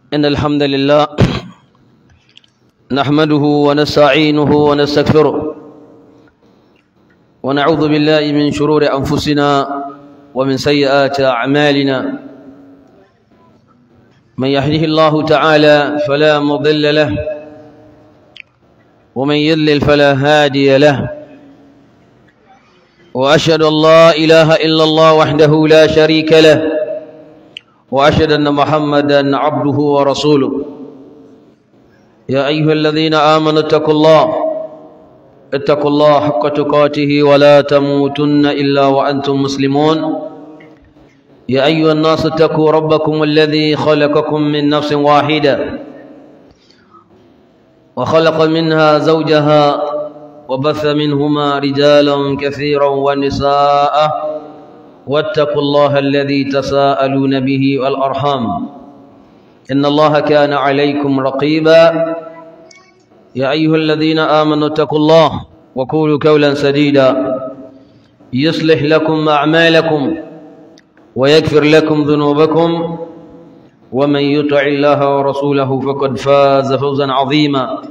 إن الحمد لله نحمده ونستعينه ونستغفره ونعوذ بالله من شرور أنفسنا ومن سيئات أعمالنا من يهده الله تعالى فلا مضل له ومن يضلل فلا هادي له وأشهد أن لا إله إلا الله وحده لا شريك له وأشهد أن محمدا عبده ورسوله يا أيها الذين آمنوا اتقوا الله اتقوا الله حق تقاته ولا تموتن إلا وأنتم مسلمون يا أيها الناس اتقوا ربكم الذي خلقكم من نفس واحدة وخلق منها زوجها وبث منهما رجالا كثيرا ونساء واتقوا الله الذي تساءلون به والأرحام إن الله كان عليكم رقيبا يا أيها الذين آمنوا اتقوا الله وقولوا قولا سديدا يصلح لكم أعمالكم ويغفر لكم ذنوبكم ومن يطع الله ورسوله فقد فاز فوزا عظيما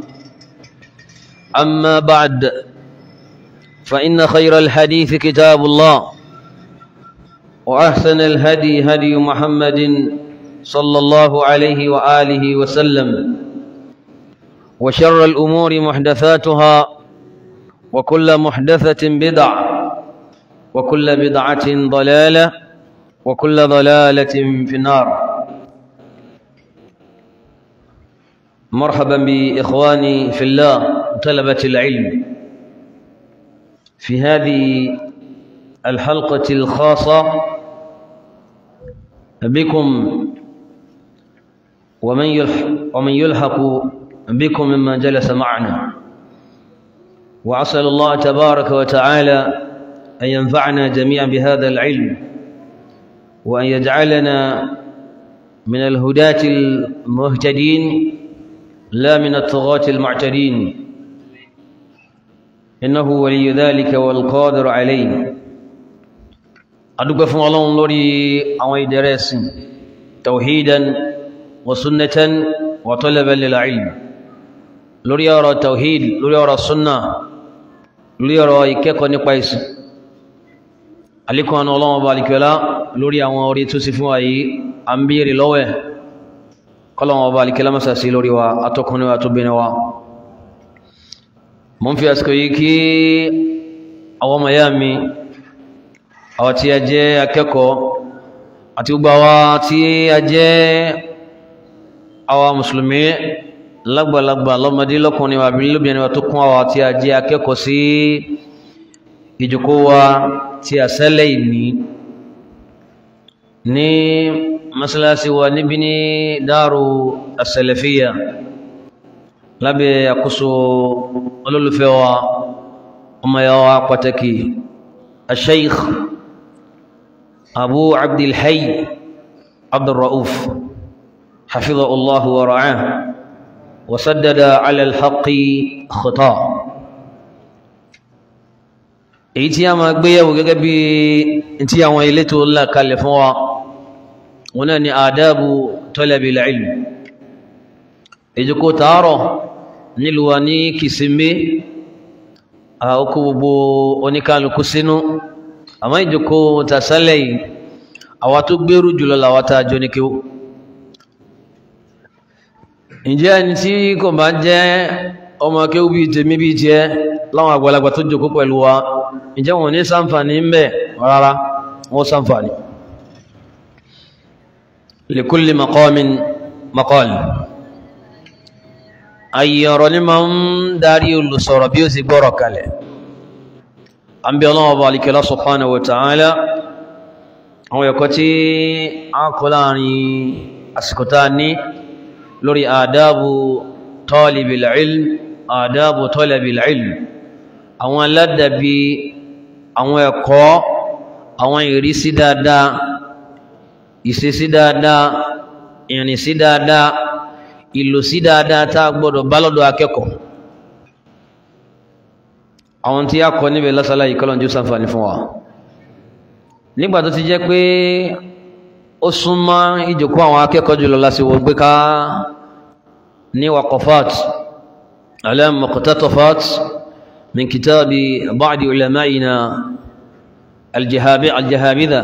أما بعد فإن خير الحديث كتاب الله وأحسن الهدي هدي محمد صلى الله عليه وآله وسلم وشر الأمور محدثاتها وكل محدثة بدع وكل بدعة ضلالة وكل ضلالة في النار مرحبا بإخواني في الله طلبة العلم في هذه الحلقة الخاصة بكم ومن يلحق, ومن يلحق بكم ممن جلس معنا وأسأل الله تبارك وتعالى أن ينفعنا جميعا بهذا العلم وأن يجعلنا من الهداة المهتدين لا من الطغاة المعتدين إنه ولي ذلك والقادر عليه أدوك فún Ọlọ́run lórí àwọn ìdẹ̀rẹ̀sìn tawhidan wa sunnatan wa talaban lil ilm lórí ọ̀rọ̀ tawhid lórí ọ̀rọ̀ sunna lórí ọ̀rọ̀ ìkẹ́kọ̀ọ́ nípa ìsìn alikun àwọn Ọlọ́run bá alikẹ́lá lórí àwọn orí tó sì fún wa yìí a ń bèèrè lọ́wẹ́ kọ́lọ̀wọ̀n bá alikẹ́lá mọ́sà sí lórí wa atọ́kùnrin wa tó bẹ̀rẹ̀ wa mọ́ fi àsìkò yìí kí àwọn ọmọ ya mi àwọn tí a jẹ́ akẹ́kọ̀ọ́ àti gbogbo àwa tí a jẹ́ àwa mùsùlùmí lágbàlagbà lọ́mọdé lọ́kùnrin wa bí lóbìnrin wa tó kún àwa tí a jẹ́ akẹ́kọ̀ọ́ sí ìjòkó wa tí a sẹ́lẹ̀ ìní ní masalasi wa níbi ní dáàrù asẹ̀lẹ̀fíyà lábẹ́ àkóso olólùfẹ́ wa ọmọ ya wa pàtàkì الشيخ أبو عبد الحي عبد الرؤوف حفظه الله ورعاه وسدد على الحق خطاه èyí tí a máa gbéyàwó gẹ́gẹ́ bí tí àwọn ilé tó ńlá kalẹ̀ fún wa wọn náà ni àdábù talabil ilm ìjókòó tààrọ̀ nílùú wa ní kìsìmbé àókò gbogbo oníkálukú sínú àmọ́ ìjókòó tàṣálẹ̀ yìí àwa tó gbèrú jùlọ làwa tá a jọ ní kíó ǹjẹ́ ẹni tí kò bá jẹ́ ọmọ kéwú bíi tèmi bíi tiẹ̀ láwọn àgbàlagbà tó jókòó pẹ̀lú wa ǹjẹ́ wọn ní ṣàǹfààní ń bẹ rárá wọn ṣàǹfààní likulli maqamin maqal ayé ọ̀rọ̀ ní máa ń darí olùsọ̀rọ̀ bí ó sì gbọ́rọ̀ kalẹ̀ an bí ọlọ́wọ́ bá alikẹ́lá subhanahu wa ta'ala àwọn ẹ̀kọ́ tí a kọ́ láàrin àsìkò tá ní lórí àdábù talibil ilm àdábù talabil ilm àwọn aládàbí àwọn ẹ̀kọ́ àwọn ìrísí dáadáa ìṣesí dáadáa ìrìnsí dáadáa ìlòsí dáadáa tá a gbọ́dọ̀ bá lọ́dọ̀ akẹ́kọ̀ọ́ àwọn tí a kọ níbẹ̀ lásàlá yìí kọ́lọ̀ jù sàǹfààní fún wa nígbà tó ti jẹ́ pé ó súnmọ́ ìjòkó àwọn akẹ́kọ̀ọ́ jùlọ lásìwò gbé ká ní waqafat ala muqtatafat min kitabi ba'di ulama'ina aljahabidha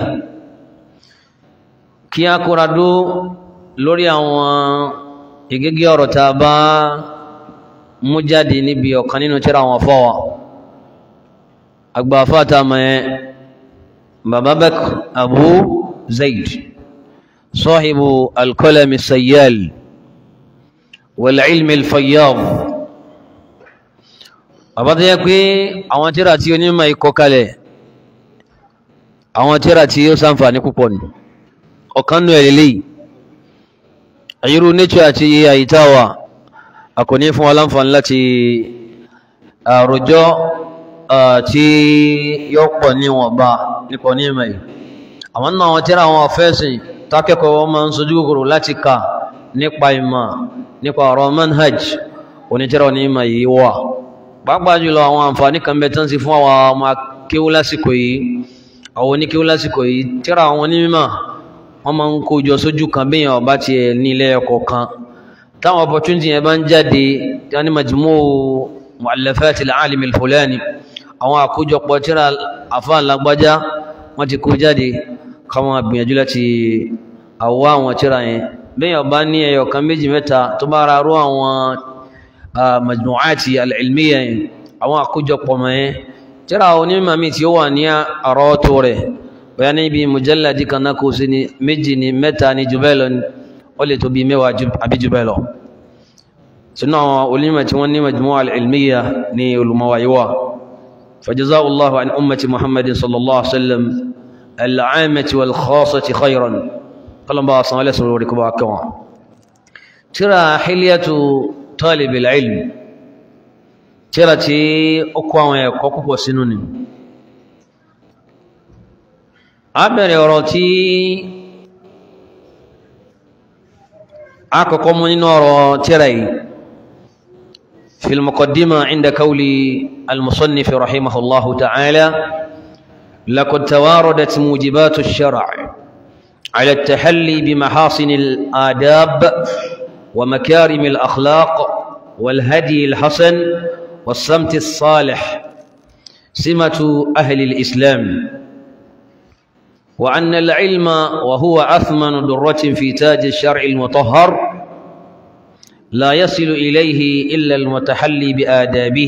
kí a kóra dó lórí àwọn ìgégé ọ̀rọ̀ tá a bá mú jáde níbi ọ̀kan nínú tírà àwọn fọ́wà agbàfà tá a mọ̀ ẹ́ bàbá bẹ́k abu zayd sahibu alkolami sayyal wal ilmi alfayyad bàbá tó yẹ pé àwọn tírà tí onímọ̀ ikọ̀ kalẹ̀ àwọn tírà tí ó ṣàǹfààní púpọ̀ ni ọ̀kan nù ẹ̀lẹ́lẹ́yìí àyírú nature àti àyítáwà a kò ní fún aláǹfààní láti àròjọ́ tí yóò pọ̀ níwọ̀nba nípa ní ìmọ̀ yìí àwọn náà wọ́n tíra àwọn afẹ́sìn tákẹ́kọ̀ọ́ wọn máa ń sojú kòkòrò láti kà nípa ìmọ̀ nípa ọ̀rọ̀ manhaj onítírà ní ìmọ̀ yìí wà pàápàá jùlọ àwọn àǹfààní kan bẹ tán sí fún àwọn ọmọ akéwú lásìkò yìí àwọn oníkéwú lásìkò yìí tíra àwọn onímọ̀ wọ́n máa ń kójọ sójú kan bí èèyàn bá tiẹ̀ nílé ẹ̀kọ́ kan táwọn opportunity yẹn bá ń jáde tí wọ́n ní majmu' mu'allafat al-alim al-fulani àwọn àkójọpọ̀ tíra àfáà lágbájá wọ́n ti kó jáde káwọn gbìyànjú láti àwọ̀ àwọn tíra yẹn bí èèyàn bá ní ẹyọ kan méjì mẹ́ta tó bá ra rú àwọn majmu'ati al-ilmiyya yẹn àwọn àkójọpọ̀ mọ́ yẹn tíra onímọ̀ mi tí ó wà ní àrọ́tò rẹ̀ bóyá níbi mujalladi kan náà kò sí ní méjì ní mẹ́ta ní jù bẹ́ẹ̀ lọ ní ó lè tó bí mẹ́wàá àbí jù bẹ́ẹ̀ lọ sínú àwọn onímọ̀ tí wọ́n ní majmu'a al-ilmiyya ní olùmọ̀wá yíwá فجزاه الله عن أمة محمد صلى الله عليه وسلم العامة والخاصة خيرا قال الله صلى الله عليه وسلم ترى حلية طالب العلم ترى تي أقوى ويقوى وسنوني abẹ̀rẹ̀ ọ̀rọ̀ tí akọ̀kọ́ mú nínú ọ̀rọ̀ tírà yìí في المقدمة عند قول المصنف رحمه الله تعالى لقد تواردت موجبات الشرع على التحلي بمحاصن الآداب ومكارم الأخلاق والهدي الحسن والصمت الصالح سمة أهل الإسلام وأن العلم وهو أثمن درة في تاج الشرع المطهر لا يصل إليه إلا المتحلي بآدابه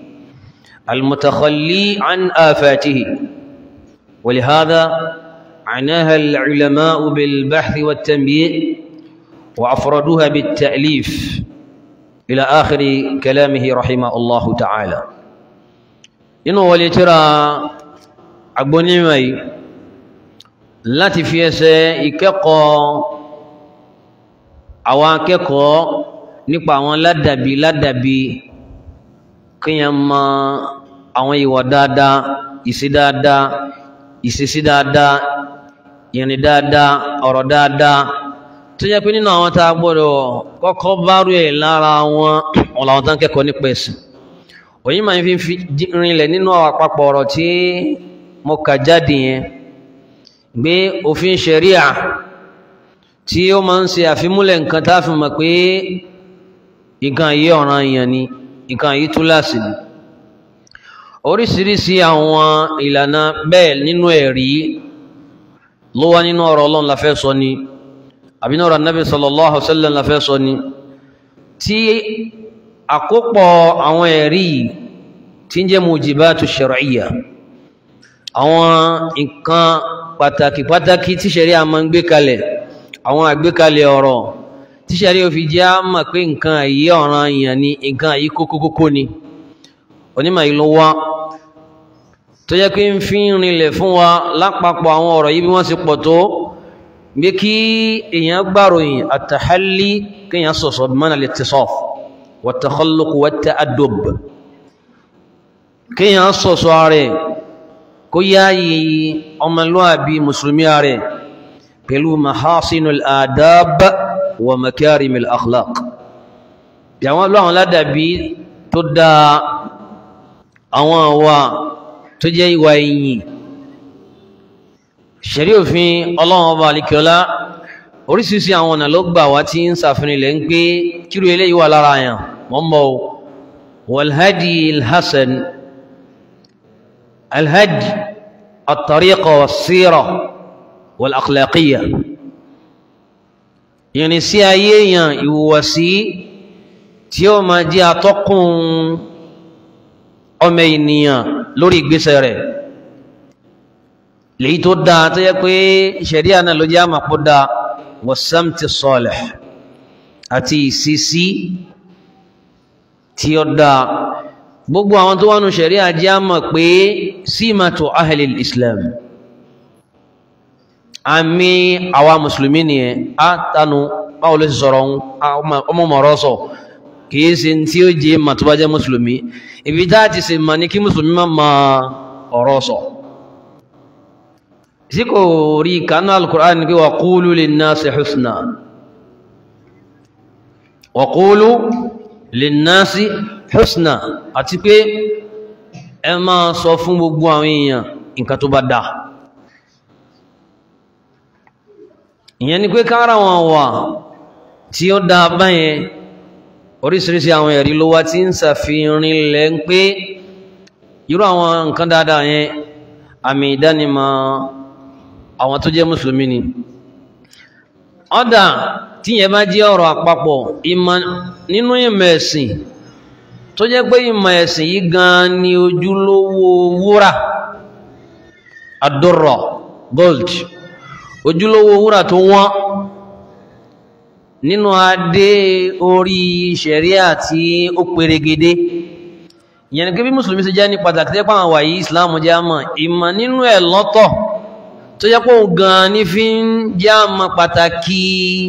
المتخلي عن آفاته ولهذا عناها العلماء بالبحث والتنبيه وأفردوها بالتأليف إلى آخر كلامه رحمه الله تعالى إنه ولترى أبني مي láti fi ẹsẹ̀ ìkẹ́kọ̀ọ́ àwọn akẹ́kọ̀ọ́ nípa àwọn ládàbí ládàbí kíyàn mọ àwọn ìwà dáadáa ìṣe dáadáa ìṣesí dáadáa ìrìn dáadáa ọ̀rọ̀ dáadáa tó jẹ́ pé nínú àwọn tá a gbọ́dọ̀ kọ́kọ́ bárú ẹ̀ lára wọn wọn làwọn tó ń kẹ́kọ̀ọ́ nípa ẹ̀sìn òyìn máa ń fi rinlẹ̀ nínú àwọn àpapọ̀ ọ̀rọ̀ tí mo kà jáde yẹn gbé òfin ṣẹ̀ríà tí ó máa ń ṣe àfimúlẹ̀ nǹkan tá a fi mọ̀ pé nǹkan yìí ọ̀ràn èèyàn ni nǹkan yìí túláàsì ni oríṣiríṣi àwọn ìlànà bẹ́ẹ̀ nínú ẹ̀rí ló wá nínú ọ̀rọ̀ ọlọ́run la fẹ́ sọ ni àbí náà ọ̀rọ̀ anábì sallallahu alaihi wasallam la fẹ́ sọ ni tí àkópọ̀ àwọn ẹ̀rí tí ń jẹ́ mujibatu shar'iyya àwọn nǹkan pàtàkì pàtàkì tí ṣẹ̀rí a máa ń gbé kalẹ̀ àwọn àgbékalẹ̀ ọ̀rọ̀ tí ṣẹ̀rí ò fi jẹ́ á mọ̀ pé nǹkan àyí ọ̀ràn èèyàn ni nǹkan àyí kókókókó ni onímọ̀ yìí ló wá tó jẹ́ pé ń fi rinlẹ̀ fún wa lápapọ̀ àwọn ọ̀rọ̀ yìí bí wọ́n ti pọ̀ tó gbé kí èèyàn gbàròyìn àtàhálí kéèyàn sọ̀sọ̀ bí mọ́nà al-ittisaf wat-takhalluq wat-ta'addub kéèyàn sọ̀sọ̀ rẹ̀ kó yáyí ọmọlúwàbí mùsùlùmí rẹ̀ pẹ̀lú mahasinul adab wa makarimil akhlaq yàwọn lọ́wọ́n ládàbí tó dá àwọn àwa tó jẹ́ ìwà ìyìn ṣẹ̀rí òfin ọlọ́run ọba àlìkíọ́lá oríṣiríṣi àwọn ọ̀nà ló gbà wá tí ń ṣàfihàn ilẹ̀ ń pé kíru eléyìí wà lára àyàn mọ́ mọ́ o walhadi alhassan alhadi at-tariqa was-sira wal-akhlaqiyya ìrìn sí ayé èèyàn ìhùwàsí tí ó máa jẹ́ atọ́kùn ọmọ ènìyàn lórí ìgbésẹ̀ rẹ̀ lèyí tó dáa tó yẹ pé ṣẹ̀ríà náà ló jẹ́ àmàpọ̀ dáa wasamti salih àti ìsísí tí ó dáa gbogbo àwọn tó wà nù ṣẹ̀ríà jẹ́ àmà pé símàtò ahlil islam àmì àwa mùsùlùmí nìyẹn á tánu báwo ló sì sọ̀rọ̀ ọmọ mọ̀rọ̀ sọ kìí ṣe tí ó jẹ́ mà tó bá jẹ́ mùsùlùmí ibi tá a ti ṣe mà ní kí mùsùlùmí má ma ọ̀rọ̀ sọ sí kò rí kanú al-Qur'an pé wa qulu linnasi husna wa qulu linnasi husna àti pé ẹ máa sọ fún gbogbo àwọn èèyàn nǹkan tó bá dáa ìyẹn ni pé kára wọn wà tí ó dáa báyẹn oríṣiríṣi àwọn ẹ̀rí ló wá tí ń ṣàfihàn ilẹ̀ ń pé irú àwọn nǹkan dáadáa yẹn àmì ìdánimọ̀ àwọn tó jẹ́ mùsùlùmí ni ọ̀dà tí yẹn bá jẹ́ ọ̀rọ̀ àpapọ̀ ìmọ̀ nínú ìmọ̀ ẹ̀sìn tó jẹ́ pé ìmọ̀ ẹ̀sìn yìí gan ni ojúlówó wúrà àdúrà gold ojúlówó wúrà tó wọ́n nínú adé orí ṣẹ̀ríà tí ó perégedé ìyẹn ni pé bí mùsùlùmí ṣe jẹ́ ní pàtàkì tẹ́pọ̀ àwọn wàyí islam jẹ́ àmọ́ ìmọ̀ nínú ẹ̀ lọ́tọ̀ tó jẹ́ pé òun gan ní fi ń jẹ́ àmọ́ pàtàkì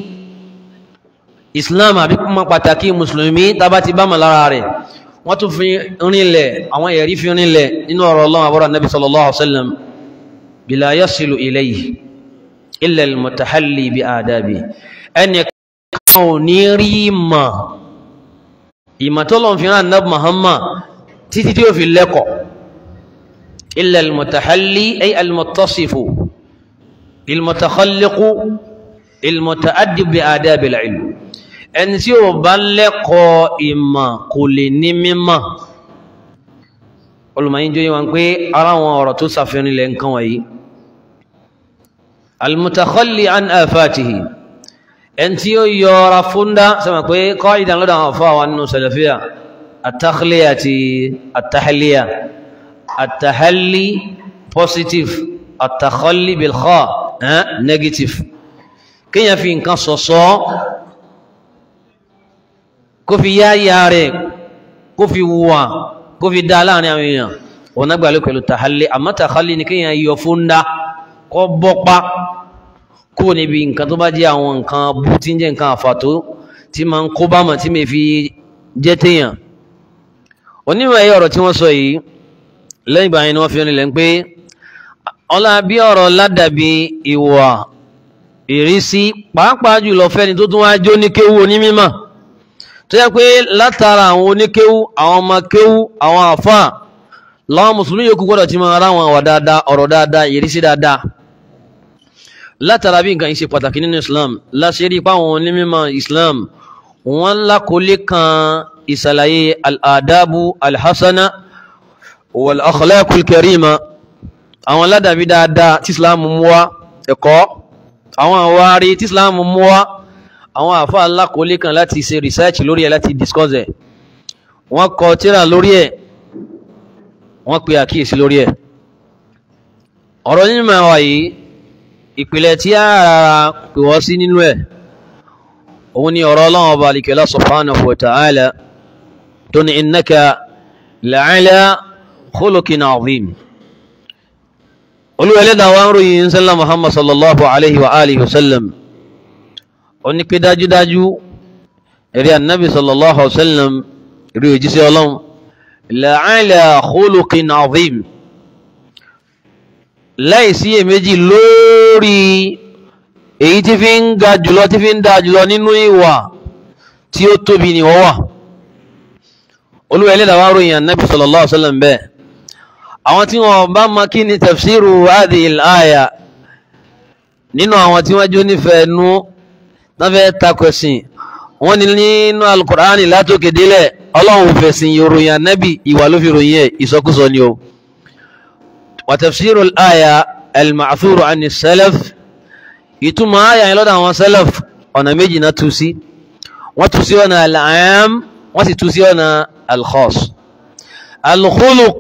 islam àbí mọ́ pàtàkì mùsùlùmí tábà ti bá mọ̀ lára rẹ̀ wọ́n tún fi rinlẹ̀ àwọn ẹ̀rí fi rinlẹ̀ nínú ọ̀rọ̀ ọlọ́run àbúrò nabi sallallahu alaihi wasallam bila yasilu ilayhi illa al-mutahalli bi adabi ẹnì kan ò ní rí ìmọ̀ ìmọ̀ tó lọ́n fi rán nabi muhammad títí tí ó fi lẹ́kọ̀ọ́ illa al-mutahalli ay al-muttasifu il-mutakhalliqu il-muta'addib bi adabi al-ilm ẹni tí ó bá lẹ́kọ̀ọ́ ìmọ̀ kò lè ní mímọ̀ olùmọ̀yìn jóyìn wọn pé ara wọn ọ̀rọ̀ tó sàfihàn ilẹ̀ nǹkan wọ̀nyí al-mutakhalli an afatihi ẹni tí ó yọra fúndá sọmọ pé kọ́ ìdánlọ́dọ̀ àwọn afọ́ àwọn nínú sàlàfíà àtàkìlẹ̀ àti àtàhàlíà àtàhàlí positive àtàkọ́lì bilkha negative kíyàn fi nǹkan sọ̀sọ́ kó fi yá ya rẹ̀ kó fi wà kó fi dá láàrin àwọn èèyàn wọn náà gbàlẹ́ pẹ̀lú tàhálí àmọ́ tàhálí ni kíyàn yọ fúndá kọ́ bọ́pá kó níbi nǹkan tó bá jẹ́ àwọn nǹkan bú tí ń jẹ́ nǹkan àfàtó tí máa ń kó bá mọ̀ tí mi fi jẹ́ téèyàn onímọ̀ ẹ̀yẹ ọ̀rọ̀ tí wọ́n sọ yìí lẹ́yìn ìgbà yẹn ni wọ́n fi rìnlẹ̀ pé ọlá bí ọ̀rọ̀ ládàbí ìwà ìrísí pàápàá jùlọ fẹ́ni tó tún wá jó ní kéwú onímímọ̀ tó yẹ pé látara àwọn oníkéwú àwọn ọmọ kéwú àwọn àfà láwọn mùsùlùmí yòókù gbọ́dọ̀ ti máa ara wọn àwà dáadáa ọ̀rọ̀ dáadáa ìrísí dáadáa látara bí nǹkan yìí ṣe pàtàkì nínú Islam láṣẹ rí páwọn onímímọ̀ Islam wọ́n lákòólé kan ìsàlàyé al'adabu alhassana wal akhlaqul karima àwọn ládàbí dáadáa tí islam mú wá ẹ̀kọ́ àwọn àwárí tí islam mú wá àwọn àfá alákòólé kan láti ṣe research lórí ẹ̀ láti discuss ẹ̀ wọ́n kọ tírà lórí ẹ̀ wọ́n pe àkíyèsí lórí ẹ̀ ọ̀rọ̀ nínú àwà yìí ìpìlẹ̀ tí a rárá pè wọ́n sí nínú ẹ̀ òun ni ọ̀rọ̀ ọlọ́run ọba alikẹ́lá subhanahu wa ta'ala tó ní innaka la'ala khuluqin azim olúwa ẹlẹ́dàá wa ń ròyìn ń sẹ́lá muhammad sallallahu alaihi wa alihi wasallam ó ní pé dájúdájú èrè annabi sallallahu alaihi wasallam rí òjíṣẹ́ ọlọ́run la'ala khuluqin azim láìsí èméjì lórí èyí tí fi ń ga jùlọ tí fi ń da jùlọ nínú ìwà tí ó tóbi ni wọ́n wà olúwa ẹlẹ́dàá wa ròyìn annabi sallallahu alaihi wasallam bẹ́ẹ̀ àwọn tí wọ́n bá ma kí ni tafsiru hadhihi al-aya nínú àwọn tí wọ́n jó nífẹ̀ẹ́ nú wọ́n fẹ́ takò ẹ̀sìn wọ́n ní nínú alukur'ani látòkè délẹ̀ ọlọ́run fẹ̀sìn ìròyìn anábì ìwà ló fi ròyìn ẹ̀ ìsọkúsọ ni o wa tafsiru al-aya al-ma'thuru ani salaf ìtumọ̀ aya yẹn lọ́dọ̀ àwọn salaf ọ̀nà méjì náà tú sí wọ́n tú sí ọ̀nà al-aam wọ́n sì tú sí ọ̀nà al-khass al-khuluq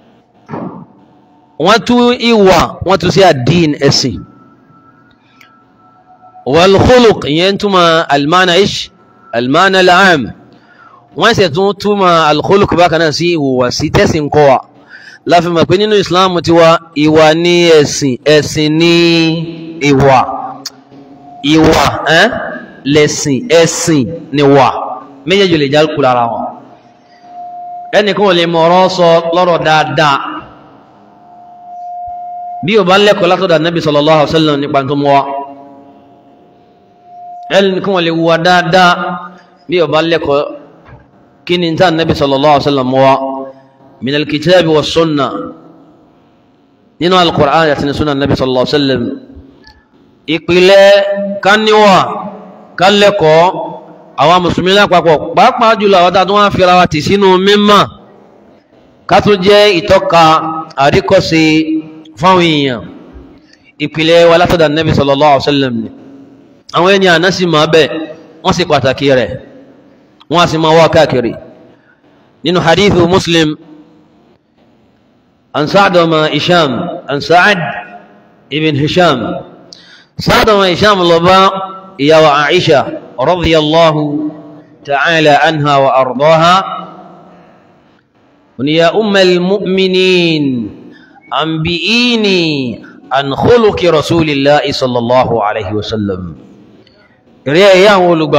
wọ́n tú ìwà wọ́n tú sí ad-din ẹ̀sìn wal-khuluq ìyẹn túmọ̀ al-ma'na ish al-ma'na al-aam wọ́n sì tún túmọ̀ al-khuluq bákan náà sí ìwùwàsí tẹ̀sìn kọ́ wa láfi mọ̀ pé nínú islam ti wa ìwà ní ẹ̀sìn ẹ̀sìn ní ìwà ìwà ẹ́n lẹ̀sìn ẹ̀sìn ní wà méjèèjì lè já kú lára wọn ẹnìkan ò lè mọ̀ ọ̀rọ̀ sọ lọ́rọ̀ dáadáa bí o bá lẹ́kọ̀ọ́ látọ̀dọ̀ Nabi sallallahu alaihi wasallam nípa tó mọ́ wa ẹnìkan ò lè wùwà dáadáa bí o bá lẹ́kọ̀ọ́ kí ni ta Nabi sallallahu alaihi wasallam mọ́ wa من الكتاب والسنة nínú al-Qur'an àti ní sunan nabi sallallahu alaihi wasallam ìpìlẹ̀ káníwà kálẹ̀kọ́ àwọn mùsùlùmí lápapọ̀ pàápàá jùlọ àwọn tàbí wọ́n fi ra wa tì sínú mímọ̀ ká tó jẹ́ ìtọ́ka àríkọ́sí fáwọn èèyàn ìpìlẹ̀ wa látọ̀dọ̀ nabi sallallahu alaihi wasallam ni àwọn ènìyàn àná sì máa bẹ̀ wọ́n sì pàtàkì rẹ̀ wọ́n sì máa wá káàkiri nínú hadithu muslim عن سعد وما هشام عن سعد ابن هشام سعد وما هشام الله يا وعائشة رضي الله تعالى عنها وأرضاها يا أم المؤمنين أنبئيني عن خلق رسول الله صلى الله عليه وسلم ريا يا ولو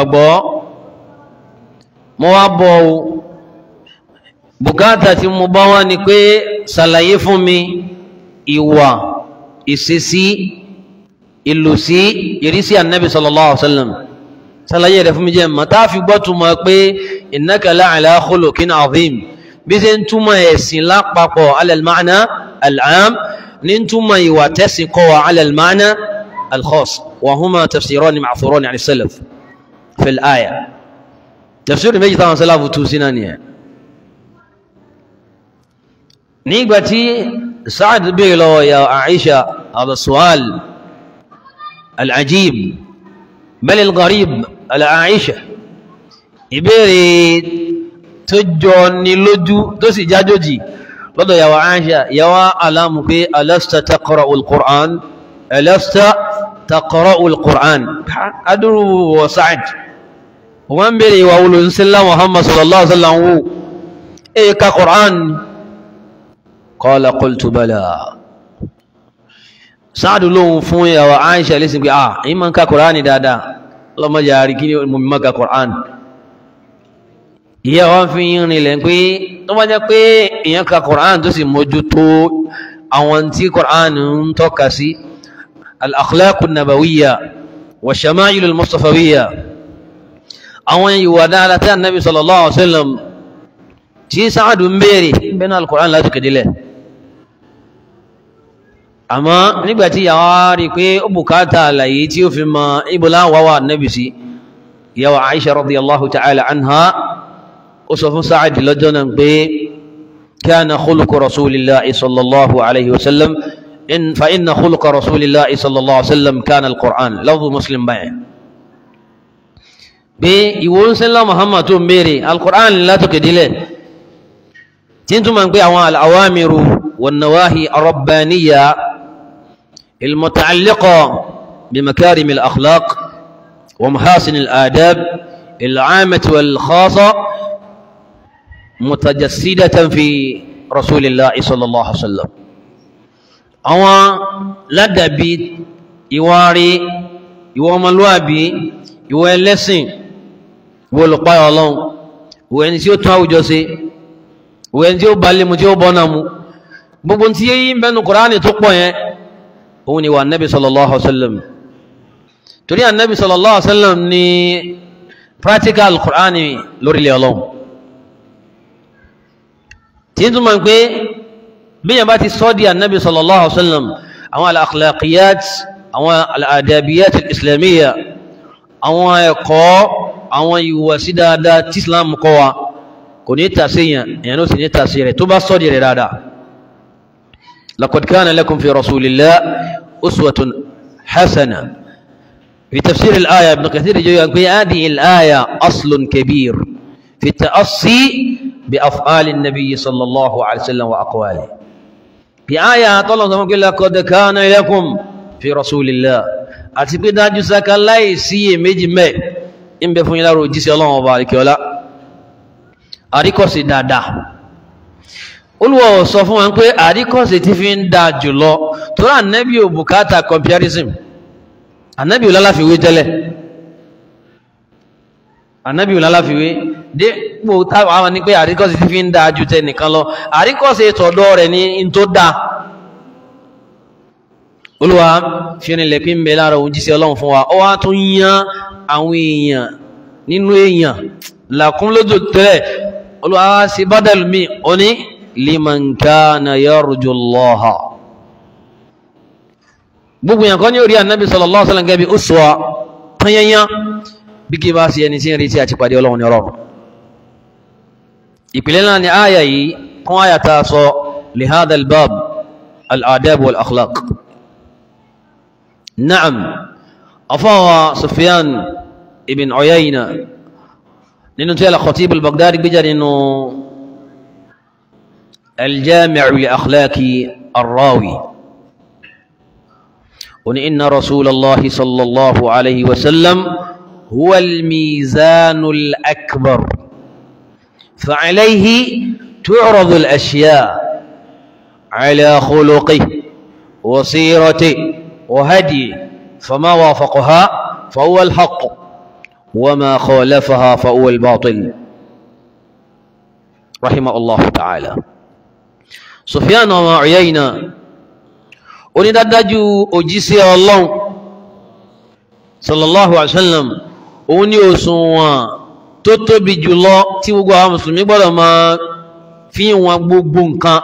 موابو bùkátà tí mo bá wá ni pé ṣàlàyé fún mi ìwà ìṣesí ìlòsí ìrísí ànábì sallallahu alaihi wasallam ṣàlàyé rẹ̀ fún mi jẹ́ mọ̀ tá a fi gbọ́ túmọ̀ pé innaka la'ala khuluqin azim bí ṣe ń túmọ̀ ẹ̀sìn lápapọ̀ ala al-ma'na al-'am ní ń túmọ̀ ìwà tẹ̀sìn kọ́ wa ala al-ma'na al-khass wa huma tafsirani ma'thurani 'an as-salaf fi al-aya tafsir méjì táwọn sálàfù tú sí náà nìyẹn nígbàtí Sa'ad béèrè lọ́wọ́ ya Aisha al-su'al al-ajib bal al-gharib ala Aisha ìbéèrè tó jọ ní lójú tó sì jájòjì lọ́dọ̀ ya Aisha ya wá alamu pé alasta taqra'u al-Qur'an alasta taqra'u al-Qur'an adúrú wa Sa'ad wọ́n béèrè wa wulùsílá Muhammad sallallahu alaihi wasallam wò èyí ka Qur'an qala qultu bala sáàdù lóhun fún ìyàwó Aisha lẹ́sìn pé ah èyí ma ń ka Kùránì dáadáa lọ́mọdé àrí kí ní mọ̀mí má ka Kùránì ìyá wọn fi yín rìnlẹ̀ pé tó bá jẹ́ pé èyàn ka Kùránì tó sì mójú tó àwọn tí Kùránì ń tọ́ka sí al-akhlaqu nabawiyya wa shama'il al-mustafawiyya àwọn ìwà dáadáa tí Annabi sallallahu alaihi wasallam tí sáàdù ń béèrè bẹ́ẹ̀ náà al-Qur'an láti kèdílẹ̀ àmọ́ nígbàtí yàwó rí pé ó bùkátà àlàyé tí ó fi mọ ibùlá wàwà nẹ́bì sí yàwó Aisha radiyallahu ta'ala anha ó sọ fún sáàdì lọ́jọ́ náà pé kana khuluqu rasulillahi sallallahu alaihi wasallam in fa inna khuluqa rasulillahi sallallahu alaihi wasallam kana al-Qur'an lafzu muslim báyìí pé ìwò ń sẹ́lá Muhammad tó ń béèrè al-Qur'an látòkèdílẹ̀ tí ń túnmọ̀ pé àwọn al-awamiru wan-nawahi ar-rabbaniyya المتعلقة بمكارم الأخلاق ومحاسن الآداب العامة والخاصة متجسدة في رسول الله صلى الله عليه وسلم àwọn ládàbí ìwárí ìwọ ọmọlúwàbí ìwọ ẹlẹ́sìn ìwọ olùpáyọ̀ ọlọ́run ìwọ ẹni tí ó tún àwùjọ ṣe ìwọ ẹni tí ó balẹ̀ mu tí ó bọ́nà mu gbogbo tí yí ń bẹnu Kùránì tó pọ̀ yẹn òun ni wà nẹ́bí sallallahu alaihi wasallam torí ànẹ́bí sallallahu alaihi wasallam ni practical Qur'ani lórílẹ̀ ọlọ́run tí ń túnmọ̀ pé bí yẹn bá ti sọ́ di ànẹ́bí sallallahu alaihi wasallam àwọn al-akhlaqiyat àwọn al-adabiyat al-islamiyya àwọn ẹ̀kọ́ àwọn ìwàsí dáadáa tí islam kọ́ wa kò ní tàṣí yàn èyàn ló sì ní tàṣí rẹ̀ tó bá sọ́dì rẹ̀ dáadáa laqad kana lakum fi rasulillah uswatun hasana في تفسير الآية ابن كثير يقول هذه الآية أصل كبير في التأصي بأفعال النبي صلى الله عليه وسلم وأقواله في آية طلع يقول لقد كان لكم في رسول الله أتبقى داجو ساكا لا يسي ميجي مي إن بفن يلارو جيسي الله وبارك ولا àríkọ̀sí dáadáa olùwọ̀ sọ fún wọn pé àríkọ̀sí ti fi ń dáa jùlọ tó rà nẹ́bí ò bùkátà comparison ànábì ò lálàfiwé tẹ́lẹ̀ ànábì ò lálàfiwé dípò táwọn àwọn ní pé àríkọ́sí ti fi ń dáa ju tẹnìkan lọ àríkọ́sí tọ̀dọ̀ rẹ̀ ní in tó dáa olúwa fi rinlẹ̀ pín bẹ lára òun jíṣẹ́ ọlọ́run fún wa ó wá tún yán àwọn èèyàn nínú èèyàn làkún lójú tẹ́lẹ̀ olúwa wá sí bádàlú mi ó ní liman kana yarju Allaha gbogbo yàn kan ní orí ànábì sallallahu alaihi wasallam gẹ́gẹ́ bí uswa tanyanya bí kí bá sí ẹni tí ń retí àti pàdé ọlọ́run ní ọlọ́run ìpìlẹ̀ náà ni àyà yìí kún àyà ta sọ li hadha al-bab al-adab wal akhlaq na'am afawa sufyan ibn uyayna nínú tí al-khatib al-baghdadi gbéjà nínú al-jami' li akhlaqi ar-rawi وإن رسول الله صلى الله عليه وسلم هو الميزان الأكبر فعليه تعرض الأشياء على خلقه وسيرته وهديه فما وافقها فهو الحق وما خالفها فهو الباطل رحمه الله تعالى سفيان وما عيينا onídádájú òjíṣẹ́ ọlọ́run sallallahu alaihi wasallam òun ní òṣùwọ̀n tó tóbi jùlọ tí gbogbo àwọn mùsùlùmí gbọ́dọ̀ máa fi wọn gbogbo nǹkan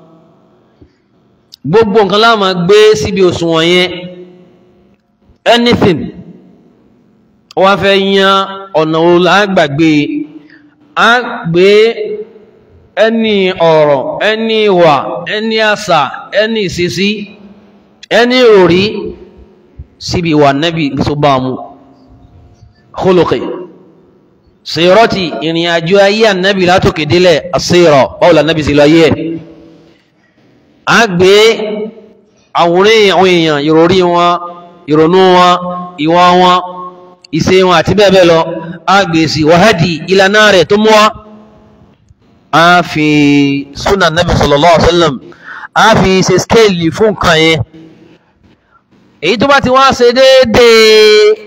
gbogbo nǹkan la máa gbé síbi òṣùwọ̀n yẹn anything wọ́n fẹ́ yan ọ̀nà lágbàgbé a gbé ẹni ọ̀rọ̀ ẹni ìwà ẹni àṣà ẹni ìṣesí ẹni òrí síbi ìwà nẹ́bí tó bá mú khuluqi sírọ́tì ìrìn àjò ayé ànẹ́bí látòkè délẹ̀ àṣírọ̀ báwo la nẹ́bí sí lọ ayé ẹ̀ a gbé àwòrán àwọn èèyàn ìròrí wọn ìrònú wọn ìwà wọn ìṣe wọn àti bẹ́ẹ̀ bẹ́ẹ̀ lọ a gbé sí wàhádì ìlànà rẹ̀ tó mú wa a fi súnà nẹ́bí sallallahu alaihi wasallam a fi ṣe skéèlì fún nǹkan yẹn èyí tó bá ti wá ṣe déédéé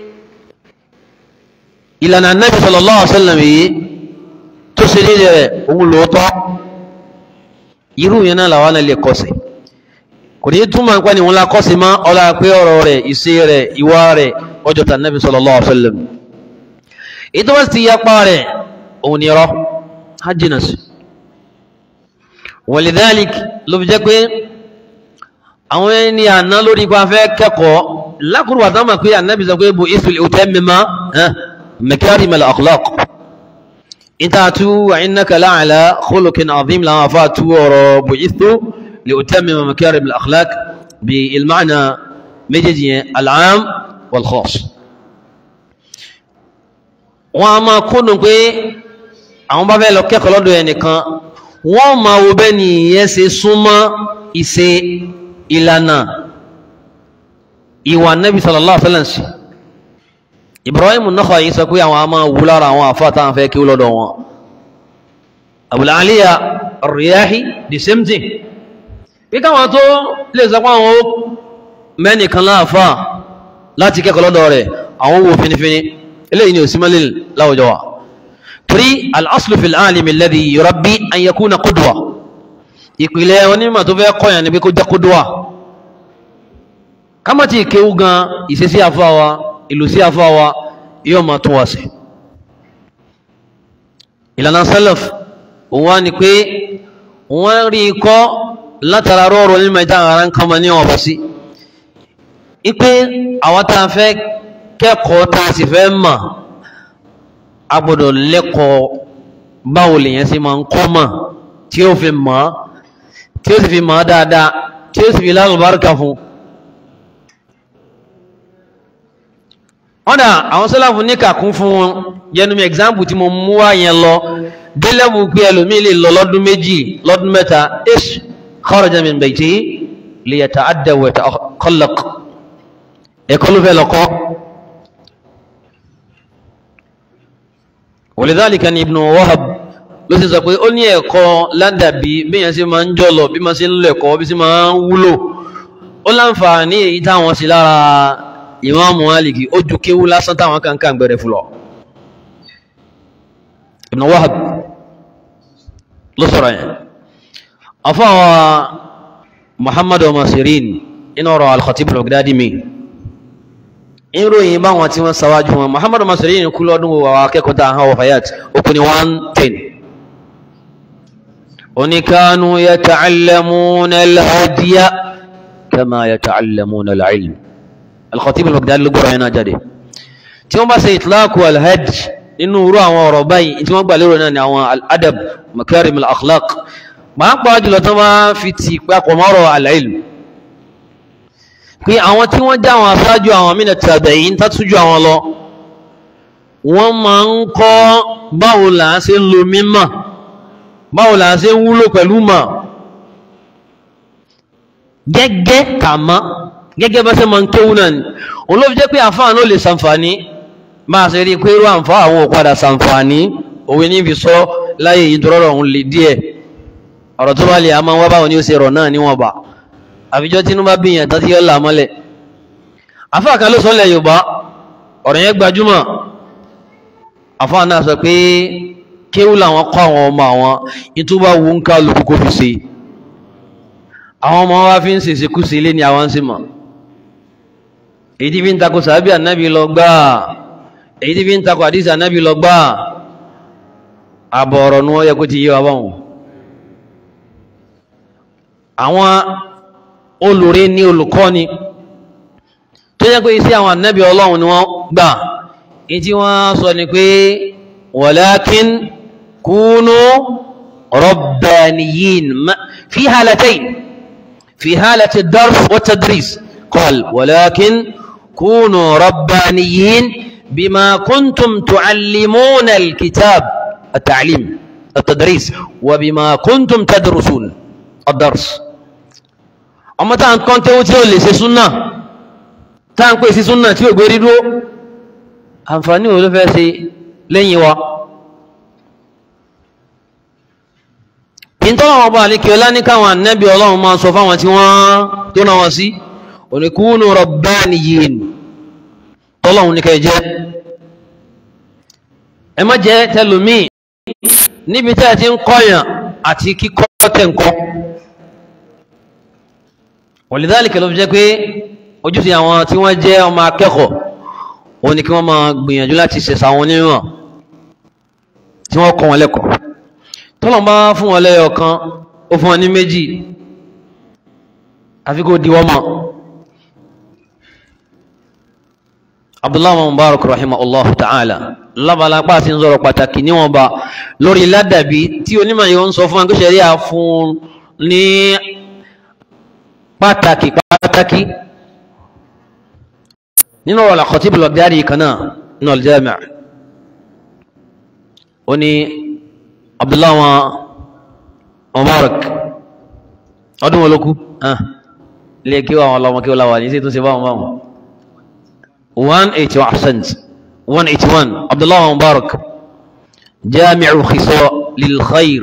ìlànà nẹ́bí sallallahu alaihi wasallam yìí tó ṣe déédéé rẹ̀ òun lóòótọ́ irú yẹn náà làwọn náà lè kọsẹ̀ kò ní túmọ̀ nípa ni wọn la kọsẹ̀ mọ́ ọlá pé ọ̀rọ̀ rẹ̀ ìṣe rẹ̀ ìwà rẹ̀ ọjọ́ tà nẹ́bí sallallahu alaihi wasallam èyí tó bá ti yapa rẹ̀ òun ni rọ́ hajjina sí walidhalik ló fi jẹ́ pé àwọn ẹni àná lórí ipa fẹ́ kẹ́kọ̀ọ́ lákùrù àtàmà pé ànábì sọ pé bu isul utammima makarim al-akhlaq ìtàtú wa innaka la'ala khuluqin azim làwọn afá tú ọ̀rọ̀ bu isu li utammima makarim al-akhlaq bí ilmàna méjèèjì yẹn al-am wal-khass wọn a máa kúnnù pé àwọn bá fẹ́ lọ kẹ́kọ̀ọ́ lọ́dọ̀ ẹnìkan wọ́n máa wo bẹ́ẹ̀ ni ìyẹn ṣe súnmọ́ ìṣe ìlànà ìwà nẹ́bí sallallahu alaihi wasallam sí Ibrahim Nakhai sọ pé àwọn a máa wú lára àwọn àfáà táwọn fẹ́ kí ó lọ́dọ̀ wọn Abul Aliya Ar-Riyahi the same thing bí káwọn tó lè sọ pé àwọn mẹ́nìkan láàfáà láti kẹ́kọ̀ọ́ lọ́dọ̀ rẹ̀ àwọn wo finifini eléyìí ni ò sí mọ́lẹ̀ láwùjọ wa torí al-aslu fil alimi alladhi yurabbi an yakuna qudwa ìpìlẹ̀ onímọ̀ tó fẹ́ kọ́yàn ní pé kó jẹ́ qudwa kámọ́tí ìkéwú gan ìṣesí àfáwa ìlú sí àfáwa yóò máa tún wá sí ìlànà salaf òun wá ní pé wọ́n rí ikọ́ látara rọrùn nímọ̀ ìta ara ń kama ní ọ̀bọ̀ sí ipe àwọn tá a fẹ́ kẹ́kọ̀ọ́ tá a sì fẹ́ mọ̀ a gbọ́dọ̀ lẹ́kọ̀ọ́ báwo lèyàn sì máa ń kọ́ mọ̀ tí ó fi mọ̀ tí ó sì fi mọ̀ dáadáa tí ó sì fi lálùbáríkà fún ọ̀dà àwọn sọ́láfù ní kàkún fún wọn yẹnumi example tí mo mú wá yẹn lọ délẹ́bù pé ẹlòmí lè lọ lọ́dún méjì lọ́dún mẹ́ta ish kharaja min bayti li yata'adda wa yatakhallaq ẹ̀kọ́ ló fẹ́ lọ́kọ́ walidhalika ni ibn wahab ló sì sọ pé ó ní ẹ̀kọ́ ládàbí bí yẹn sì máa ń jọlọ bí máa sì ń lọ ẹ̀kọ́ bí sì máa ń wúlò ó láǹfààní èyí táwọn sí lára ìmáàmù Málíkì ó ju kéwú lásán táwọn kankan gbẹ̀rẹ̀ fúlọ̀ ibn wahab ló sọ̀rọ̀ yẹn afọ́wọ́ muhammadu masirin inú ọ̀rọ̀ al-Khatib al-Baghdadi mi ìròyìn báwọn tí wọ́n sáwájú wọn muhammadu masirin kú lọ́dún wà akẹ́kọ̀ọ́ tàà hàn wọ̀fayat okùn ni 110 oníkanu yata'allamuna al-hadiya kama yata'allamuna al-ilm al-Khatib al-Baghdadi ló gbọ́rọ̀ yẹn náà jáde tí wọ́n bá ṣe itlaqu al-hajj nínú irú àwọn ọ̀rọ̀ báyìí tí wọ́n gbà lérò náà ni àwọn al-adab makarim al-akhlaq máa ń pàá jùlọ tó máa fi ti papọ̀ mọ́rọ̀ al-ilm pé àwọn tí wọ́n já àwọn aṣáájú àwọn mina tabi'in tátújú àwọn lọ wọ́n máa ń kọ́ báwo là á ṣe ń lo mímọ̀ báwo là á ṣe ń wúlò pẹ̀lú mọ̀ gẹ́gẹ́ kàmá gẹ́gẹ́ bá ṣe máa ń kéwú náà ni òun ló fi jẹ́ pé àfáà náà lè ṣàǹfààní máa ṣe rí i pé irú àǹfà àwọn òpadà ṣàǹfààní òwe ní fi sọ láyé yìí tó rọrọ̀ òun lè díẹ̀ ọ̀rọ̀ tó bá lè a máa wá báwọn ní ó ṣe rọ̀ náà níwọ̀n bá àfijọ́ tí inú bá bí yẹn tàbí yọ́ là mọ́lẹ̀ àfáà kan ló sọ lẹ̀ Yorùbá ọ̀rọ̀ yẹn gbajúmọ̀ àfáà náà sọ pé kéwú làwọn kọ́ àwọn ọmọ àwọn ìtúbà wù ń ká lóko kó fi ṣe àwọn ọmọ wa fi ń ṣèṣe kú sí ilé ni àwọn ń ṣe mọ̀ èyí tí fi ń takò sàábì ànábì lọ gbáà èyí tí fi ń takò àdísì ànábì lọ gbáà àbọ̀ ọ̀rọ̀ ní wọ́n yẹ kó ti yé wa báwọn àwọn olùrí ní olùkọ́ni tó yẹ pé iṣẹ́ àwọn ànábì ọlọ́run ni wọ́n gbà èyí tí wọ́n sọ ni pé walakin kunu rabbaniyin fi halatayn fi halati ad-dars wa tadris qal walakin kunu rabbaniyin bima kuntum tuallimuna al-kitab at-ta'lim at-tadris wa bima kuntum tadrusun ad-dars ọmọ tá à ń kọ́ tẹ́wọ́ tí ó lè ṣe súnà tá à ń pè sí súnà tí ò gbé rí dúró àǹfààní wo ló fẹ́ ṣe lẹ́yìn wa ìtọ́lọ̀ ọba àlékè ọlá ní káwọn ànábì ọlọ́run máa sọ fáwọn tí wọ́n tó náà wọ́n sí oníkúnù rabbaniyin tọ́lọ́run ní kẹ́ jẹ́ ẹ má jẹ́ tẹlùmí níbi tẹ́ ti ń kọ́yàn àti kíkọ́ tẹ̀ ń kọ́ walidhalika ló fi jẹ́ pé ojúṣe àwọn tí wọ́n jẹ́ ọmọ akẹ́kọ̀ọ́ òun ni kí wọ́n máa gbìyànjú láti ṣẹ̀ṣà wọn onímọ̀ tí wọ́n kọ́ wọn lẹ́kọ̀ọ́ tọ́lọ̀ bá fún wọn lẹ́yọ̀ kan ó fún wọn ní méjì àfi kó di wọ́n mọ̀ abdullahi mubarak rahimahullah ta'ala lábala pa sí ń sọ̀rọ̀ pàtàkì níwọ̀n ba lórí ládàbí tí onímọ̀ yóò ń sọ fún akẹ́sẹ̀ rí àfún ní pàtàkì pàtàkì nínú ọ̀rọ̀ al-Khatib al-Baghdadi kan náà nínú al-Jami' ó ní abdullahi mubarak ọdún wọn ló kú ilé kí wọn lọmọ kí wọn láwà ní sí tó ṣe báwọn báwọn 181 ahsant 181 abdullahi mubarak jami'u khisal lil khair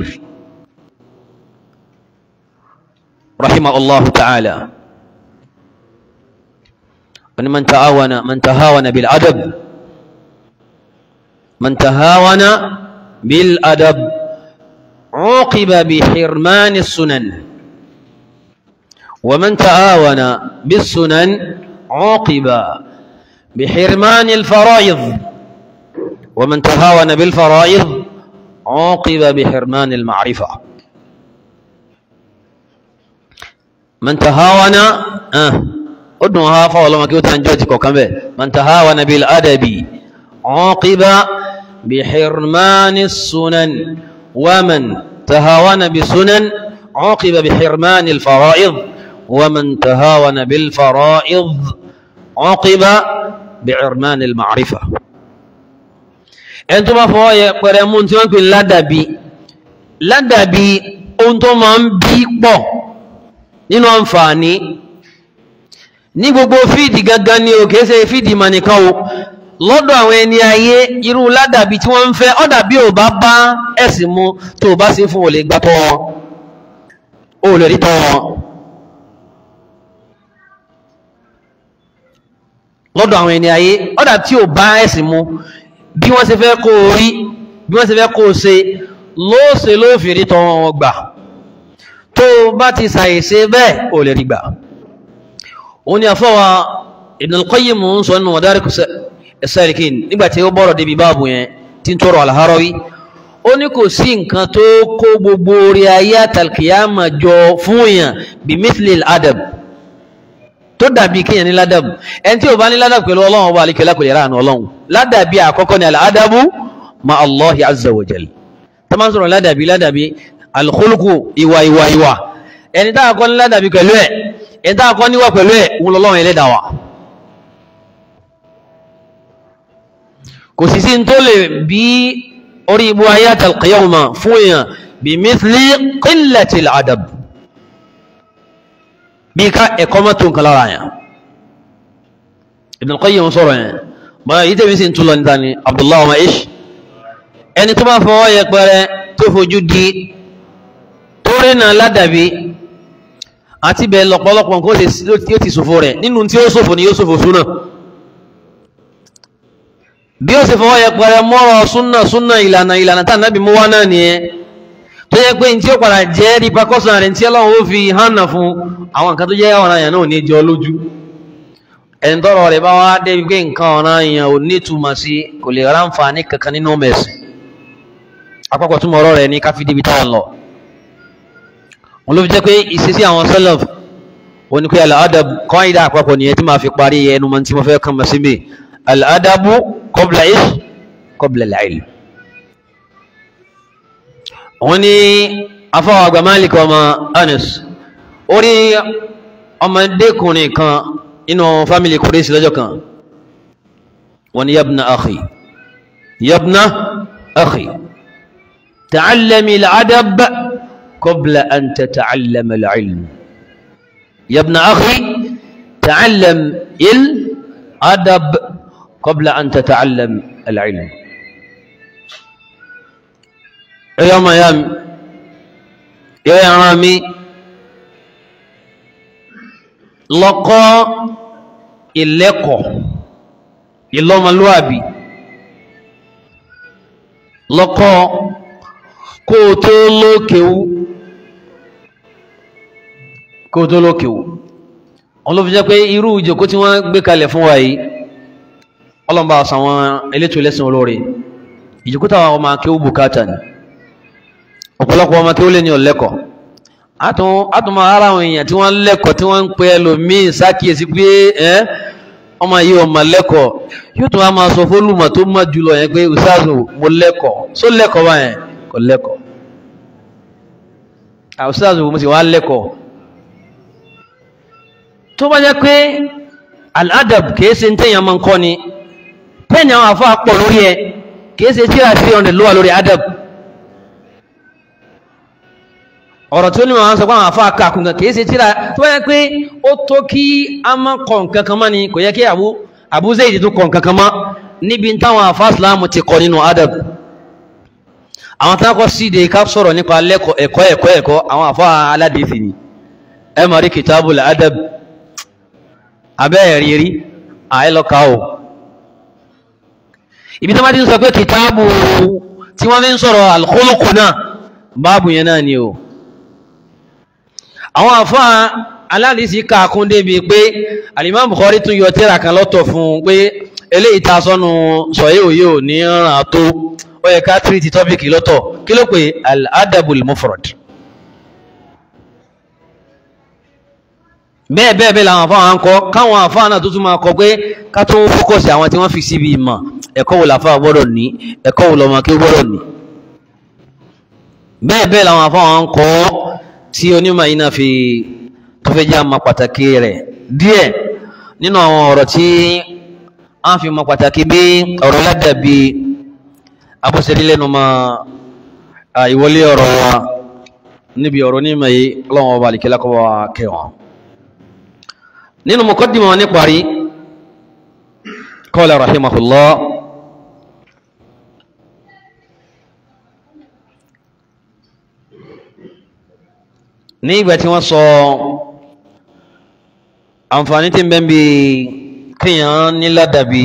رحمه الله تعالى من تهاون من تهاون بالأدب من تهاون بالأدب عوقب بحرمان السنن ومن تهاون بالسنن عوقب بحرمان الفرائض ومن تهاون بالفرائض عوقب بحرمان المعرفة من تهاون آه ó dùn ha fáwọn ọlọ́mọ kí ó tàn jọ́ ti kọ̀kan bẹ̀ man tahawana bil adabi uqiba bi hirmani sunan wa man tahawana bi sunan uqiba bi hirmani al fara'id wa man tahawana bil fara'id uqiba bi hirmani al ma'rifa ẹni tó bá fọwọ́ yẹ pẹ̀rẹ̀ mú tí wọ́n pè ládàbí ládàbí ohun tó máa ń bí pọ̀ nínú àǹfààní ní gbogbo fíìdì gangan ni o kìí ṣe fíìdì mà nìkan o lọ́dọ̀ àwọn ẹni ayé irú ládàbí tí wọ́n ń fẹ́ ọ́ dàbí ò bá bá ẹ̀sìn mu tó o bá sí fún olè gbá tọ́ wọn o lè rí tọ́ wọn lọ́dọ̀ àwọn ẹni ayé ọ́ dà tí ò bá ẹ̀sìn mu bí wọ́n ṣe fẹ́ kó o rí bí wọ́n ṣe fẹ́ kó o ṣe lóòṣe ló fi rí tọ́ wọn gbà tó o bá ti ṣàìṣe bẹ́ẹ̀ o lè rí gbà òun ni àfọwà Ibn al-Qayyim ń sọ nínú Madarika as-Salikin nígbàtí ó bọ́rọ̀ débi báàbù yẹn tí ń tọrọ al-Harawi ó ní kò sí nǹkan tó kó gbogbo orí ayé àtàlkìyàmà jọ fún èèyàn bí mithli al-adab tó dàbí kíyàn ní ládàbù ẹni tí ò bá ní ládàbù pẹ̀lú ọlọ́run ọba àlekèlá kò lè ráàánú ọlọ́run ládàbí àkọ́kọ́ ni al-adabu ma Allahi azza wa jal tó máa ń sọ̀rọ̀ ládàbí ládàbí al-khuluqu ìwà ìwà ìwà ẹni tá a kọ́ ní ládàbí pẹ̀lú ẹ̀ ẹni tá a kọ́ níwà pẹ̀lú ẹ̀ òun lọ́lọ́run ẹlẹ́dàá wa kò sì sí tó lè bí orí ibu ayé àtàlùkìyàwó fún èèyàn bí mithli qillati al-adab bí ká ẹ̀kọ́ mọ́ tó nǹkan lára yẹn Ibn al-Qayyim sọ̀rọ̀ yẹn báyìí yìí tẹ̀mí sí ń túnlọ níta ni Abdullahi ọmọ ish ẹni tó bá fọwọ́ yẹpẹrẹ tó fojú di tó rìnà ládàbí àti bẹ́ẹ̀ lọ́pọ̀lọpọ̀ nǹkan tí ó ti ṣòfò rẹ̀ nínú tí ó ṣòfò ni yóò ṣòfò súnà bí ó sì fọwọ́ yẹpẹrẹ mọ́rọ̀ súnà súnà ìlànà ìlànà tá nàbí mú wá náà nìyẹn tó yẹ pé tí ó padà jẹ́ repercussion rẹ̀ tí ọlọ́run ó fi hànà fún àwọn nǹkan tó jẹ́ ọ̀ràn yẹn náà ní jọ lójú ẹni tọrọ rẹ̀ bá wá débi pé nǹkan ọ̀ràn yẹn ò ní túmọ̀ sí kò lè ráǹfààní kankan nínú mẹ̀sì àpapọ̀ túmọ̀ ọ̀rọ̀ rẹ̀ ní káfí débi táwọn lọ wọn ló fi jẹ́ pé ìṣesí àwọn sẹ́lẹ̀f wọn ni pé al-adab qaida àpapọ̀ nìyẹn tí máa fi parí ẹnu mọ́ tí mo fẹ́ kàn mọ́ sí mi al-adabu qabla ish qabla al-ilm wọ́n ní afọ́wọ́ àgbà Malik ọmọ Anas orí ọmọdékùnrin kan inú fámílì kùrẹ́sì lọ́jọ́ kan wọ́n ní yabna akhi yabna akhi ta'allami al-adab qabla an tata'allama al-ilm yabna akhi ta'allam al-adab qabla an tata'allam al-ilm ẹ̀yọ́ ọmọ ìyá mi yọ ẹran mi lọ́kọ́ ìlẹ́kọ̀ ìlọ́mọlúwàbí lọ́kọ́ kó o tó lókèwú kó o tó lókèwú wọn ló fi jẹ́ pé irú ìjòkó tí wọ́n gbé kalẹ̀ fún wa yìí ọlọ́mbà àṣà wọn elétò ẹlẹ́sìn olóore ìjòkó táwọn ọmọ akéwú bùkátà ni ọ̀pọ̀lọpọ̀ ọmọ kí ó lè ní ọ̀lẹ́kọ̀ átùmọ̀ ara àwọn èèyàn tí wọ́n lẹ́kọ̀ọ́ tí wọ́n ń pe ẹlòmíì sákìyèsí pé ẹ́ ọmọ yìí ọmọ lẹ́kọ̀ọ́ yóò tún wá máa sọ fólùmọ̀ tó mọ̀ jùlọ yẹn pé ustazu mo lẹ́kọ̀ọ́ só lẹ́kọ̀ọ́ báyẹn kò lẹ́kọ̀ọ́ ustazu mo sì wá lẹ́kọ̀ọ́ tó bá jẹ́ pé al-adab kìí ṣe ń tẹ̀yàn máa ń kọ́ ni pẹ́ẹ́nì àwọn àfọ́ àpọ̀ lórí ẹ kìí ṣe tíra three hundred ló wà lórí adab ọ̀rọ̀ tí ó ní wọ́n sọ pé àwọn àfáà kàkùn kan kìí ṣe tíra tó yẹ pé ó tó kí a má kọ̀ nǹkan kan mọ́ ni kò yẹ kí Abu Abu Zayd tó kọ̀ nǹkan kan mọ́ níbi táwọn àfáà Ìsìlámù ti kọ nínú adab àwọn tí wọ́n kọ́ sí de ká sọ̀rọ̀ nípa ẹ̀kọ́ ẹ̀kọ́ ẹ̀kọ́ àwọn àfáà aládìsí ni ẹ mọ̀ rí kitabul adab abẹ́ ẹ̀rí rí àìlọ́ka o ibi tí wọ́n ti ń sọ pé kìtàbù tí wọ́n fi ń sọ̀rọ̀ al-khuluq náà báàbù yẹn náà ni o àwọn àfáà aládìsí kàkún débi pé Al-Imam Bukhari tún yọ tírà kan lọ́tọ̀ fún un pé eléyìí ta sọ́nu sọ̀yẹ́ òye ò ní ràn tó ó yẹ ká tírìtì tọ́pìkì lọ́tọ̀ kí ló pé al-adabul mufrad bẹ́ẹ̀ bẹ́ẹ̀ bẹ́ẹ̀ làwọn àfáà ń kọ́ káwọn àfáà náà tó tún máa kọ pé ká tó fókọ̀sì àwọn tí wọ́n fi síbi ìmọ̀ ẹ̀kọ́ wo làfáà gbọ́dọ̀ ní ẹ̀kọ́ wo lọ́mọ kí ó gbọ́dọ̀ ní bẹ́ẹ̀ bẹ́ẹ̀ làwọn àfáà ń kọ́ tí onímọ̀ yìí náà fi tó fẹ́ jẹ́ àmọ́ pàtàkì rẹ̀ díẹ̀ nínú àwọn ọ̀rọ̀ tí a fi mọ pàtàkì bí ọ̀rọ̀ ládàbí abọ́sẹ̀rí lẹ́nu ma ìwọlé ọ̀rọ̀ wa níbi ọ̀rọ̀ onímọ̀ yìí ọlọ́wọ́n ọba àlìkẹ́lá kọ́ wa kẹwọn nínú muqaddimah wọn níparí qala rahimahullah ní ìgbà tí wọ́n sọ àǹfààní tí ń bẹ bí kíyàn ní ládàbí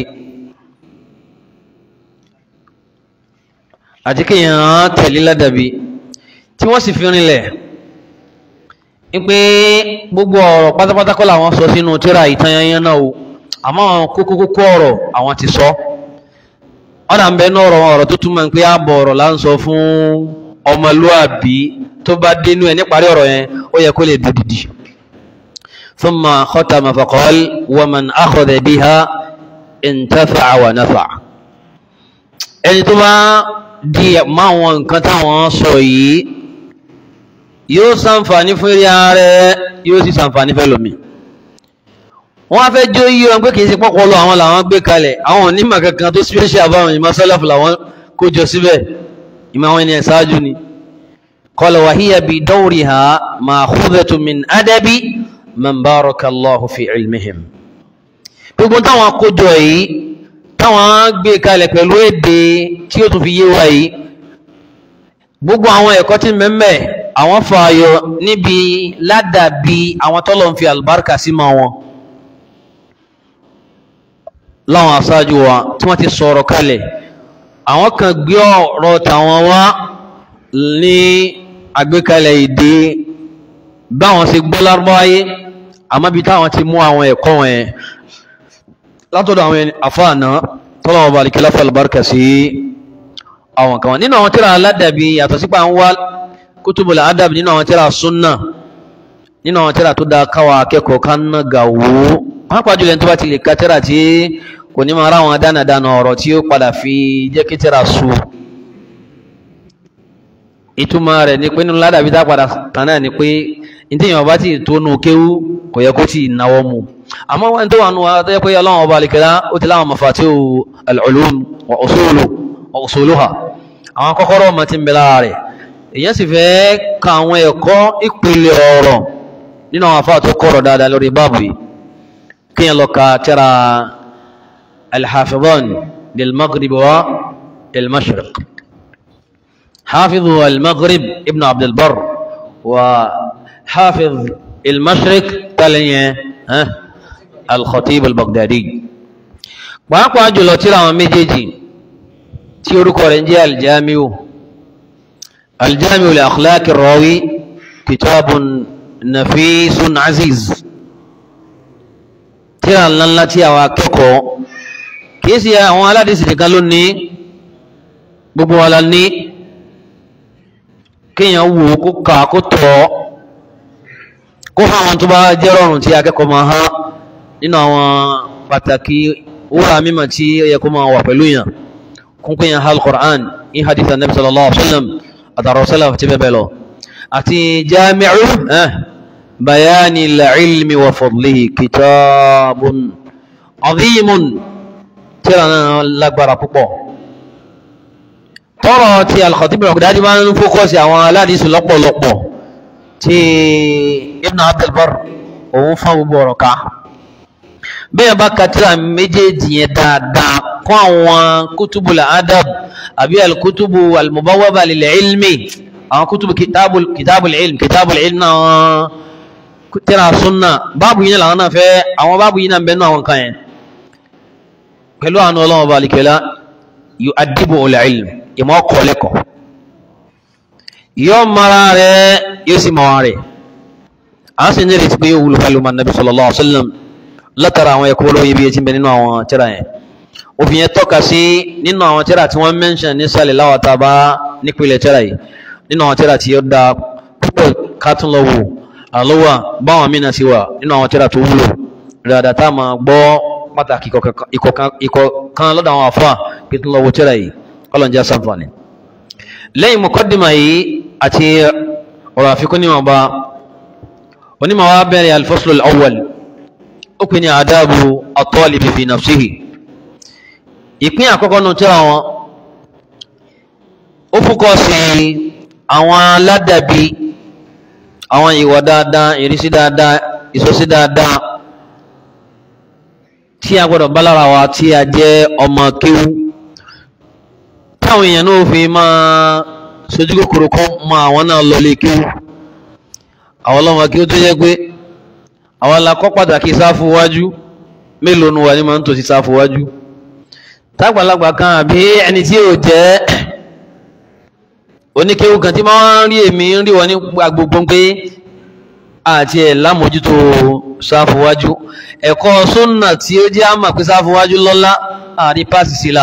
àti kíyàn tẹ̀lé ládàbí tí wọ́n sì fi rinlẹ̀ wípé gbogbo ọ̀rọ̀ pátápátá kọ́ làwọn sọ sínú tírà ìtanyanyan náà o àmọ́ àwọn kókó kókó ọ̀rọ̀ àwọn ti sọ ọ̀nà ń bẹ ní ọ̀rọ̀ ọ̀rọ̀ tó túmọ̀ pé ààbọ̀ ọ̀rọ̀ là ń sọ fún ọmọlúàbí tó bá dénú ẹ̀ níparí ọ̀rọ̀ yẹn ó yẹ kó lè dòdìdì thumma khatama faqal wa man akhadha biha intafa'a wa nafa'a ẹni tó bá di máwọn nǹkan táwọn sọ yìí yóò ṣàǹfààní fún eré ààrẹ yóò sì ṣàǹfààní fẹ́ lómi wọ́n á fẹ́ jó yí wọn pé kì í ṣe pọ́pọ́ lọ àwọn làwọn gbé kalẹ̀ àwọn onímọ̀ kankan tó special àbáwọn ìmọ̀ sálàfù làwọn kó jọ síbẹ̀ ìmọ̀ àwọn ènìyàn ṣáájú ni qala wa hiya bi dawriha ma'khudhatun min adabi man barakallahu fi ilmihim gbogbo táwọn kójọ yìí táwọn gbé kalẹ̀ pẹ̀lú èdè tí ó tún fi yé wa yìí gbogbo àwọn ẹ̀kọ́ tí mẹ́mẹ́ àwọn fààyọ níbi ládàbí àwọn tọ́lọ̀ ń fi àlùbáríkà sí ma wọn láwọn aṣáájú wa tí wọ́n ti sọ̀rọ̀ kalẹ̀ àwọn kan gbé ọ̀rọ̀ tàwọn wá ní àgbékalẹ̀ èdè báwọn ṣe gbọ́ lárúbáwáyé àmọ́ bí táwọn ti mú àwọn ẹ̀kọ́ wọn yẹn látọ̀dọ̀ àwọn àfáàná tọ́lọ́wọ́ bá alikẹ́lá fún àlùbáríkà sí àwọn kan nínú àwọn tíra aládàbí yàtọ̀ sípà ń wá kútùbùlà adàbí nínú àwọn tíra súnnà nínú àwọn tíra tó dá káwa akẹ́kọ̀ọ́ ká ná gà wó pápá jùlọ tó bá ti lè ka tíra tí kò ní máa ráwọn dánadánà ọ̀rọ̀ tí ó padà fi jẹ́ kí tíra su ìtumọ̀ rẹ̀ ni pé nínú ládàbí tá padà tán náà ni pé ìtìyàn bá ti tónú kéwú kò yẹ kó ti náwó mu àmọ́ wọn tó wà nù wá tó yẹ pé ọlọ́run ọba àlìkẹ́lá ó ti láwọn mafatihu al-ulum wa usulu wa usuluha àwọn kọ́kọ́rọ́ ọmọ tí ń bẹ lára rẹ̀ èyàn sì fẹ́ ka àwọn ẹ̀kọ́ ìpìlẹ̀ ọ̀rọ̀ nínú àwọn afáà tó kọ̀rọ̀ dáadáa lórí báàbù yìí kí yẹn lọ ka tẹ́ra al-hafidhan lil maghrib wa lil mashriq hafizu al-maghrib ibn abd al-barr wa hafiz al-mashriq taliyan al-khatib al-baghdadi pàápàá jùlọ tírà àwọn méjèèjì tí orúkọ rẹ̀ ń jẹ́ aljamiu aljamiu li akhlaqi rawi kitabun nafisun aziz tírà ńláńlá tí àwọn akẹ́kọ̀ọ́ kìí sí àwọn aládìsí nìkan ló ní gbogbo wa la ní kéèyàn wò kó kà kó tọ́ kó fún àwọn tó bá jẹ́ rọrùn tí akẹ́kọ̀ọ́ máa há nínú àwọn pàtàkì wúrà mímọ̀ tí ó yẹ kó máa wà pẹ̀lú yàn kúnkún yẹn hal Qur'an in hadith anabi sallallahu alaihi wa sallam àtàrà sallam ti bẹ́ẹ̀ bẹ́ẹ̀ lọ àti jami'u eh, bayani al-ilmi wa fadlihi kitabun azimun tíra náà lágbára púpọ̀ tọrọ ti al-Khatib al-Baghdadi máa ń fókọ́sì àwọn aládìsí lọ́pọ̀lọpọ̀ tí Ibn Abdul Barr òun fún gbogbo ọ̀rọ̀ ká bẹ́ẹ̀ bá katira méjèèjì yẹn dáadáa kọ́ àwọn kútùbù adab àbí alkútùbù almubawaba lil ilmi àwọn kútùbù kìtàbù kìtàbù ilm kìtàbù ilm náà wọn tírà súnà báàbù yìí làwọn náà fẹ́ àwọn báàbù yìí náà bẹ́ẹ̀ náà wọn kan yẹn pẹ̀lú àwọn ọlọ́wọ́ balikẹ́lá yu adibu ul ilm ìmọ̀ kọ́lẹ́kọ̀ yóò mara rẹ̀ yóò sì mọ̀ rẹ̀ a sì ní ìrètí pé yóò wúlò pẹ̀lú ma nabi sallallahu alaihi wa sallam látara àwọn ẹ̀kọ́ olóyin bí etí ń bẹ nínú àwọn tírà yẹn òfin yẹn tọ́ka sí nínú àwọn tírà tí wọ́n mẹ́ńṣàn nísàlẹ̀ láwàtà bá nípìnlẹ̀ tírà yìí nínú àwọn tírà tí ó da púpọ̀ kátún lọ wò àlọ́wà báwọn mìíràn sí wà nínú àwọn tíra tó wúlò dáadáa tá a máa gbọ́ pàtàkì ìkọ̀kan lọ́dọ̀ àwọn àfáà pé tó lọ́wọ́ tíra yìí kọ́lọ̀njá sàǹfààní lẹ́yìn mọ̀kọ́dìmà yìí àti ọ̀rọ̀ àfikún níwọ̀n bá onímọ̀ wá bẹ̀rẹ̀ al-fasl al-awwal ó pè ní àdábù at-talib fi nafsihi ìpín àkọ́kọ́ nù tíra wọn ó fúkọ́ sí àwọn aládàbí àwọn ìwà dáadáa ìrísí dáadáa ìsọsí dáadáa tí a gbọ́dọ̀ bá lára wa tí a jẹ́ ọmọ kéwú táwọn èèyàn náà fi máa sojú kòkòrò kan mọ àwọn náà lọlé kéwú àwọn ọlọ́mọ kéwú tó jẹ́ pé àwọn alákọ́ pàtàkì sáfù wájú mélòó nu wà ní máa ń tòsí sáfù wájú tágbàlagbà kan àbí ẹni tí ò jẹ́ oníkéwú kan tí máa ń rí èmi ń rí wọn ní gbogbo pé àti ẹ̀ lámójútó sáfúwájú ẹ̀kọ́ súnnà tí ó jẹ́ àmà pé sáfúwájú lọ́lá àrí pàṣì sílá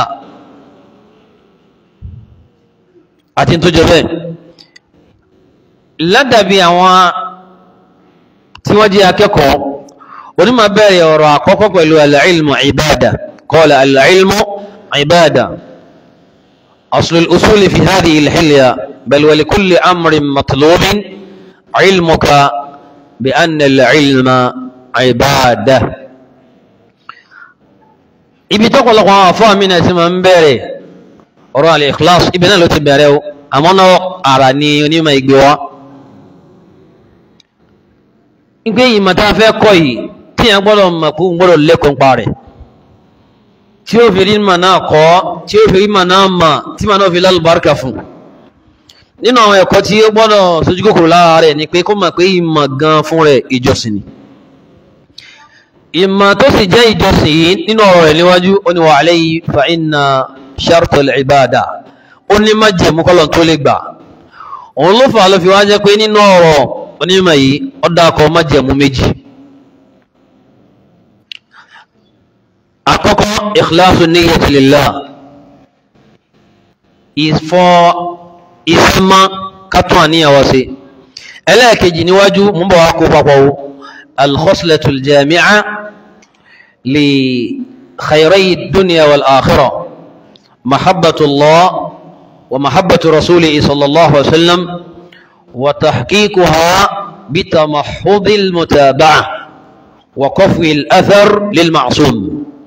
àti tó jẹ bẹ́ẹ̀ ládàbí àwọn tí wọ́n jẹ́ akẹ́kọ̀ọ́ onímọ̀ bẹ̀rẹ̀ ọ̀rọ̀ àkọ́kọ́ pẹ̀lú al-ilmu ibada qala al-ilmu ibada أصل الأصول في هذه الحلية بل ولكل أمر مطلوب علمك بأن العلم عبادة ibi tó kọlọkọ àwọn afọ mi náà ti máa ń bẹ̀rẹ̀ ọ̀rọ̀ al-ikhlas ibi náà ló ti bẹ̀rẹ̀ o àmọ́ náà ara ni onímọ̀ ìgbé wa ìgbé yìí màtá fẹ́ kọ́ yìí tí yẹn gbọ́dọ̀ mọ̀ kó gbọ́dọ̀ lẹ́kọ̀ọ́ ń parẹ́ tí ó fi rí mà náà kọ́ tí ó fi rí mà náà mà tí mà náà fi lálùbáríkà fún nínú àwọn ẹ̀kọ́ tí ó gbọ́dọ̀ sójú kòkòrò lára rẹ̀ ni pé kó mọ̀ pé ìmọ̀ gan fún rẹ̀ ìjọsìn ni ìmọ̀ tó sì jẹ́ ìjọsìn yìí nínú ọ̀rọ̀ rẹ̀ níwájú ó ní wa alayhi fa inna shartul ibada ó ní má jẹ̀mú kọ́lọ̀ tó lè gbà òun ló fà ló fi wá jẹ́ pé nínú ọ̀rọ̀ onímọ̀ yìí ó dákọ̀ má jẹ̀mú méjì àkọ́kọ́ ikhlasu niyyati lillah ìfọ́ ìsímá kátún àníyàwó sí ẹlẹ́ẹ̀kejì níwájú mú bọ̀ wá kó papọ̀ wo alkhoslatul jami'a li khayrayi dunya wal akhirah mahabbatullah wa mahabbatu rasuli sallallahu alaihi wasallam wa tahqiquha bitamahhudil mutaba'a wa qafwi al-athar lil ma'sum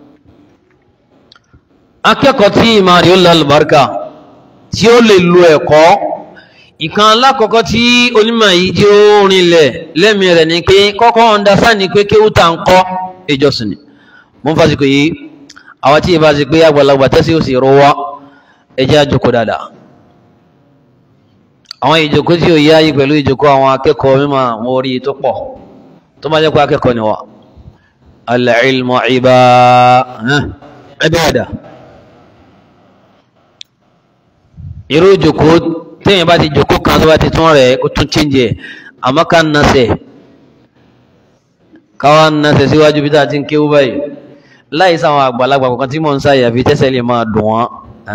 akẹ́kọ̀ọ́ tí ìmọ̀ rí ó lálùbáríkà tí ó lè lo ẹ̀kọ́ ìkan alákọ̀ọ́kọ́ tí onímọ̀ yìí tí ó rinlẹ̀ lẹ́mí rẹ̀ ni pé kọ́kọ́ understand ni pé kéwú tá ń kọ́ ìjọsìn ni mo ń fásitì yìí àwọn tí ìbá ti pé àgbàlagbà tẹ́sí ò sì rọwọ́ ẹjẹ́ àjòkó dáadáa àwọn ìjòkó tí ò yáyí pẹ̀lú ìjòkó àwọn akẹ́kọ̀ọ́ mímọ̀ wọn orí tó pọ̀ tó bá jẹ́ pé akẹ́kọ̀ọ́ ni wà al-ilmu ibada irú ìjòkó téèyàn bá ti jòkó kan tó bá ti tún rẹ̀ kó tún chíńjẹ àmọ́ ká ń nasẹ̀ káwá ń nasẹ̀ síwájú bí tá a ti ń kéwú báyìí láì sáwọn àgbàlagbà kọ̀ọ̀kan tí mò ń sáyà fi tẹ́sẹ̀ lè máa dùn wọ́n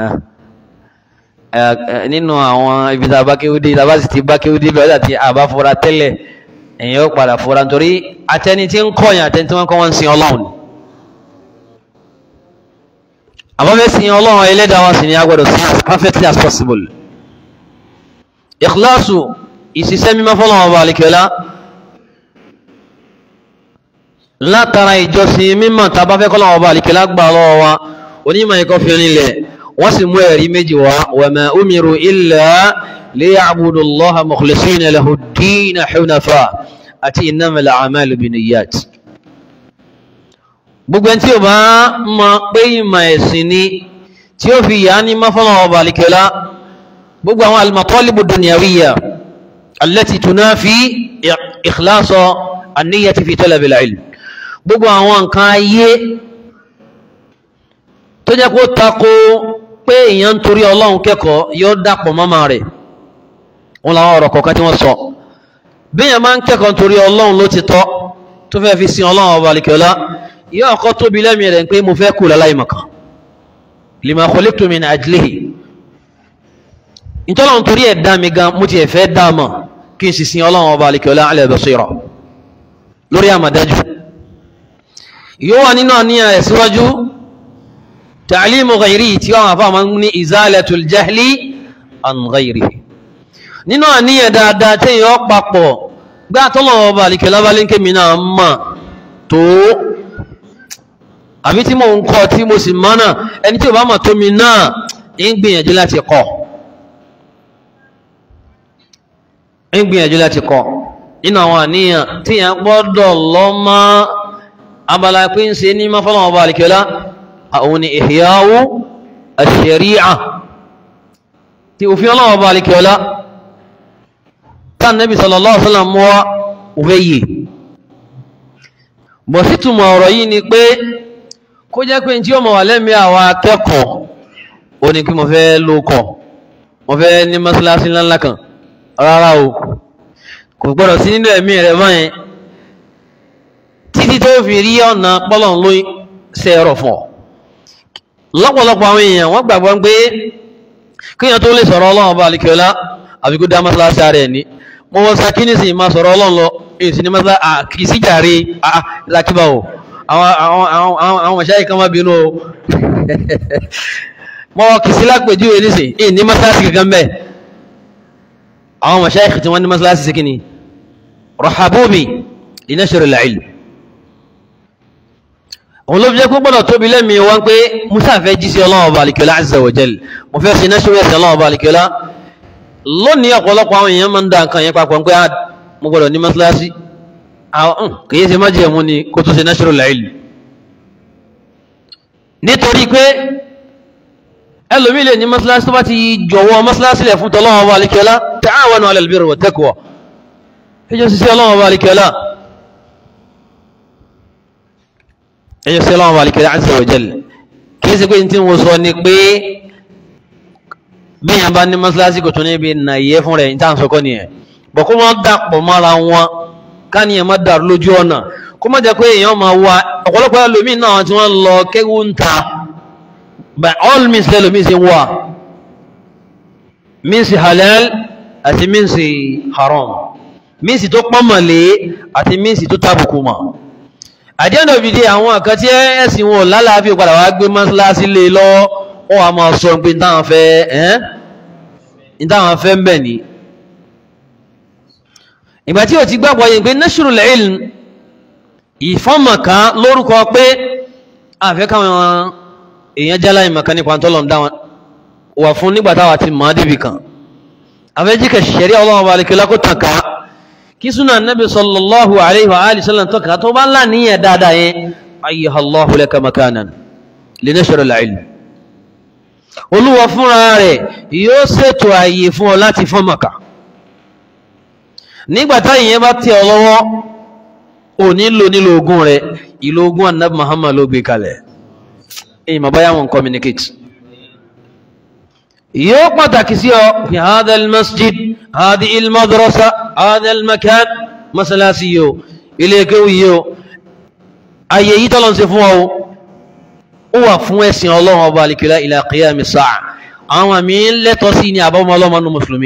nínú àwọn ibi tá a bá kéwú dé tá a bá sì ti bá kéwú dé bẹ́ẹ̀ àti àbá fura tẹ́lẹ̀ èèyàn ó padà fura nítorí atẹni tí ń kọ̀yàn atẹni tí wọ́n kọ́ wọ́n ń sin ọlọ́run ni àmọ́ fẹ́ sin ọlọ́run ẹlẹ́dàá wọn sì ni a gbọ́dọ̀ sin as perfectly as possible ikhlasu ìṣiṣẹ́ mímọ́ fọ́lọ́wọ́n ọba àlekẹ́lá látara ìjọsìn mímọ́ tàbá fẹ́ kọ́lọ́wọ́n ọba àlekẹ́lá gbà lọ́wọ́ wa onímọ̀ ikọ́ fi rinlẹ̀ wọ́n sì mú ẹ̀rí méjì wá wa ma umiru illa liya'budu Allaha mukhlisina lahu ad-dina hunafa àti innamal a'malu binniyat gbogbo ẹni tí o bá mọ pé ìmọ̀ ẹ̀sìn ni tí ó fi yà á ní mọ́fọ́nà ọba àlìkẹ́lá gbogbo àwọn al-matalibu dunyawiyya allati tunafi ikhlasa an-niyyati fi talab al-ilm gbogbo àwọn nǹkan ayé tó jẹ́ kó tako pé èèyàn ń torí ọlọ́run kẹ́kọ̀ọ́ yóò dàpọ̀ mọ́mọ́ rẹ̀ wọn làwọn ọ̀rọ̀ kọ̀ọ̀kan tí wọ́n sọ bí èèyàn máa ń kẹ́kọ̀ọ́ nítorí ọlọ́run ló ti tọ́ tó fẹ́ fi sin ọlọ́run ọba àlìkẹ́lá yóò kọ́ tóbi lẹ́mìí rẹ̀ pé mo fẹ́ kú láláì mọ̀kan lima khuliqtu min ajlihi ìtọ́lọ̀ nítorí ẹ̀ dá mi gan mo ti ẹ̀ fẹ́ dá mọ̀ kí n sì sin ọlọ́run ọba alikiola ala basira lórí àmàdájú yóò wà nínú àníyàn ẹ̀ síwájú ta'limu ghayri tí wọ́n àfáà máa ń ní izalatul jahli an ghayri nínú àníyàn dáadáa tí yóò papọ̀ gbá tọ́lọ́run ọba alikiola bá lé kémi náà mọ̀ tó àbí tí mo ń kọ́ tí mo sì mọ̀ náà ẹni tí ò bá mọ̀ tó mi náà ń gbìyànjú láti kọ́ ń gbìyànjú láti kọ́ nínú àwọn àníyàn tí yẹn gbọ́dọ̀ lọ mọ́ abala pé ń ṣe ní mọ́fọ́lọ́wọ́ ọba àlìkẹ́lá àwọn ni ìhìyàwó àṣẹríà tí òfin ọlọ́wọ́ ọba àlìkẹ́lá tán nẹ́bí sallallahu alaihi wasallam mọ́ òfẹ́ yìí bọ̀ sí túmọ̀ ọ̀rọ̀ yìí ni pé kó jẹ́ pé tí ó mọ̀ wà lẹ́mí àwọn akẹ́kọ̀ọ́ ó ní kí mo fẹ́ lókọ̀ mo fẹ́ ní mọ́sálásí ńláńlá kan rárá o kò gbọ́dọ̀ sí nínú ẹ̀mí rẹ̀ báyẹn títí tó fi rí ọ̀nà pọ́lọ̀n ló ṣe ẹ̀rọ fún ọ lọ́pọ̀lọpọ̀ àwọn èèyàn wọ́n gbàgbọ́ pé kíyàn tó lè sọ̀rọ̀ ọlọ́run bá alikiola àbí kó dá mọ́sálásí ara ẹ̀ ní mo wọ́n sa kí ní sì máa sọ̀rọ̀ ọlọ́run lọ èyí sì ní mọ́sálásí kì í sí jàre lákìbá o àwọn mọ̀ṣáyì kan má bínú o mọ́ kì í sí lápèjúwe nísìn èyí ní mọ́sálásí kankan bẹ́ẹ̀ àwọn mọ̀ṣáyì tí wọ́n ní mọ́sálásí sí kí ni rahabubi linashri al-ilm òun ló fi jẹ́ gbọ́dọ̀ tóbi lẹ́mìí wọn pé musa fẹ́ jí sí ọlọ́run ọba àlìkẹ́lá azza wa jal mo fẹ́ sí nashri ẹ̀sẹ̀ ọlọ́run ọba àlìkẹ́lá lónìí ọ̀pọ̀lọpọ̀ àwọn èèyàn máa ń da nǹkan yẹn papọ̀ pé mo gbọ́dọ̀ ní mọ́sálásí kìí ṣe májẹ̀ mú ni kó tó ṣe nashri al-ilm nítorí pé ẹlòmíì lè ní mọ́sálásí tó bá ti jọ̀wọ́ mọ́sálásí lẹ̀ fún tọ́lọ́run ọba àlìkẹ́lá ta'awanu 'ala al-birri wa taqwa ẹjọ́ sí sí ọlọ́run ọba àlìkẹ́lá ẹjọ́ sí ọlọ́run ọba àlìkẹ́lá azza wa jal kìí ṣe pé tí mo sọ ni pé bí yàn bá ní mọ́sálásí kò tún níbi nàyẹ́ fún rẹ̀ níta sọkọ́ nìyẹn bọ̀ kó má dàpọ̀ mọ́ra wọn káníyàn má dàrú lójú ọ̀nà kó má jẹ́ pé èèyàn máa wá ọ̀pọ̀lọpọ̀ ẹlòmíì náà tí wọ́n lọ kéwú ń ta by all means lẹ́lòmíì ṣe wà means halal àti means haram mínsì tó pọ́nmọ̀lé àti mínsì tó tábùkù mọ̀ àdíẹ̀nà òbìdí àwọn àkan tí ẹ̀sìn wọn lálàáfíà padà wá gbé mọ́sálásí lé lọ́wọ́ wọ́n wá máa sọ pé táwọn fẹ́ ẹ́n táwọn fẹ́ ń bẹ̀ ní ìgbà tí ò ti gbàgbọ́ yìí pé nashrul ilm ìfọ́mọ̀ká lórúkọ pé àfẹ́ káwọn èèyàn jálá ìmọ̀kan nípa tọ́lọ̀ ń dá wọn wà fún nígbà táwa ti mọ̀ á débì kan àfẹ́jíkẹ̀ ṣẹ̀rí ọlọ́run bá lè kí lákó tàn ká kí súnà nabi sallallahu alaihi wa alihi sallam tó ká tó bá láníyàn dáadáa yẹn ayyuha Allahu laka makanan li nashr al-ilm olúwa fúnra rẹ̀ yóò ṣètò ààyè fún ọ láti fọ́n màkà nígbà táyì yẹn bá tẹ̀ ọ lọ́wọ́ ò nílò nílò ogun rẹ̀ ìlò ogun annabi Muhammad ló gbé kalẹ̀ èyí mà báyà wọn communicate yóò pàtàkì sí ọ fi hadha al-masjid hadhihi al-madrasa hadha al-makan masalasi yóò ilé kéwù yóò ayé yìí tọ́lọ́ sí fún ọ ó wà fún ẹ̀sìn ọlọ́run ọba alikila ila qiyami sa'a àwọn àmì lẹ́tọ́ sí ní àbámọ́ ọlọ́mọ nù mùsùlùmí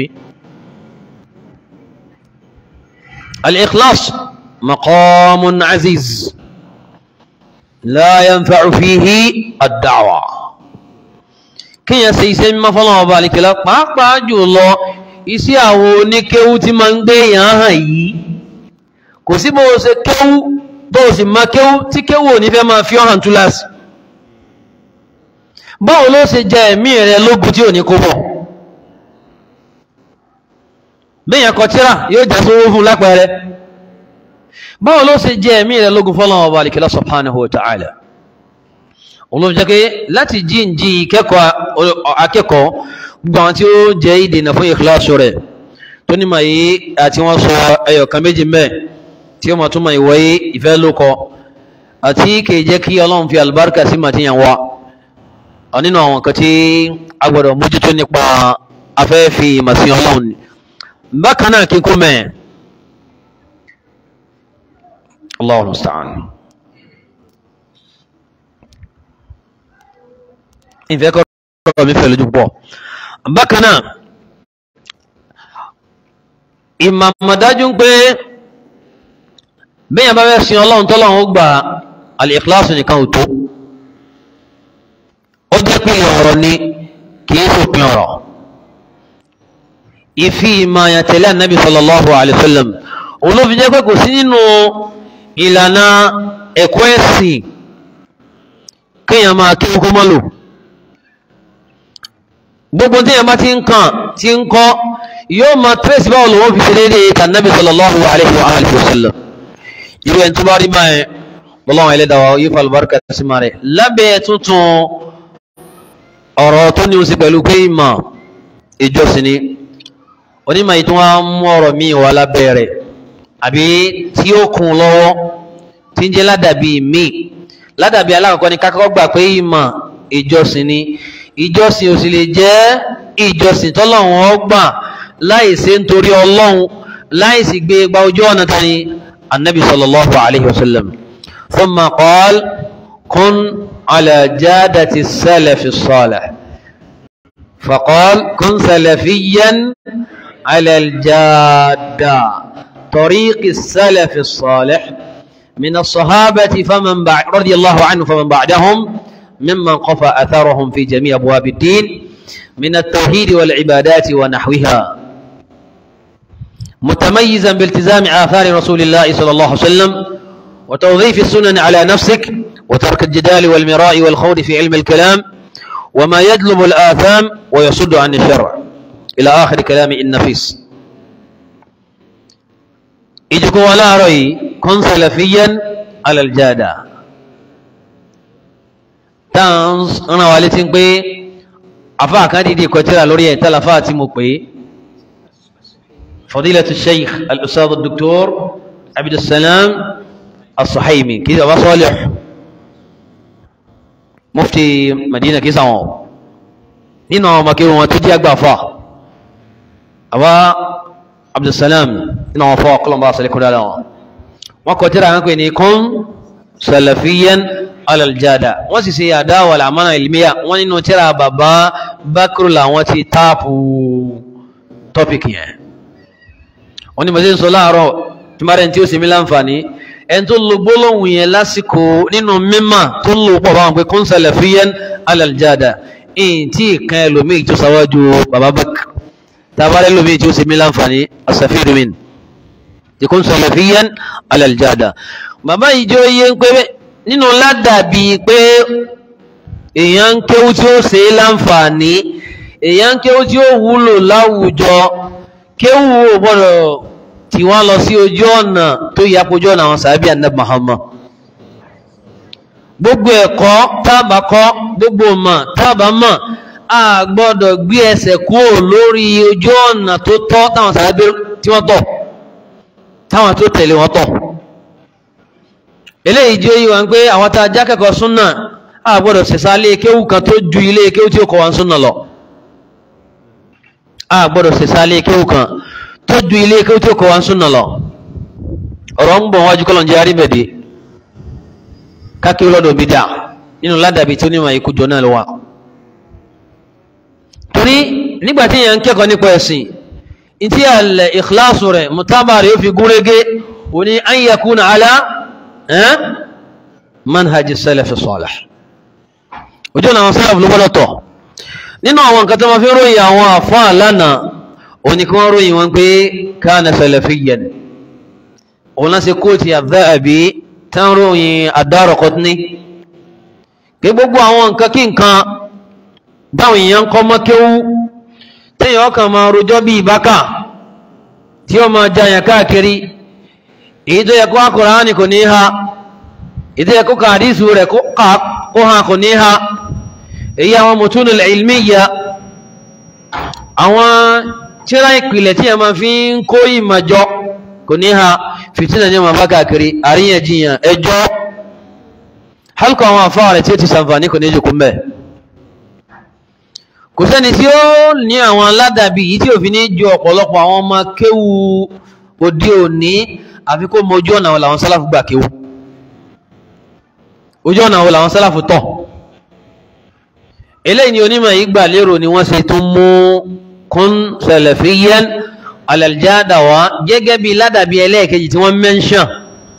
al-ikhlas maqamun aziz la yanfa'u fihi ad-da'wa kíyàn ṣe iṣẹ́ mímọ́ fọ́lọ́wọ́ ọba àlìkẹ́lá pàápàá jùlọ iṣẹ́ àwọn oníkéwú tí ma ń gbé èèyàn hàn yìí kò sí bó ṣe kéwú tó sì ma kéwú tí kéwú ò ní fẹ́ máa fi ọ̀hàn túláàsì báwo ló ṣe jẹ ẹ̀mí rẹ lógun tí ò ní kó bọ̀ béèyàn kọ tíra yóò já sówó fún lápẹẹrẹ báwo ló ṣe jẹ ẹ̀mí rẹ lógun fọ́lọ́wọ́ ọba àlìkẹ́lá subhanahu wa ta'ala olóòfin jẹ́ pé láti jí ń jí akẹ́kọ̀ọ́ gbogbo àwọn tí ó jẹ́ ìdènà fún ìkíláàsù rẹ̀ tó ní ma yí àti wọ́n sọ ẹyọ kan méjì mẹ́ tí ó ma tún ma ìwọ̀ yí ìfẹ́ ló kọ àti kìí jẹ́ kí ọlọ́run fi albarka sí ma ti yàn wá nínú àwọn kan tí a gbọ́dọ̀ mójútó nípa afẹ́ fi ìmọ̀ sí ọlọ́run ni bákan náà kíkú mẹ́ Allahu musta'an ìfẹ́ kọ́ mi fẹ́ lójú pọ̀ bákan náà ìmàmàdájú ń pé bẹ́yàn bá fẹ́ sin ọlọ́run tọ́lọ́run ó gbà al-ikhlas nìkan ò tó ó jẹ́ pé ọ̀rọ̀ ni kìí sòpin ọ̀rọ̀ ìfi ìmọ̀ọ̀yàn tẹ̀lé ànábì sallallahu alayhi wa sallam olófin jẹ́ pé kò sí nínú ìlànà ẹ̀kọ́ ẹ̀sìn kéèyàn máa kí kókó mọ́ lò gbogbo tí èèyàn bá ti ń kàn tí ń kọ́ yóò máa tírèsì báwo lòun fi ṣe déédéé tànábì sallallahu alayhi wa alihi wa sallam irú ẹni tó bá rí báyẹn lọ́wọ́ ẹlẹ́dàá wa yóò fa àlùbáríkà sí máa rẹ̀ lábẹ́ tuntun ọ̀rọ̀ tó ní o sí pẹ̀lú pé ìmọ̀ ìjọsìn ni onímọ̀ yìí tó wá mú ọ̀rọ̀ míì wá lábẹ́ rẹ̀ àbí tí ó kún lọ́wọ́ tí ń jẹ́ ládàbí míì ládàbí alákọ̀ọ́kọ́ ni kákọ́ gbà pé ìmọ̀ ìjọsìn ni ìjọsìn ò sì lè jẹ́ ìjọsìn tọ́lọ́run ó gbà láì ṣe nítorí ọlọ́run láì sì gbé gba ojú ọ̀nà tani النبي صلى الله عليه وسلم ثم قال كن على جادة السلف الصالح فقال كن سلفيا على الجادة طريق السلف الصالح من الصحابة فمن بعد رضي الله عنه فمن بعدهم ممن قفى أثرهم في جميع أبواب الدين من التوحيد والعبادات ونحوها متميزا بالتزام آثار رسول الله صلى الله عليه وسلم وتوظيف السنن على نفسك وترك الجدال والمراء والخوض في علم الكلام وما يجلب الآثام ويصد عن الشرع إلى آخر كلام النفيس إجكو ولا رأي كن سلفيا على الجادة تانس أنا والدين بي أفا كان دي كتير لوري تلفاتي مقبي فضيلة الشيخ الأستاذ الدكتور عبد السلام الصحيمي كذا أبا صالح مفتي مدينة كيسا نينا مكيرو وتجي أكبر فا أبا عبد السلام نينا وفا قلن باسا لكم دالا وكتير عنكو إنكم سلفيا على الجادة وسي سيادة والأمانة العلمية ونينو ترى بابا بكر لا وتي تابو topic yẹn wọ́n ní mo ṣe ń sọ láàárọ̀ tí máa rẹ̀ tí ó sì mí láǹfààní ẹni tó lo gbólóhùn yẹn lásìkò nínú mímà tó ń lò pọ̀ báwọn pé kún salafiyan ala aljada ìyìn tí ìkan ẹlòmíì tó sáwájú bàbá bak tábàárẹ̀ ẹlòmíì tí ó sì mí láǹfààní asafiru min tí kún salafiyan ala aljada bàbá yìí jọ iye ń pé nínú ládàbí pé èèyàn ń kéwú tí ó ṣe é láǹfààní èèyàn ń kéwú tí ó wúlò láwùjọ kéwù ò gbọ́dọ̀ tí wọ́n lọ sí ojú ọ̀nà tó yà ojú ọ̀nà àwọn sàábì ànábì Muhammad gbogbo ẹ̀kọ́ tábà kọ́ gbogbo mọ̀ tábà mọ̀ a gbọ́dọ̀ gbé ẹsẹ̀ kúrò lórí ojú ọ̀nà tó tọ́ táwọn sàábì tí wọ́n tọ̀ táwọn tó tẹ̀lé wọn tọ̀ eléyìí jẹ́ yíwa pé àwọn tá a jákẹ́kọ̀ọ́ súnà a gbọ́dọ̀ ṣẹ̀ṣà ilé kéwù kan tó ju ilé kéwù tí ó kọ́ wa súnà lọ a gbọ́dọ̀ ṣẹ̀ṣà ilé kéwù kan tó ju ilé kéwù tí ó kọ́ wa súnà lọ ọ̀rọ̀ ń bọ̀ wájú kọ́lọ̀ jẹ́ arímẹ̀dẹ́ kákéwù lọ́dọ̀ bí dà nínú ládàbí tí ó ní ìmọ̀ jọ náà lọ́wọ́ torí nígbà tí èèyàn ń kẹ́kọ̀ọ́ nípa ẹ̀sìn ntí àlẹ́ ìkíláàsù rẹ̀ mùtábà rẹ̀ ó fi gúnrégé òní an yakuna ala manhaj salaf salih ojú ọ̀nà àwọn salaf ló gbọ́dọ̀ tọ̀ nínú àwọn nǹkan tó máa fi ròyìn àwọn àfáà lánàá òní kí wọ́n ròyìn wọn pé kana salafiyyan òun láti kóòtì Adh-Dhahabi tán ròyìn Ad-Daraqutni pé gbogbo àwọn nǹkan kí nǹkan báwọn èèyàn kọ́ mọ́kéwú téèyàn ọkàn máa rojọ́ bí ìbákà tí ó máa jayàn káàkiri èyí tó yẹ kó Kùránì kò ní ha èyí tó yẹ kó ka àdísù rẹ̀ kó ha kò ní ha èyí àwọn mutunul ilmiya àwọn tíra ìpìlẹ̀ tí a máa fi ń kó ìmọ̀jọ kò ní ha fìtínà ní ọmọ bá káàkiri àríyànjiyàn ẹjọ́ halkọ̀ àwọn àfáà rẹ̀ tí ó ti sàǹfààní kò ní jù kún bẹ́ẹ̀ kò sẹ́ni tí ó ní àwọn aládàbí yìí tí ò fi ní ju ọ̀pọ̀lọpọ̀ àwọn ọmọ kéwu òde òní àfi kó mọ ojú ọ̀nà wo làwọn sálàfù gbà kéwu ojú ọ̀nà wo làwọn sálàfù tọ̀ eléyìí ni onímọ̀ yìí gbà lérò ni wọ́n ṣe tún mú kún salafiyyan alaljada wa gẹ́gẹ́ bí ládàbí ẹlẹ́ẹ̀kejì tí wọ́n mẹ́ńṣàn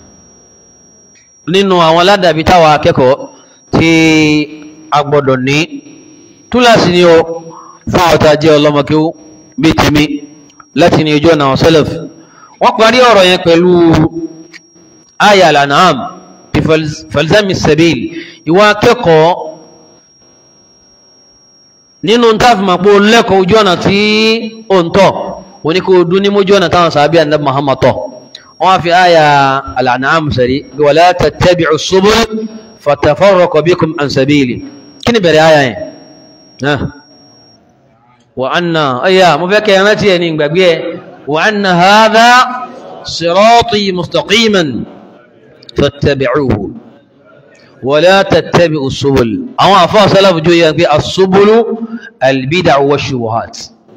nínú àwọn ládàbí táwa akẹ́kọ̀ọ́ tí a gbọ́dọ̀ ní túláàsì ni o fún àwọn tá a jẹ́ ọlọ́mọkéwú bíi tèmi láti ní ojú ọ̀nà àwọn sẹ́lẹ̀f wọ́n parí ọ̀rọ̀ yẹn pẹ̀lú aya al-an'am bí falzami sabil ìwà akẹ́kọ̀ọ́ nínú táàfìmọ̀pọ̀ lẹ́kọ̀ọ́ ojú ọ̀nà tí ó ń tọ̀ wani ko duni mu jona ta sahabi annabi muhammad to wa fi aya al-an'am sari wala tattabi'u subul fatafarraqu bikum an sabili kini bere aya yẹn ha wa anna aya mo fẹ́ kẹ́ rántí ẹ ní gbàgbé ẹ wa anna hadha sirati mustaqiman fattabi'uhu wala tattabi'u subul àwọn afa salafu jo yan pé as-subulu al-bid'u wash-shubuhat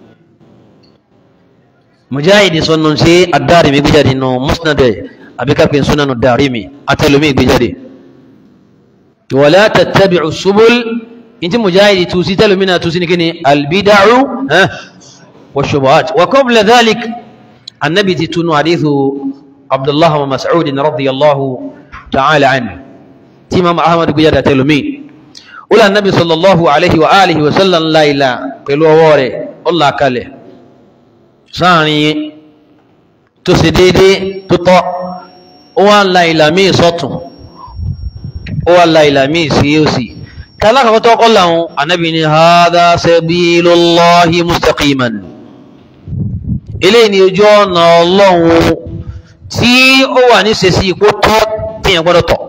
mujahidi sọnù sí adarimi gbéjáde nù musnad abikapin sunanu darimi atẹlumi gbéjáde wala tattabi'u subul inti mujahidi tusi tẹlumi na tusi ni kini albida'u wa shubuhat wa qabla dhalik annabi ti tunu hadithu abdullah wa mas'ud radiyallahu ta'ala anhu ti imam ahmad gbéjáde atẹlumi wala annabi sallallahu alaihi wa alihi wa sallam la ilaha pẹ̀lú ọwọ́ rẹ̀ ọlá kalẹ̀ sáàrin tó ṣe déédé tó tọ́ ó wá la ìlà míì sọ́tún ó wá la ìlà míì sí òsì tàlákàkọ́ tó kọ́ làwọn anábì ní hadha sabilullahi mustaqiman eléyìí ni ojú ọ̀nà ọlọ́run tí ó wà ní sèṣì ipò tọ́ tíyẹn gbọ́dọ̀ tọ̀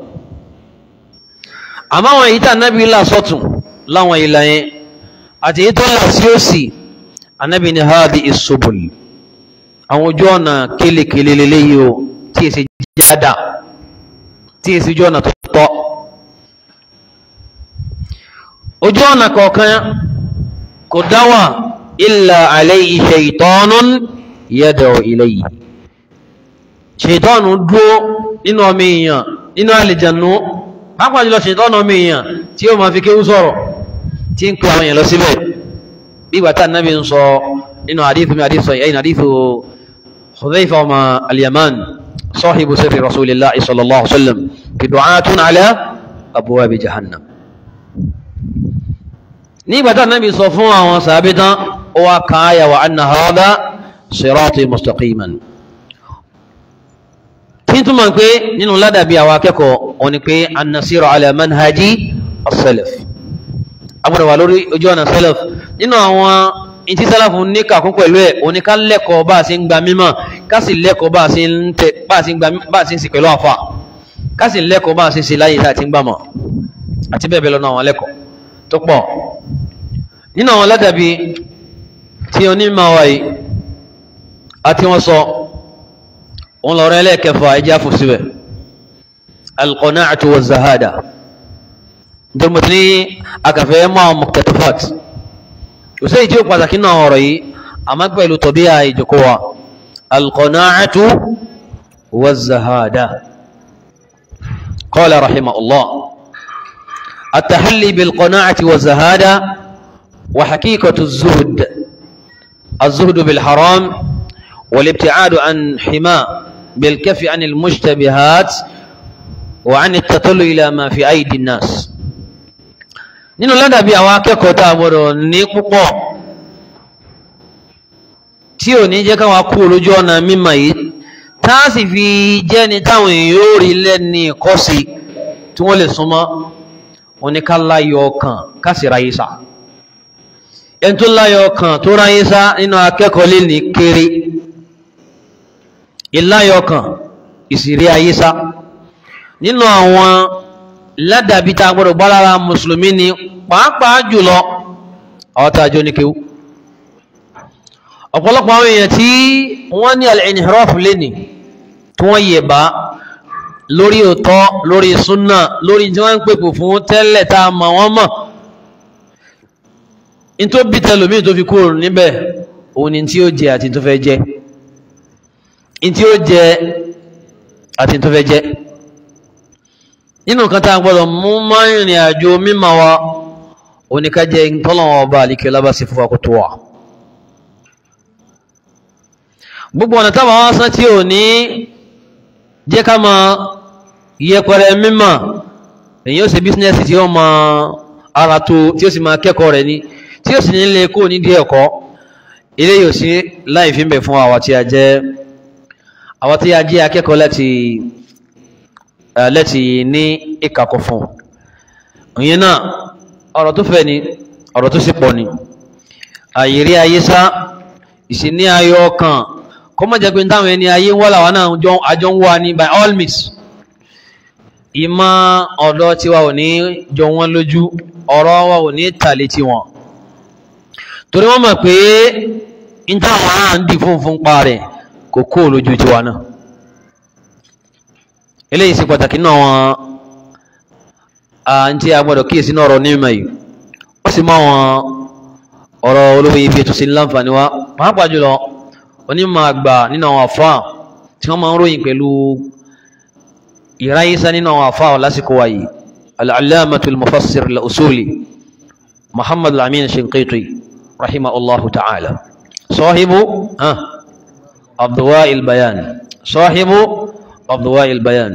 àmọ́ àwọn èyí tí anábì là sọ́tún láwọn ìlà yẹn àti èyí tó là sí òsì anabi ni hadi isobul àwọn ojú ọ̀nà kélekèlé leléyìí o tí èsì jáda tí èsì ojú ọ̀nà tó tọ́ ojú ọ̀nà kọ̀ọ̀kan kò dáwà illa alayhi shaytanun yad'u ilayhi ṣètọ́nù dúró nínú ọmọ èèyàn nínú àlìjànú pápá jùlọ ṣètọ́nù ọmọ èèyàn tí ó máa fi kéwú sọ̀rọ̀ tí ń pè àwọn èèyàn lọ síbẹ̀ bí bàtà nàbí ń sọ nínú àdífù mi àdífù ẹ̀yìn àdífù Hudhayfa ọmọ al-Yaman sahibu sirri rasulillahi sallallahu alaihi wasallam fi du'atun ala abwabi jahannam ní bàtà nàbí sọ fún àwọn sàábí tán ó wá káyà wa anna hadha sirati mustaqiman kí n túmọ̀ pé nínú ládàbí àwọn akẹ́kọ̀ọ́ wọn ni pé an-nasiru ala manhaji as-salaf agbọ́dọ̀ wà lórí ojú ọ̀nà salaf nínú àwọn ìtí sálàfù ní kàkún pẹ̀lú ẹ̀ òní ká lẹ́kọ̀ọ́ bá a ṣe ń gba mímọ̀ ká sì lẹ́kọ̀ọ́ bá a ṣe ń tẹ bá a ṣe ń gba bá a ṣe ń sì pẹ̀lú àfà ká sì lẹ́kọ̀ọ́ bá a ṣe ń ṣe láyé tá a ti ń gbà mọ̀ àti bẹ́ẹ̀ bẹ́ẹ̀ lọ́nà àwọn lẹ́kọ̀ọ́ tó pọ̀ nínú àwọn ládàbí tí onímọ̀ wa yìí àti wọn sọ òun lọ́rọ̀ ẹlẹ́ẹ̀kẹfà ẹjẹ́ àfòsíbẹ̀ alqana'atu wa zahada nítorí mo ti ní akàfẹ́ mọ́ àwọn muqtatafat kò sí ìdí pàtàkì náà ọ̀rọ̀ yìí àmọ́ pẹ̀lú tọ̀bíà ìjòkó wa alqana'atu wa zahada qala rahimahullah التحلي بالقناعة والزهادة وحقيقة الزهد الزهد بالحرام والابتعاد عن حماء بالكف عن المشتبهات وعن التطلع إلى ما في أيدي الناس nínú ládàbí àwọn akẹ́kọ̀ọ́ tá a gbọ́dọ̀ ní púpọ̀ tí ò ní jẹ́ káwọn kú lójú ọ̀nà mímọ̀ yìí tá a sì fi jẹ́ni táwọn èèyàn yóò rí lẹ́ni ìkọ́sí tí wọ́n lè súnmọ́ oníkàláyọ̀ ọkàn kásì ráyé sá ẹni tó láyọ̀ ọkàn tó ráyé sá nínú akẹ́kọ̀ọ́ lè ní kéré ìláyọ̀ ọkàn ìsìrí ayé sá nínú àwọn ládàbí tá a gbọ́dọ̀ gbá lára mùsùlùmí ni pàápàá jùlọ àwọn tá a jọ ní kéwú ọ̀pọ̀lọpọ̀ àwọn èèyàn tí wọ́n ní al-inhiraf lẹ́nì tí wọ́n yẹ̀ bá lórí òtọ́ lórí súnà lórí tí wọ́n ń pèpò fún tẹ́lẹ̀ tá a mọ̀ wọ́n mọ̀ ní tó bí tẹlòmíì tó fi kúrò níbẹ̀ òun ni tí ó jẹ àti tó fẹ́ jẹ ní tí ó jẹ àti tó fẹ́ jẹ nínú nǹkan tá a gbọ́dọ̀ mú máa ń rìn àjò mímọ̀ wa oníkájẹ́ ìtọ́lọ́wọ́ ọba àlìkẹ́ lábàásí fún akótó wa gbogbo ọ̀nà táwọn wá sán tí ò ní jẹ́ ká mọ yẹpẹrẹ mímọ̀ èyí ó ṣe bísínẹ́sì tí ó mọ ara tó tí ó sì máa kẹ́kọ̀ọ́ rẹ̀ ní tí ó sì ní lè kó nídìí ẹ̀kọ́ ilé yóò sí láì fi ń bẹ̀ fún àwa tí a jẹ́ àwa tí a jẹ́ akẹ́kọ̀ọ́ láti láti ní ìkàkọ̀ fún ìyẹn náà ọ̀rọ̀ tó fẹ́ ni ọ̀rọ̀ tó sì pọ̀ ni àyèrí ayé sá ìsìní ayọ̀ ọkàn kó má jẹ́ pé táwọn ẹni ayé ń wá làwọn náà àjọ ń wá ní by all means ìmọ̀ ọ̀dọ́ tiwa ò ní jọ wọ́n lójú ọ̀rọ̀ wa ò ní tàlé tiwọn torí wọ́n mọ̀ pé n táwọn ará ń di fúnfún pa rẹ̀ kò kó lójú tiwa náà eléyìí sì pàtàkì náà wọn àǹtí agbọ́dọ̀ kíyèsí náà ọ̀rọ̀ onímọ̀ yìí ó sì mọ àwọn ọ̀rọ̀ olówó ibi ètò sí láǹfààní wa pàápàá jùlọ onímọ̀ àgbà nínú àwọn àfáà tí wọ́n máa ń ròyìn pẹ̀lú ìráyísá nínú àwọn àfáà lásìkò wa yìí al-allamatu al-mufassir al-usuli muhammad al-amin shinqiti rahimahullahu ta'ala sahibu abduwa il-bayan sahibu abduwa il-bayan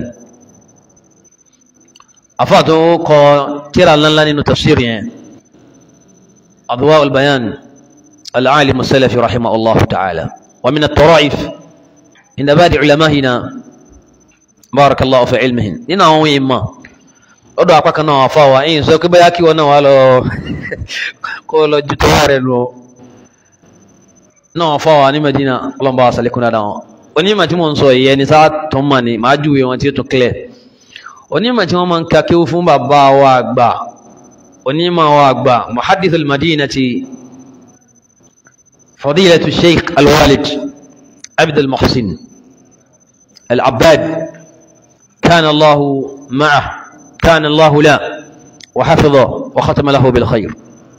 àfáà tó kọ tírà ńláńlá nínú tafsir yẹn abduwa il-bayan al-alim as-salafi rahimahullahu ta'ala ومن الطرائف عند بعض علمائنا بارك الله في علمهم nínú àwọn ìmọ̀ lọ́dọ̀ apá kan náà àfa wa ẹ̀yìn sọ pé bóyá kí wọn náà wà lọ kó lọ ju tọ́wọ́ rẹ̀ lọ náà àfa wa ní Medina ọlọ́mọba àṣàlékún dáadáa wọn onímọ̀ tí mo ń sọ ìyẹn ní sáà tó ń mà ní màá júwe wọn tí ó tún clear onímọ̀ tí wọ́n máa ń ka kéwú fún bàbá wa àgbà onímọ̀ wa àgbà muhaddithul madinati فضيلة الشيخ الوالد عبد المحسن العباد كان الله معه كان الله لا وحفظه وختم له بالخير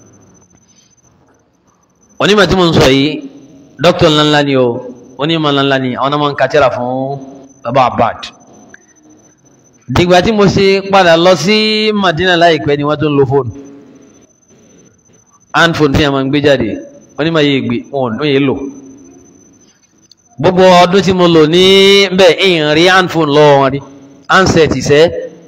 onímọ̀ tí mo ń sọ yìí dókítà ńláńlá ni o onímọ̀ ńláńlá ni àwọn ọmọ nǹkan tíra fún baba abad dìgbà tí mo ṣe padà lọ sí Madina láìpẹ́ ni wọ́n tó ń lo fóònù handphone tí a máa ń gbé jáde onímọ̀ yìí gbé wọn ò yé lò gbogbo ọdún tí mo lò ní bẹ́ẹ̀ ìyìn rí handphone lọ́wọ́ wọn rí handset ìṣẹ́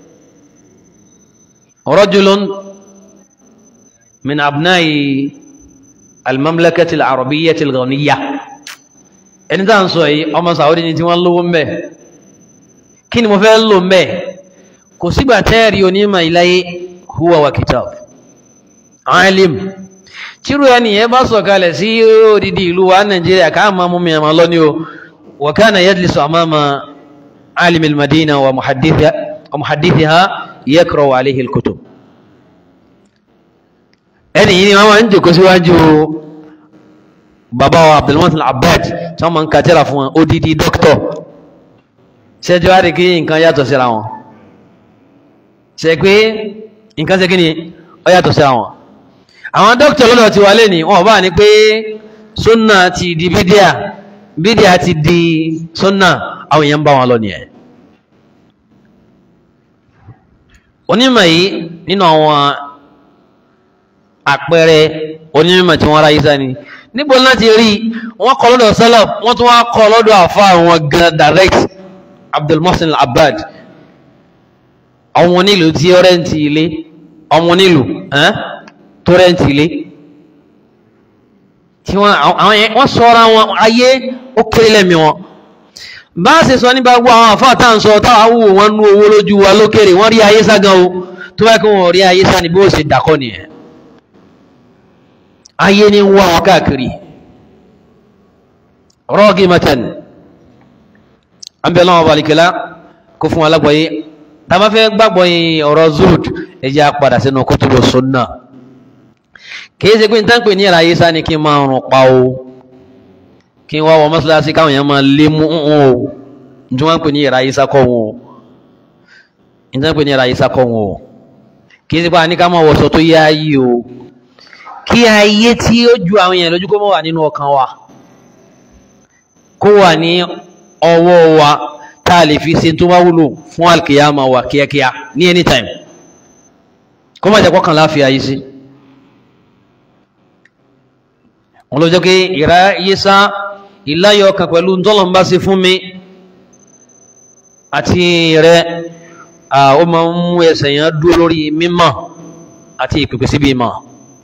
rajulun min abnai al-mamlakati al-arabiyyati al-ghaniyya ẹni tá à ń sọ yìí ọmọ Saudi ni tí wọ́n lówó mbẹ́ kí ni mo fẹ́ lò mbẹ́ kò sígbà tẹ́ẹ̀rí onímọ̀ ìláyé huwa wa kitab alim tíru ẹniyẹn bá sọ̀kalẹ̀ sí odidi ìlú wa nàìjíríà ká máa mú mi àmà lọ́ní o wa kana yajlisu amama alim al-madina wa muhaddithiha yaqra'u alayhi al-kutub ẹni yìí ni wọ́n máa ń jòkó síwájú bàbá wa abdulmọ́tò al-abbad tí wọ́n máa ń kàtẹ́rà fún wọn odidi dókítọ̀ ṣẹ́jọ́ àrí kí nǹkan yàtọ̀ síra wọn ṣe pé nǹkan ṣe kí ni ó yàtọ̀ síra wọn àwọn dókítà lọ́dọ̀ ti wà lẹ́ni wọ́n bá ní pé súnà ti di bídíà bídíà ti di súnà àwọn èèyàn bá wọn lọ nìyẹn onímọ̀ yìí nínú àwọn àpẹẹrẹ onímọ̀ tí wọ́n ráyé sáni níbo láti rí wọ́n kọ́ lọ́dọ̀ salaf wọ́n tún wá kọ́ lọ́dọ̀ àfa àwọn gan direct Abdul Muhsin al-Abbad àwọn onílù tí ó rẹ́ǹtì ilé àwọn onílù tó rẹ́ǹtì ilé tí wọ́n àwọn yẹn wọ́n sọ́ra wọn ayé ó kéré lẹ́mí wọn bá a ṣe sọ nípa gbogbo àwọn àfáà tá à ń sọ táwa wò wọn nú owó lójú wa lókèrè wọ́n rí ayé sá gan o tó bá kí wọ́n rí ayé sá ni bí ó ṣe dàkọ́ nìyẹn ayé ní wá wọn káàkiri rọ́ọ̀gì mẹ́tẹ̀n àbẹ̀lọ́wọ́ balikẹ́lá kó fún alágbọ̀yé tá a bá fẹ́ gbàgbọ́ yìí ọ̀rọ̀ zuhud ẹ jẹ́ á padà sínú kutubu sunna kìí ṣe pé n tán pè ní ìráyé sá ni kí n máa rùn pa o kí n wá wọ mọ́ṣáláṣí káwọn èèyàn máa lé mú ń o tí wọ́n ń pè ní ìráyé sá kọ́ wọn o n tán pè ní ìráyé sá kọ́ wọn o kìí ṣe pé a ní ká máa wọṣọ tó yá yìí o kí ayé tí ó ju àwọn èèyàn lójú kó mọ́ wà nínú ọkàn wa kó wà ní ọwọ́ wa tá a lè fi ṣe tó bá wúlò fún alkiyama wa kíákíá ní anytime kó má jẹ́ kọ́kàn láàfin ayé sí wọn ló jẹ́ pé ìrá yísá ìláyọ̀ ọkàn pẹ̀lú ntọ́lọ́mbá sí fún mi àti rẹ ó máa ń mú ẹsẹ̀ yẹn dúró lórí mímọ̀ àti ìpèpè síbi ìmọ̀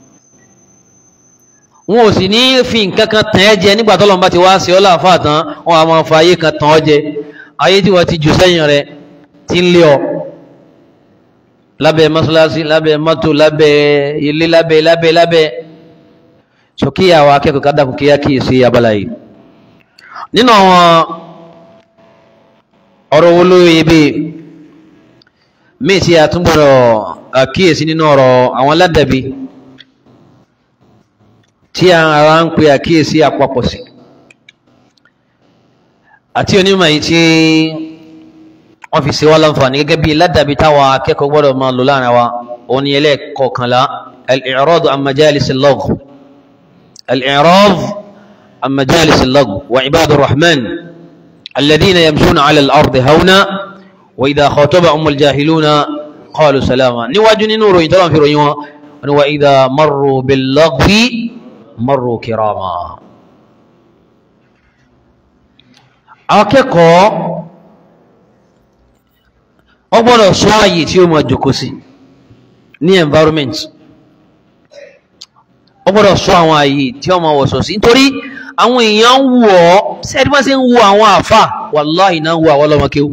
wọn ò sì ní fi nǹkan kan tàn ẹ́ jẹ nígbà tọ́lọ́mbá ti wá sí ọ́ láàfáà tán wọn a máa fa ayé kan tàn ọ́ jẹ ayé tí wọ́n ti jù sẹ́yìn rẹ ti ń lé ọ lábẹ́ mọ́ṣáláṣí lábẹ́ mọ́tò lábẹ́ ilé lábẹ́ lábẹ́ lábẹ́ sókè àwọn akẹ́kọ̀ọ́ ká dàkú kíá kí sí abala yìí nínú àwọn ọ̀rọ̀ wo ló yẹ bí míì tí a tún gbọ́dọ̀ àkíyèsí nínú ọ̀rọ̀ àwọn ládàbí tí a ara ń pe àkíyèsí àpapọ̀ sí àti onímọ̀ yìí tí wọ́n fi ṣe wá láǹfààní gẹ́gẹ́ bí ládàbí táwa akẹ́kọ̀ọ́ gbọ́dọ̀ máa lò láàrin wa òun ni ẹlẹ́ẹ̀kọ̀ọ̀kanlá al-i'rad an majalis al-lagh al-i'rad an majalis al-lagh wa ibadu rahman alladhina yamshuna ala al-ardi hawna wa idha khatabahum al-jahiluna qalu salama níwájú nínú ròyìn tọ́lá fi ròyìn wọn wa idha marru bil-laghwi marru kirama akẹ́kọ̀ọ́ wọ́n gbọ́dọ̀ sọ ààyè tí ó máa jòkó sí ní environment wọ́n gbọ́dọ̀ sọ àwọn ààyè tí ó máa wọ̀sọ̀ sí nítorí àwọn èèyàn ń wù ọ́ sẹ́ẹ̀dí wọ́n sì ń wù àwọn àfà wàláhì náà ń wù àwọn ọlọ́mọkéwù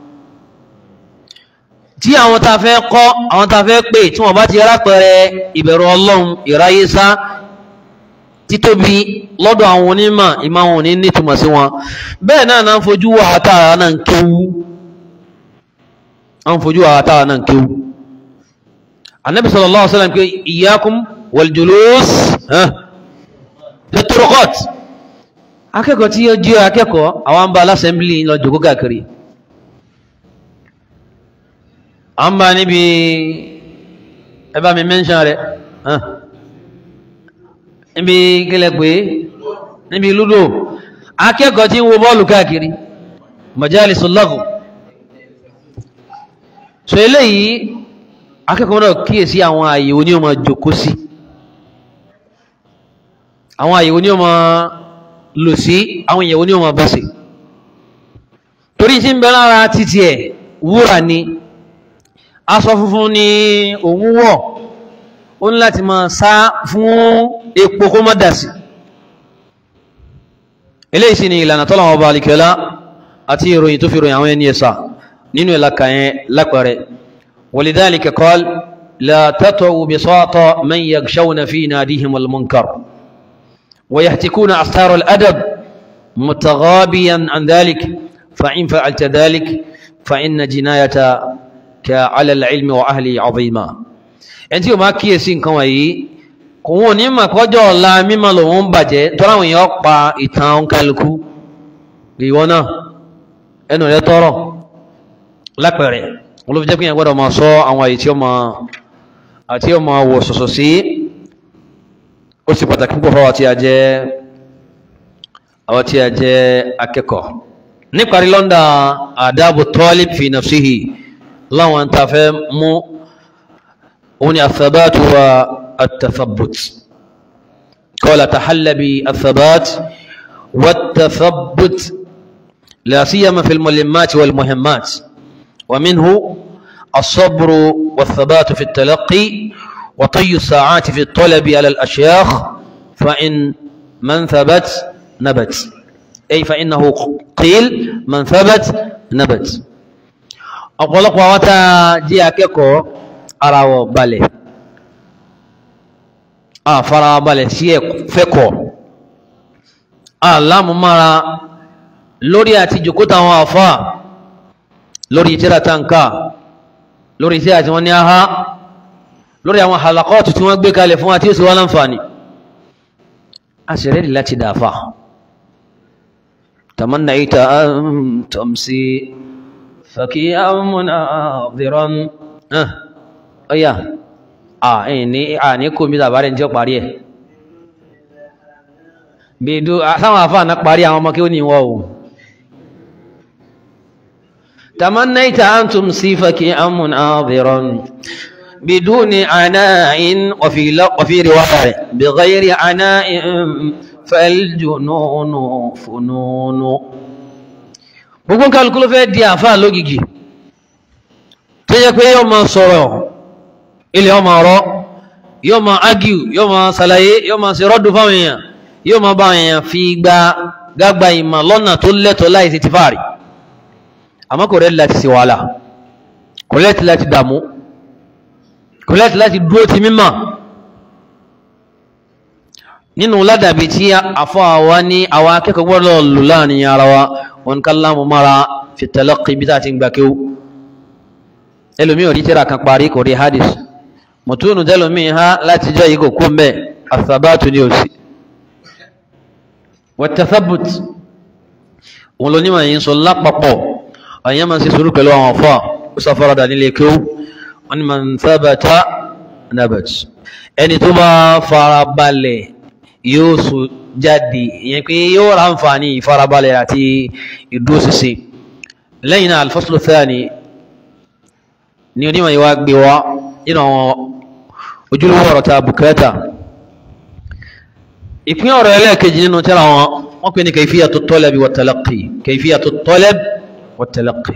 tí àwọn tá a fẹ́ kọ́ àwọn tá a fẹ́ pè tí wọ́n bá ti rápẹrẹ ìbẹ̀rù ọlọ́run ìráyésá títóbi lọ́dọ̀ àwọn onímọ̀ ìmọ̀ àwọn òní nítumọ̀ sí wọn bẹ́ẹ̀ náà náà ń fojú wà á tààrà náà ń kéwú an fojú wa ta nan kiw annabi sallallahu alaihi wasallam ke iyyakum wal julus fi turuqat akẹ́kọ̀ọ́ tí ó jẹ́ akẹ́kọ̀ọ́ àwọn bá l'assembly lọ jókòó káàkiri an bá níbi ẹbá mi mention rẹ̀ níbi kílẹ̀ pé níbi lúdò akẹ́kọ̀ọ́ tí ń wo bọ́ọ̀lù káàkiri majalisul laghu so eléyìí akẹ́kọ̀ọ́ náà kíyèsí àwọn àyè oní ọmọ jòkó sí àwọn àyè oní ọmọ lò sí àwọn ìyẹ̀wò ní ọmọ bọ́sẹ̀ torí tí ń bẹ lára títí ẹ̀ wúrà ni aṣọ funfun ni òun wọ̀ ó ní láti máa sá fún epo kó má dà sí eléyìí sì ni ìlànà tọ́lọ̀ ọba àlìkẹ́lá àti ìròyìn tó fi ròyìn àwọn ẹni ẹ̀sà nínú ìlàkà yẹn lápẹẹrẹ ولذلك قال لا تطعوا بساط من يغشون في ناديهم المنكر ويهتكون أستار الأدب متغابيا عن ذلك فإن فعلت ذلك فإن جنايتك على العلم وأهله عظيمة أنت ما كيسين كوي kò wọn ní mà kọjọ ọ̀la mímọ̀ lòun ń bàjẹ́ tọ́ra àwọn èèyàn pa ìtàn kálukú ìwọ náà ẹnu rẹ tọrọ lápẹẹrẹ wọn ló fi jẹ́ pé yẹn gbọ́dọ̀ máa sọ àwọn àyè tí ó máa àti ó máa wọ̀ sọ̀sọ̀ sí ó sì pàtàkì púpọ̀ fáwọn tí a jẹ́ àwọn tí a jẹ́ akẹ́kọ̀ọ́ níparí lọ́ndà àdábò talib fi nafsihi láwọn tá a fẹ́ mú òun ni athabatu wa التثبت قال تحل بالثبات والتثبت لا سيما في الملمات والمهمات ومنه الصبر والثبات في التلقي وطي الساعات في الطلب على الأشياخ فإن من ثبت نبت أي فإنه قيل من ثبت نبت أقول لك وواتا جي أكيكو أراو بالي a farabalẹ̀ sí ẹ̀fẹ́kọ̀ alámúmára lórí àti jòkóta àwọn àfá lórí tíra tanka lórí tí àti wọ́n ní aha lórí àwọn halakọ́tù tí wọ́n gbé kalẹ̀ fún àti ìsìnwá láǹfààní a sì rẹ̀ láti dáfà tamanna ita an tamsi fakiyan munadiran ọ̀yà àní àní kò mí tàbárẹ̀ tí ó parí ẹ̀ bèèdó sáwọn àfáà náà parí àwọn ọmọ kí ó ní wọ́n o tamannaita an tumsi faki'an munadiran biduni ana'in wa fi riwaya bighayri ana'in faljununu fununu gbogbo kálukú ló fẹ́ di àfáà lógìgì tó yẹ pé yóò máa sọ̀rọ̀ ilẹ̀ ọmọ ọ̀rọ̀ yóò máa ágìw yóò máa ṣàlàyé yóò máa ṣe rọ́dù fáwọn èèyàn yóò máa bá àwọn èèyàn fi gba gágba ìmọ̀ lọ́nà tó lẹ́tọ̀ọ́ láì sí ti fàárì àmọ́ kò rẹ́ láti ṣe wàhálà kò lẹ́tì láti dààmú kò lẹ́tì láti dúró ti mímọ̀ nínú ládàbí tí àfọ́ àwa ní àwọn akẹ́kọ̀ọ́ gbọ́dọ̀ lò láàrin ara wa wọn ká láàmú mára fi talaqqi bí tá a ti ń gbà kéwú ẹlòmíì ò rí tíra kan parí kò rí hadith mọ̀túnù tẹ́lòmíì ha láti jẹ́ yìí kò kú mbẹ́ àtàbátù ní òsì wàtàfàbùt òun ló nímọ̀ yìí ń sọ lápapọ̀ àyàn máa ń ṣe sùúrù pẹ̀lú àwọn afọ́ ó sàfaradà nílé kéwú wọn ni man thabata nabat ẹni tó bá farabalẹ̀ yóò sọ jáde ìyẹn pé yóò ra àǹfààní ìfarabalẹ̀ àti ìdúróṣinṣin lẹ́yìn náà al-faslu thani ni onímọ̀ yìí wá gbé wá nínú àwọn ojúlówó ọ̀rọ̀ tá a bùkátà ìpín ọ̀rọ̀ ẹlẹ́ẹ̀kejì nínú tẹ́lá wọn wọ́n pè ní kayfiyatu talabi wa talaqqi kayfiyatu talab wa talaqqi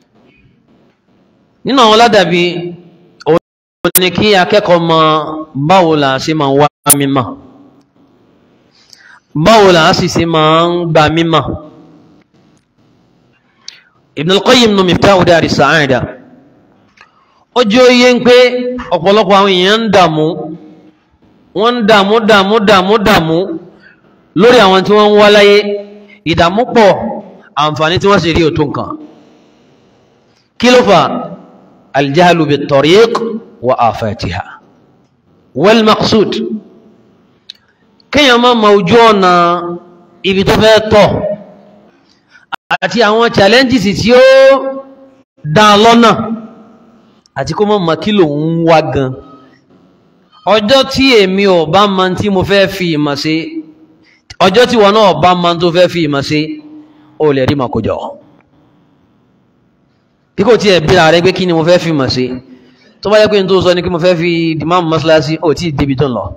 nínú àwọn ládàbí òun ni kí akẹ́kọ̀ọ́ mọ báwo là ṣe máa wá mímọ̀ báwo là sì ṣe máa ń gba mímọ̀ Ibn al-Qayyim nù Miftahu Dari Sa'ada ó jẹ́ oyé ń pé ọ̀pọ̀lọpọ̀ àwọn èèyàn ń dààmú wọ́n ń dààmú dààmú dààmú dààmú lórí àwọn tí wọ́n ń wá láyé ìdààmú pọ̀ àǹfààní tí wọ́n sì rí òtún kan kí ló fà aljahlu bit-tariq wa afatiha wal maqsud kéèyàn máa ma ojú ọ̀nà ibi tó fẹ́ tọ̀ àti àwọn challenges tí ó dá lọ́nà àti kó mọ̀ mọ̀ kí lòun ń wá gan ọjọ́ tí èmi ò bá mọ tí mo fẹ́ fi ìmọ̀ ṣe ọjọ́ tí wọn náà bá mọ tó fẹ́ fi ìmọ̀ ṣe ó lè rí màá kójọ bí kò tiẹ̀ bí ààrẹ pé kí ni mo fẹ́ fi ìmọ̀ ṣe tó bá yẹ pé n tó sọ ni kí mo fẹ́ fi dìmáàmù mọ́ṣáláṣí ò tí ì débi tó ń lọ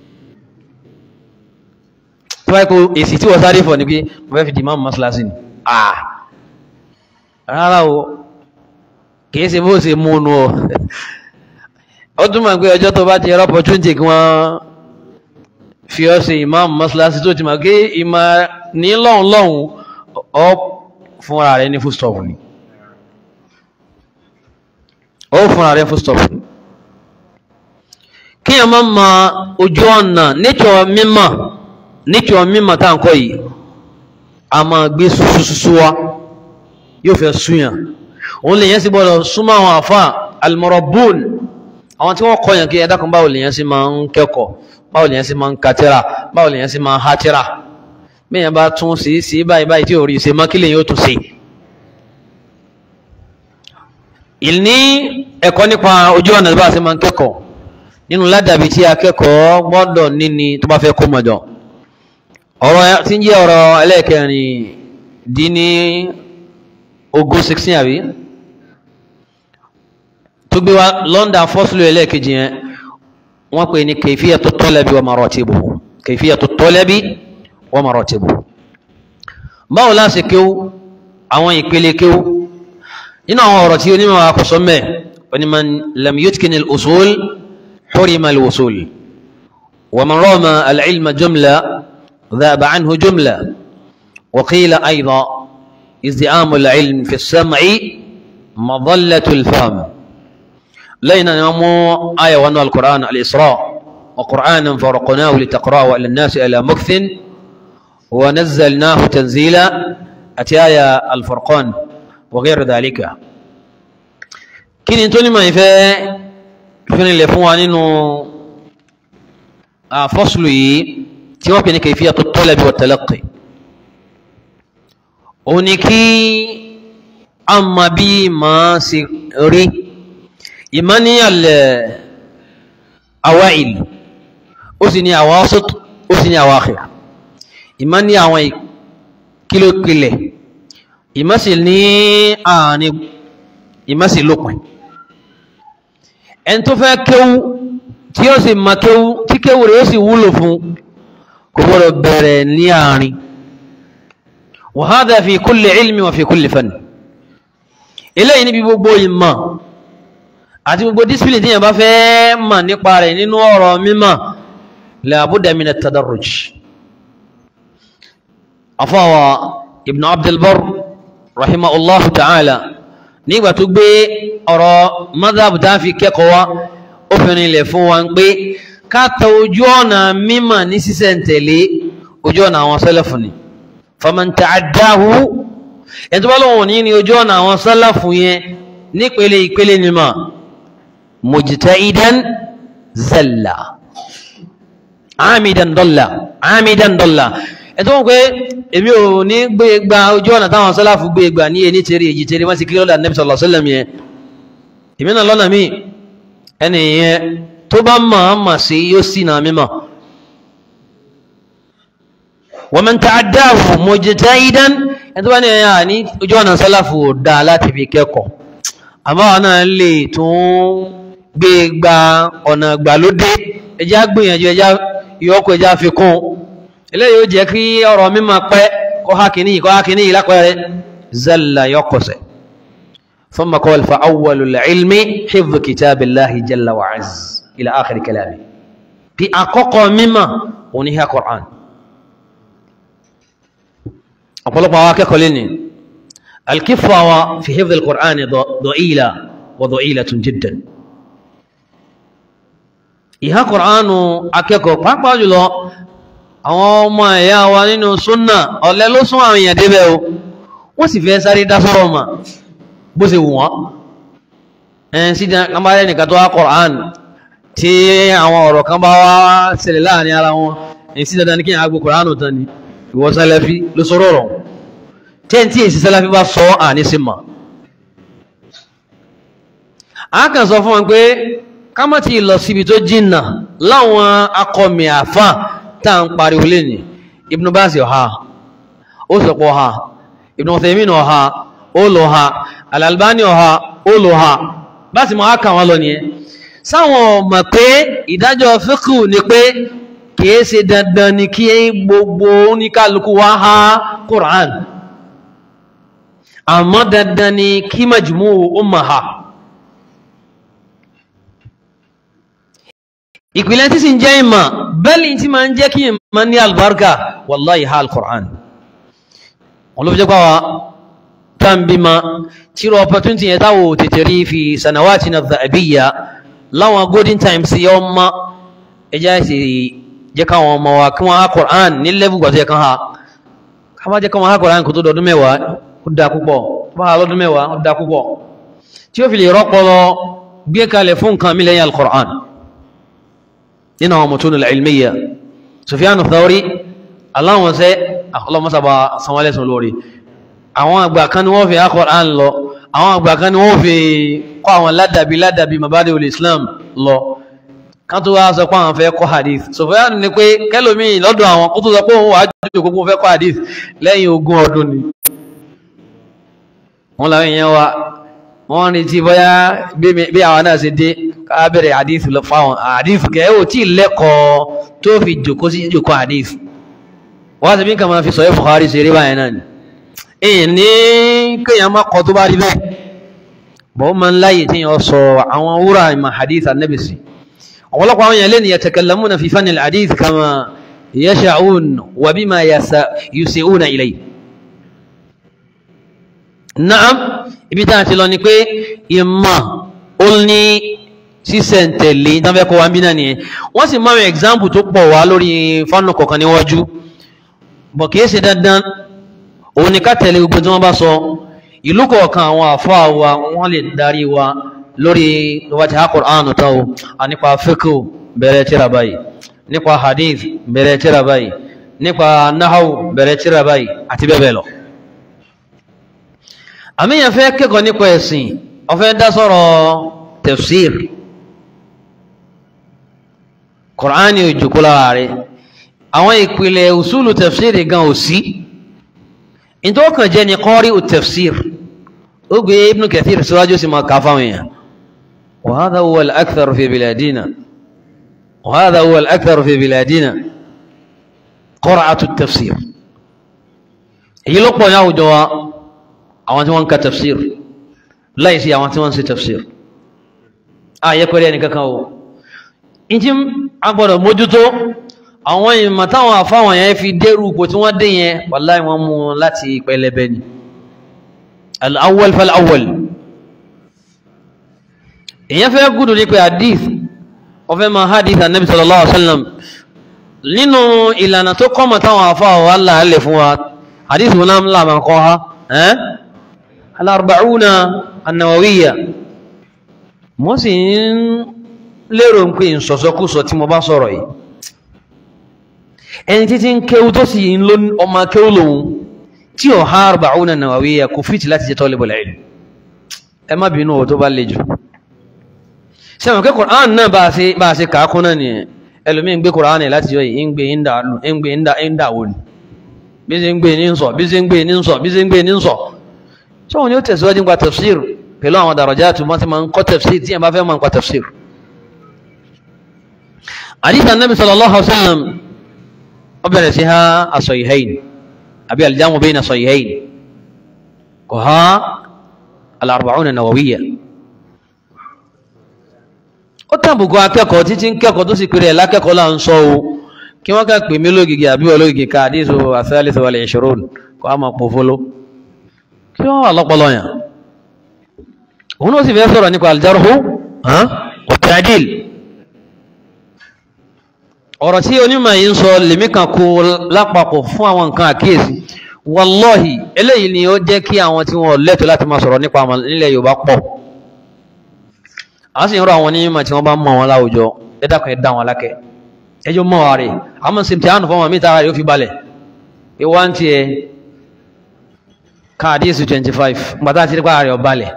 tó bá yẹ pé èsì tí wọ́n sáré fọ̀ ni pé mo fẹ́ fi dìmáàmù mọ́ṣáláṣí ni rárá o kìí ṣe bó ṣe mú nu ọ ó túmọ̀ pé ọjọ́ tó bá ti rọ opportunity kí wọ́n fi ọ́ ṣe ìmáàmù mọ́ṣáláṣí tó ti mọ̀ pé ìmọ̀ ní lọ́hùn lọ́hùn ọ fúnra rẹ ní full stop ni ó fúnra rẹ full stop ni kí ẹ má ma ojú ọ̀nà nature mímọ̀ nature mímọ̀ tá à ń kọ́ yìí a máa gbé susususu wa yóò fẹ́ súnyàn òun lè yẹn sí gbọ́dọ̀ súnmọ́ àwọn àfá almọ̀rọ̀bùn àwọn tí wọ́n kọ́ yàn kí ẹ̀dá kan báwo lè yẹn sí máa ń kẹ́kọ̀ọ́ báwo lè yẹn sí máa ń katira báwo lè yẹn sí máa ń hatira mẹ́yàn bá tún sí sí báyìí báyìí tí ò rí ṣe mọ́ kí lè yóò tún sí. ìní ẹ̀kọ́ nípa ojú ọ̀nà bá a ṣe máa ń kẹ́kọ̀ọ́ nínú ládàbí tí akẹ́kọ̀ọ́ gbọ́dọ̀ níni tó bá fẹ́ kó mọ̀jọ ọ̀rọ̀ tí ń jẹ́ ọ̀rọ̀ ẹlẹ́ẹ̀kẹrin dín ní ogún sixteen àbí tó gbé wa lọ́ndà fọ́sùlù ẹlẹ́ẹ̀kejì yẹn wọ́n pè ní kayfiyatu talabi wa maratibuhu kayfiyatu talabi wa maratibuhu báwo la ṣe kéwú àwọn ìpele kéwú nínú àwọn ọ̀rọ̀ tí onímọ̀ àkọsọ mẹ́ onímọ̀ lam yutkin al-usul hurima al-wusul wa man rama al-ilma jumla dhaba anhu jumla wa qila aydan ازدعام العلم في السمع مظلة الفهم لين نمو آية وأنه القرآن الإسراء وقرآنا فرقناه لتقرأه على الناس على مكث ونزلناه تنزيلا أتي آية الفرقان وغير ذلك كين انتوني ما يفا فين اللي فوان انه فصلي تيوكي كيفية الطلب والتلقي òun ni kí a mọ bí màá ṣe rí ìmọ̀ ní àlẹ́ awa'il ó sì ní awasat ó sì ní awakhir ìmọ̀ ní àwọn kílókìlẹ̀ ìmọ̀ sì ní àárín ìmọ̀ sì lópin ẹni tó fẹ́ kéwú tí ó sì mọ kéwú tí kéwú rẹ̀ ó sì wúlò fún kò kò gbọ́dọ̀ bẹ̀rẹ̀ ní àárín wa hadha fi kulli ilmi wa fi kulli fan eléyìí níbi gbogbo ìmọ̀ àti gbogbo discipline tí yẹn bá fẹ́ mọ̀ nípa rẹ̀ nínú ọ̀rọ̀ mímọ̀ la budda min at-tadarruj afọwọ́ ibn abdulbar rahimahullahu ta'ala nígbà tó gbé ọ̀rọ̀ madhab tá fi kẹ́kọ̀ọ́ wa ó fi rinlẹ̀ fún wa pé káta ojú ọ̀nà mímọ̀ ní sísẹ̀ntẹ̀lé ojú ọ̀nà àwọn sálàfù ni faman ta'addahu ẹni tó bá lọ́wọ́ ní ní ojú ọ̀nà àwọn sálàfù yẹn nípele ìpele ni mà mujtahidan zalla amidan dalla amidan dalla ẹ̀tọ́ wọn pé èmi ò ní gbé gba ojú ọ̀nà táwọn sálàfù gbé gbà ní ẹni tèrè èjì tèrè wọ́n sì kí lọ́dà nẹ́bí sallallahu alaihi wasallam yẹn èmi náà lọ́nà míì ẹni yẹn tó bá máa mà sí yóò sì náà mímọ̀ wa man ta'addahu mujtahidan ẹni tó bá ní ẹ̀yà ní ojú ọ̀nà sálàfù ò dá láti fi kẹ́kọ̀ọ́ àmọ́ àwọn náà lè tún gbé gba ọ̀nà ìgbàlódé ẹjá gbìyànjú ẹjá ìyọ́kọ̀ ẹjá fi kún eléyìí ó jẹ́ kí ọ̀rọ̀ mímọ̀ pẹ́ kọ́ ha kìíní kọ́ ha kìíní lápẹ́rẹ́ zalla yọkọ̀sẹ̀ ثم قال فأول العلم حفظ كتاب الله جل وعز إلى آخر كلامه في أقوى مما ونهى قرآن أقول لك واكا لني الكفة في حفظ القرآن ضئيلة وضئيلة جدا ìhá kọ̀ránù akẹ́kọ̀ọ́ pàápàá jùlọ àwọn ọmọ ẹ̀yà wa nínú súnnà ọ̀lẹ ló sún àwọn èèyàn débẹ̀ o wọ́n sì fẹ́ sáré dá sọ́rọ̀ mà bó ṣe wù wọ́n ẹn sí kábàárẹ̀ nìkan tó wá kọ̀ránù tí àwọn ọ̀rọ̀ kan bá wá ṣẹlẹ̀ láàrin ara wọn ẹn sí dandan ní kí àgbo kọ̀ránù tán ni ìwọ sálẹ́fí ló sọ̀rọ̀ rọ̀ tẹ́ tí èsì sálẹ́fí bá sọ àní sí mà á kàn sọ fún wọn pé kámọ́ ti lọ síbi tó jìnnà láwọn akọmì àfà tá à ń pariwo lẹ́nì Ibn Baz ọ̀ha ó sọ̀pọ̀ ọ̀ha Ibn Uthaymin ọ̀ha ó lọ ha Al-Albani ọ̀ha ó lọ ha bá sì máa kà wọ́n lọ nìyẹn sáwọn mọ̀ pé ìdájọ́ fíkù ni pé kìí ṣe dandan ni kí gbogbo oníkálukú wá ha Qur'an àmọ́ dandan ni kí majmu umma ha ìpìlẹ̀ tí sì ń jẹ́ ìmọ̀ bẹ́ẹ̀lì tí ma ń jẹ́ kí ìmọ̀ ní albarka wallahi ha al-Qur'an wọn ló fi jẹ́ pàwà tán bí ma tíro opportunity yẹ táwò tètè rí fi sanawati na zahabiyya láwọn golden times yọ ma ẹjá sì jẹ́ káwọn ọmọ wa kí wọ́n ha Qur'an ní lẹ́bù gbàtọ́ yẹ kan ha ká má jẹ́ káwọn ha Qur'an kò tó dọdún mẹ́wàá ó dá púpọ̀ tó bá ha lọ́dún mẹ́wàá ó dá púpọ̀ tí ó fi lè rọ́pọlọ gbé kalẹ̀ fún nǹkan mi lẹ́yìn al-Qur'an nínú àwọn mọ̀tún ilmiya Sufyanu Thawri aláwọn sẹ́ ọlọ́mọ́sàbà sanwó-alẹ́sùn lórí àwọn àgbà kan ni wọ́n fi Al-Qur'an lọ àwọn àgbà kan ni wọ́n fi kọ́ àwọn ládàbí ládàbí mabadi ul Islam lọ kan tó wá sọ pé àwọn fẹ́ kọ́ hadith Sufyanu ni pé kẹlòmí lọ́dọ̀ àwọn kó tó sọ pé òun wà jù kókó fẹ́ kọ́ hadith lẹ́yìn ogún ọdún ni wọ́n làwọn èèyàn wa wọ́n rí tí bọ́yá bí àwọn náà ṣe dé ká bẹ̀rẹ̀ hadith lọ fáwọn hadith kẹ́ ò tí lẹ́kọ̀ọ́ tó fi jòkó sí jòkó hadith wọ́n ti bí kà máa fi sọ Bukhari ṣe rí báyìí náà ni èyí ní kéèyàn má kọ́ tó bá rí bẹ́ẹ̀ bọ́ máa ń láyè tí yàn sọ àwọn wúrà ìmọ̀ hadith annabi sí ọ̀pọ̀lọpọ̀ àwọn yẹn lẹ́nu yatakallamuna fi fanni hadith kama yasha'un wa bima yusi'una ilayhi Naam ibi tá a ti lọ ni pé ìmọ̀ ó ní sísẹ̀ntẹ̀lé tán fẹ́ kọ́ wa ń bí náà nìyẹn wọ́n sì máa ń example tó pọ̀ wá lórí fánù kọ̀ọ̀kan níwájú bọ̀ kìí ṣe dandan òun ni ká tẹ̀lé gbogbo tí wọ́n bá sọ ìlú kọ̀ọ̀kan àwọn àfáà wa wọ́n lè darí wa lórí wájú Al-Qur'an tó o a nípa fiqh bẹ̀rẹ̀ tíra báyìí nípa hadith bẹ̀rẹ̀ tíra báyìí nípa nahaw bẹ̀rẹ̀ tíra báyìí àti bẹ́ẹ̀ bẹ́ẹ̀ lọ àmìyàn fẹ́ kẹ́kọ̀ọ́ nípa ẹ̀sìn ó fẹ́ dá sọ̀rọ̀ tafsir Kùránì òjòkó lára rẹ̀ àwọn ìpìlẹ̀ usulu tafsir gan ò sí ìtọ́kàn jẹ́ ni qari tafsir ó gbé Ibn Kathir síwájú sí máa káfà wọ̀nyàn wa hadha huwa al-akthar fi biladina wa hadha huwa al-akthar fi biladina qira'atu tafsir èyí ló pọ̀ ní àwùjọ wa àwọn tí wọ́n ń ka tafsir láìsí àwọn tí wọ́n ń ṣe tafsir ààyè pẹ̀lú ẹni kankan o ìjí agbọ́dọ̀ mójútó àwọn ìmọ̀ táwọn àfáwọn yẹn fi dérú ipò tí wọ́n dé yẹn wàláì wọ́n mú láti pẹlẹbẹ ni al-awwal fal-awwal èyàn fẹ́ gúdù ní pé hadith ọfẹ́ ma hadith annabi sallallahu alaihi wasallam nínú ìlànà tó kọ́mọ̀ táwọn àfáwọn wà láàálẹ̀ fún wa hadith wọn náà láàmà kọ́ ha ẹ́ al-arba'una an-nawawiyya mo sì ń lérò pé ìsọ̀sọ́kúsọ tí mo bá sọ̀rọ̀ yìí ẹni títí ń kéwú tó sì ń ló ọmọ kéwú lòun tí ò ha arba'una nawawiyya kò fìtì láti jẹ́ talibul ilm ẹ má bínú ò tó bá le jù sẹ́wọ̀n kí Qur'an náà bá a ṣe bá a ṣe kàákún náà nìyẹn ẹlòmíì ń gbé Qur'an láti yọ yìí ń gbé ń gbé ń dà wò ni bí ṣe ń gbé ní ń sọ bí ṣe ń gbé ní ń sọ bí ṣe ń gbé ní ń sọ sọ́wọ́n ni ó tẹ̀síwájú nípa tafsir pẹ̀lú àwọn darajatu wọ́n ti máa ń kọ́ tafsir tí yẹn bá fẹ́ máa ń kọ́ tafsir àdìsá nàbì sallallahu alaihi wasallam ó bẹ̀rẹ̀ sí ha as-sahihayn àbí al-jamu bayna as-sahihayn kò ha al-arba'una an-nawawiyya ó tàbùkù akẹ́kọ̀ọ́ títí ń kẹ́kọ̀ọ́ tó sì pèrè ẹ̀ lákẹ́kọ̀ọ́ là ń sọ o kí wọ́n ká pè mí lógìgì àbí ológìgì ká àdìsó as-salis wal-ishrun kó a máa pòfolo kí wọ́n wà lọ́pọ̀lọ́ yàn òun ó sì fẹ́ sọ̀rọ̀ nípa al-jarhu wa ta'dil ọ̀rọ̀ tí onímọ̀ yìí ń sọ lèmi kan kó lápapọ̀ fún àwọn nǹkan àkíyèsí wallahi eléyìí ni ó jẹ́ kí àwọn tí wọ́n lẹ́tọ̀ọ́ láti máa sọ̀rọ̀ nípa àwọn nílẹ̀ Yorùbá pọ̀ a sì ń rọ àwọn onímọ̀ tí wọ́n bá mọ̀ wọn láwùjọ ẹ dákun ẹ dá wọn lákẹ́ ẹjọ́ mọ̀ wá rẹ̀ àmọ́ sí ti àánú fún wọn mìta rẹ̀ ó fi balẹ̀ pé wá ń tiẹ̀ káàdísù 25 gbàtà ti rí pa rẹ̀ ọ balẹ̀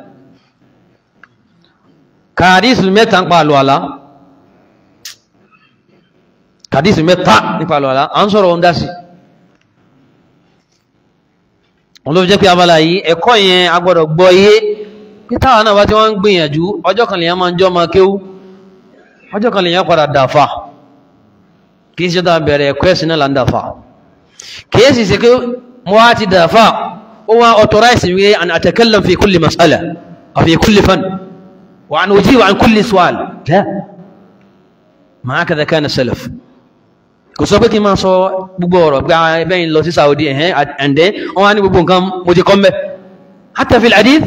káàdísù mẹ́ta ń pa àlọ́ àlá kàdísì mẹ́ta nípa àlọ́lá a ń sọ̀rọ̀ ohun dásí wọn ló fi jẹ́ pé abala yìí ẹ̀kọ́ yẹn a gbọ́dọ̀ gbọ́ iye pé táwọn náà bá tí wọ́n ń gbìyànjú ọjọ́ kan lèyàn máa ń jọ́ máa kéwú ọjọ́ kan lèyàn padà dàfà kì í ṣe dáa bẹ̀rẹ̀ ẹ̀kọ́ ẹ̀sìn náà là ń dàfà kì í sì ṣe pé mo wá ti dàfà ó wá authorize wí an atakallam fi kulli mas'ala aw fi kulli fan wa an ujibu an kulli su'al la ma hakadha kana salaf kò sọ pé kí n máa sọ gbogbo ọ̀rọ̀ gba ẹbẹ́yìn lọ sí Saudi ẹ̀hẹ́n ẹ̀ndẹ́ wọ́n wá ní gbogbo nǹkan mo ti kọ́ mẹ́ hatta fil hadith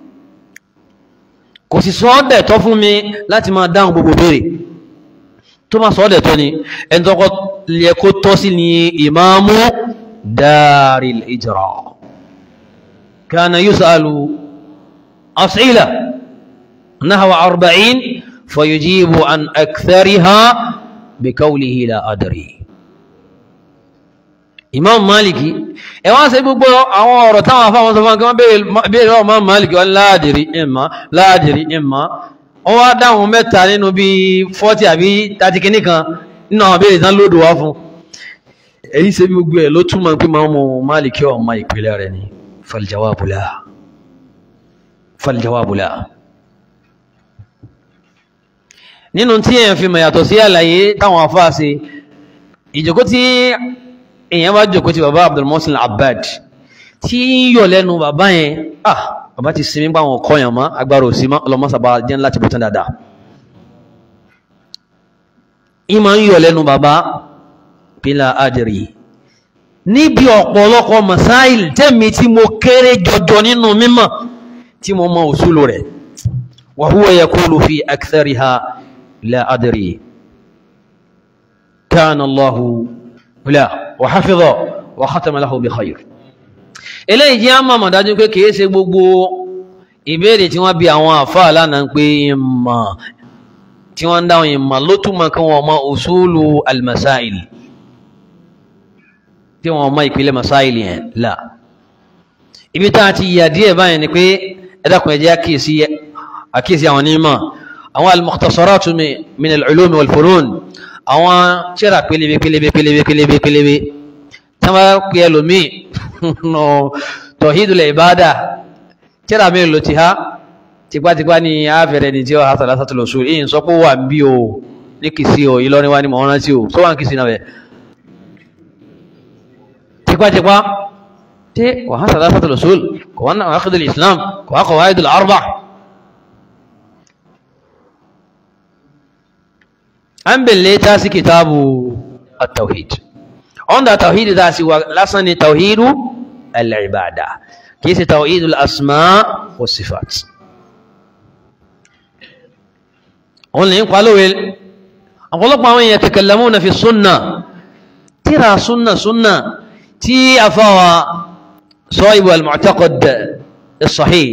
kò sì sọ ọ́dẹ̀ tọ́ fún mi láti máa dáhùn gbogbo béèrè tó máa sọ ọ́dẹ̀ tọ́ ni ẹni tó kọ́ lè kó tọ́ sí ni imamu daril hijra kana yusalu as'ila nahwa arba'in fayujibu an akthariha bikawlihi la adri imam maliki ẹ wá ṣe gbogbo àwọn ọ̀rọ̀ táwọn afáwọn sọ fún akẹ́wọ́n béèrè ọmọ maliki wọn láàdìrí ìmá láàdìrí ìmá wọ́n wá dáhùn mẹ́ta nínú bí 40 àbí 30 kìíní kan nínú àwọn béèrè tán lódò wá fún èyí ṣe gbogbo ẹ̀ ló túmọ̀ pé máa mọ maliki ọmọ ìpìlẹ̀ rẹ̀ ni faljawabu la faljawabu la nínú tí èèyàn fi mọ̀ yàtọ̀ sí àlàyé táwọn afá ṣe ìjókòó tí èèyàn bá jókòó ti bàbá Abdul Muhsin Abbad tí ń yọ̀ lẹ́nu bàbá yẹn ah bàbá ti sinmi pa àwọn ọkọ yẹn mọ́ agbára òsì mọ́ ọlọ́mọ́sàbà jẹ́ láti bọ́ tán dáadáa ìmọ̀ ń yọ̀ lẹ́nu bàbá pílà adìrì níbi ọ̀pọ̀lọpọ̀ masáìl tẹ́mi tí mo kéré jọjọ nínú mímọ̀ tí mo mọ òṣùlù rẹ̀ wa huwa yaqulu fi akthariha لا أدري كان الله لا وحفظه وختم له بخير eléyìí jẹ́ àmọ́ àmọ̀dájú pé kìí ṣe gbogbo ìbéèrè tí wọ́n bi àwọn àfáà lánàá pé ìmọ̀ tí wọ́n ń dáhùn ìmọ̀ ló túmọ̀ kí wọ́n mọ usulu almasail tí wọ́n mọ ìpìlẹ̀ masail yẹn là ibi tá a ti yà díẹ̀ báyìí ni pé ẹ dákun ẹ jẹ́ àkíyèsí àwọn onímọ̀ àwọn al-mukhtasaratu min al-ulum wal-funun àwọn tírà pélébé pélébé pélébé pélébé pélébé tí wọ́n pè ẹlòmíì nù tawhidul ibada tírà mi lò ti ha tipátipá ní àfẹ́rẹ́ ní tí ó hàtàlá sátúlọ̀ sùn èyí sọ pé wà ń bí o ní kìsí o Ìlọrin wa ní mọ̀ ọ́n rántí o tó wà ń kìsí náà bẹ̀ tipátipá tí kò há salasatul usul kò wá náà wákìdì islam kò wá qawaidul arba an bèlè ta sí kitabu at-tawhid onda tawhid ta sí wa lásán ni tawhidu al-ibada kìí sí tawhidul asma wa sifat òun lè ń palówé ọ̀pọ̀lọpọ̀ àwọn èèyàn takallamuna fi súnnà tíra súnnà súnnà tí a fáwa sọ́ìbù al-mu'taqad as-sahih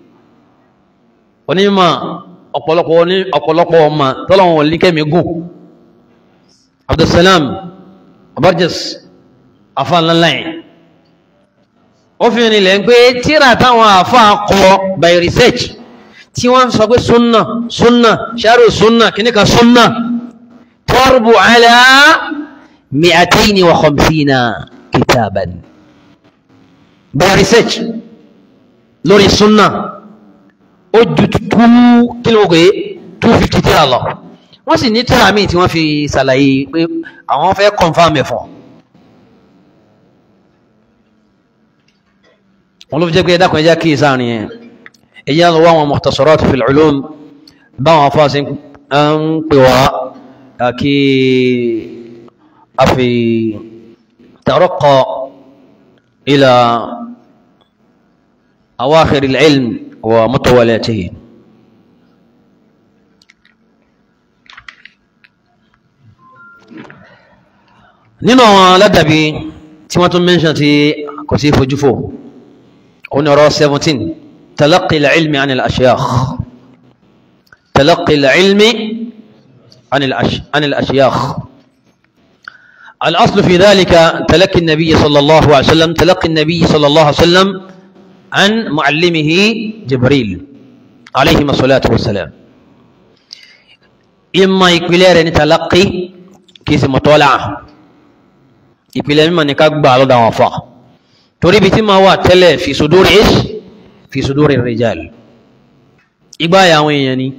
onímọ̀ ọ̀pọ̀lọpọ̀ ní ọ̀pọ̀lọpọ̀ ọmọ tọ́lọ̀wọ̀n wọ̀n líkẹ́ gùn abdulsalam abarjas afánláláyìn ó fi ní lẹ́ pé tíra táwọn àfá kọ by research tí wọ́n sọ pé súnnà súnnà ṣàrò súnnà kìníkà súnnà tọ́rùbù ala mi'ataini wa khamsina kitaban by research lórí súnnà ó ju tú kílógé 250 tíra lọ wọ́n sì ní tíra míì tí wọ́n fi ṣàlàyé pé àwọn fẹ́ confirm ẹ̀ fún wọn ló fi jẹ́ pé ẹ̀dàkùn ẹjá kí ìsáàrin ẹ̀ ẹjá lọ wá àwọn mukhtasarat fil ulum báwọn afọ́sí ń pè wá kí a fi taraqqa ila awakhir al-ilm wa mutawalatihi nínú àwọn aládàbí tí wọ́n tún mẹ́ṣàn tí kò sí fojúfò òun ọ̀rọ̀ 17 talaqqi al-ilmi anil ashiyakh talaqqi al-ilmi anil ashiyakh الأصل في ذلك تلقي النبي صلى الله عليه وسلم تلقي النبي صلى الله عليه وسلم عن معلمه جبريل عليه الصلاة والسلام إما يقبل تلقي كيس مطالعة ìpìlẹ̀ mímọ̀ ní ká gbà lọ́dọ̀ àwọn afọ́ torí bí tí ma wà tẹ́lẹ̀ fi suduri ish fi suduri rijal igbá àwọn èèyàn ni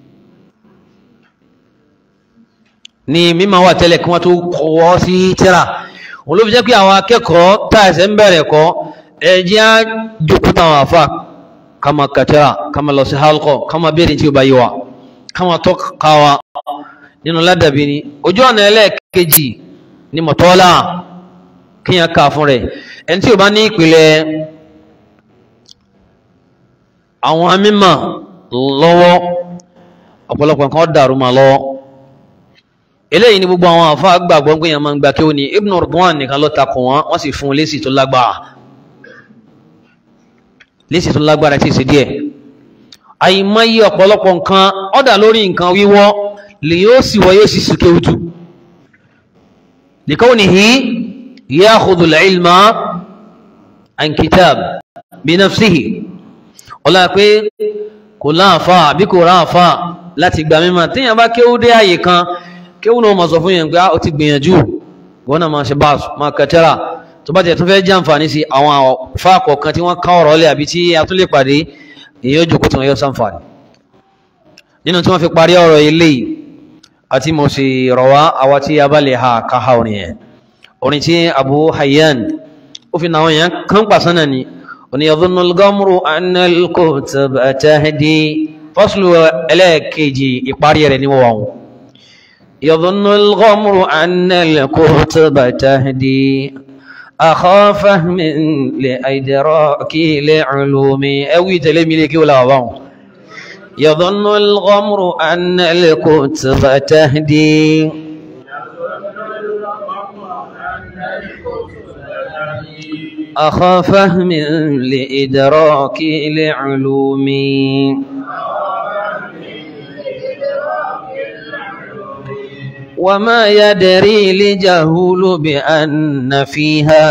ni mímọ̀ wà tẹ́lẹ̀ kí wọ́n tó kọwọ́ sí tíra wọ́n ló fi jẹ́ pé àwọn akẹ́kọ̀ọ́ táìsẹ̀ ń bẹ̀rẹ̀ kọ́ ẹjẹ́ á jòkúta àwọn afọ́ kama kàtíra kama lọ sí halkọ kama bèèrè tí ó bá yí wa kama tó kawa nínú ládàbí ni ojú ọ̀nà ẹlẹ́ẹ̀kejì ní mọ̀tọ́lá kíyàn ká fún rẹ̀ ẹni tí ó bá ní ìpìlẹ̀ àwọn amímọ̀ lọ́wọ́ ọ̀pọ̀lọpọ̀ nǹkan dàrú ma lọ́wọ́ eléyìí ni gbogbo àwọn àfáà gbàgbọ́ pé yàn máa ń gba kí ó ní Ibn Ridwan nìkan ló takò wọn wọ́n sì fún lésì tó lágbára lésì tó lágbára tí ì sí díẹ̀ àìmọye ọ̀pọ̀lọpọ̀ nǹkan ọ̀dà lórí nǹkan wíwọ́ lè yóò sì wọ́ yóò sì sì kéwùtù لكونه ياخذ العلم عن كتاب بنفسه ولا pé kò láàfà àbí kò ráàfà láti gbà mímọ̀ tíyàn bá kéwú dé àyè kan kéwú náà ma sọ fún yẹn pé ó ti gbìyànjú wọ́n náà ma ṣe bá ma kẹtẹ́rà tó bá tẹ̀ tó fẹ́ jàǹfààní sí àwọn fáàkọ̀ kan tí wọ́n ká ọ̀rọ̀ lẹ̀ àbí tí a tún lè pàdé èyí ó jòkó tí wọ́n yóò sàǹfààní nínú tí wọ́n fi parí ọ̀rọ̀ eléyìí àti mo sì rọ̀wá àwa tí a bá lè ha ká ha orin yẹn orin tí Abu Hayyan ó fi náwọn yẹn kan pàṣánà ni oní yadhunnu al-ghamru anna al-kutaba tahdi fọ́sùlù ẹlẹ́ẹ̀kejì ìparí rẹ̀ ní wọ́n yadhunnu al-ghamru anna al-kutaba tahdi akha fahmin li idraki li'ulumi ẹwí tẹ̀lé mi lè kí ó láwọ̀ báwọn يظن الغمر أن الكتب تهدي أخا فهم لإدراك العلوم وما يدري لجهول بأن فيها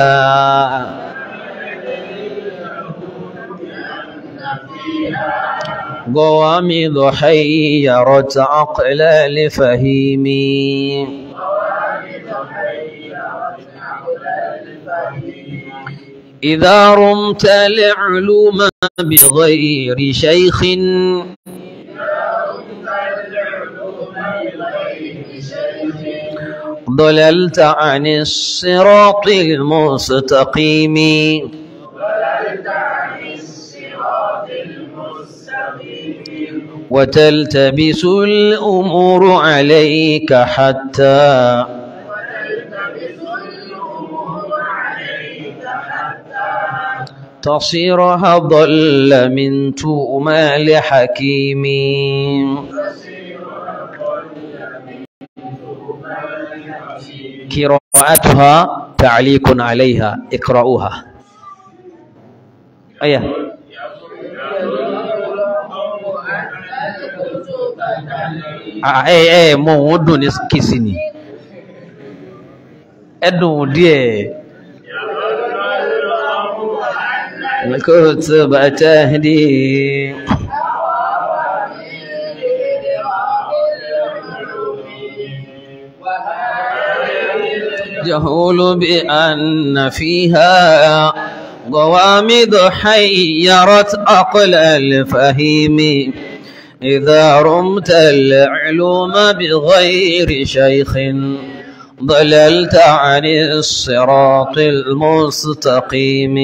غوامض حيرت عقل لفهيمي إذا رمت العلوم بغير شيخ ضللت عن الصراط المستقيم وتلتبس الأمور عليك حتى تصيرها ضل من تؤمال حكيم قراءتها تعليق عليها اقرأوها أيه ẹ ẹ mọ òun dùn ní kìsì ni ẹ dùn díẹ̀ كتب تهدي جهول بأن فيها ضوامد حيرت عقل الفهيم إذا رمت العلوم بغير شيخ ضللت عن الصراط المستقيم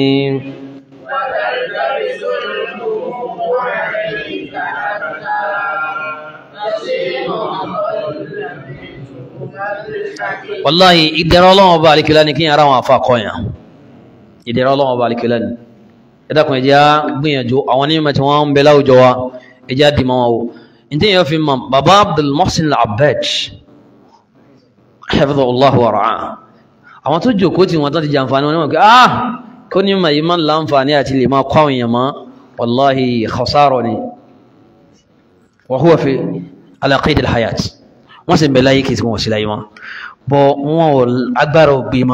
وتلتبس الأمور عليك حتى تصير أضل منكم الحكيم wàláhì ìdẹ̀rọ ọlọ́wọ́ bá alikila ní kí yàrá wọn àfa kọyàn ìdẹ̀rọ ọlọ́wọ́ bá alikila ní ẹ̀dàkùn ẹ̀jẹ̀ á gbìyànjú àwọn onímọ̀ tí wọ́n ń bẹ láwùjọ wa ẹ̀jẹ̀ á dìmọ̀ wọn o ǹtí yẹn fi mọ̀ baba abdul mohsin al-abbad hafidhu allah wa ra'a àwọn tó jòkó tí wọn tó ti jàǹfààní wọn ni wọn kí ah kó ní mà yìí máa ń láǹfààní àti lè máa kọ́ àwọn èèyàn mọ́ wàláhì khasaro ni wa huwa fi ala qayd al-hayat wọ́n sì ń bẹ láyé kìí sí wọn sí láyé wọn bọ́ wọn ò agbára ò gbé mọ́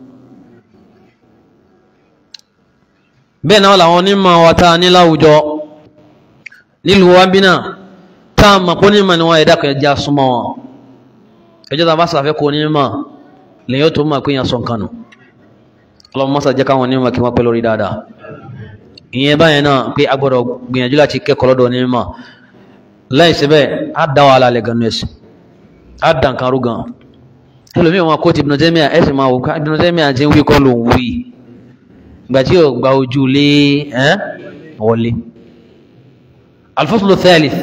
bẹ́ẹ̀ náà làwọn onímọ̀ wa tá a ní láwùjọ nílùú wa bí náà tá a mọ̀ pé onímọ̀ ni wọ́n ẹ̀dá kan ẹja súnmọ́ wọn ẹjọ́ tá a bá sàfẹ́ kó onímọ̀ lèyìn ó tó mọ̀ pé yẹn sọ nǹkan nù ọlọ́mọ mọ́sá jẹ́ káwọn onímọ̀ kí wọ́n pẹ́ lórí dáadáa ìyẹn báyẹn náà pé a gbọ́dọ̀ gbìyànjú láti kẹ́kọ̀ọ́ lọ́dọ̀ onímọ̀ láì síbẹ̀ á dá wàhálà lẹ̀ gan nẹ́sì á dà nǹkan rú gan ẹlòmíì wọn kó ti Ibn Taymiyyah ẹ sì máa wò ká Ibn Taymiyyah ti ń wí kọ́ ló ń wí ìgbà tí yóò gba ojú lé ẹ́ wọlé al-faslu thalith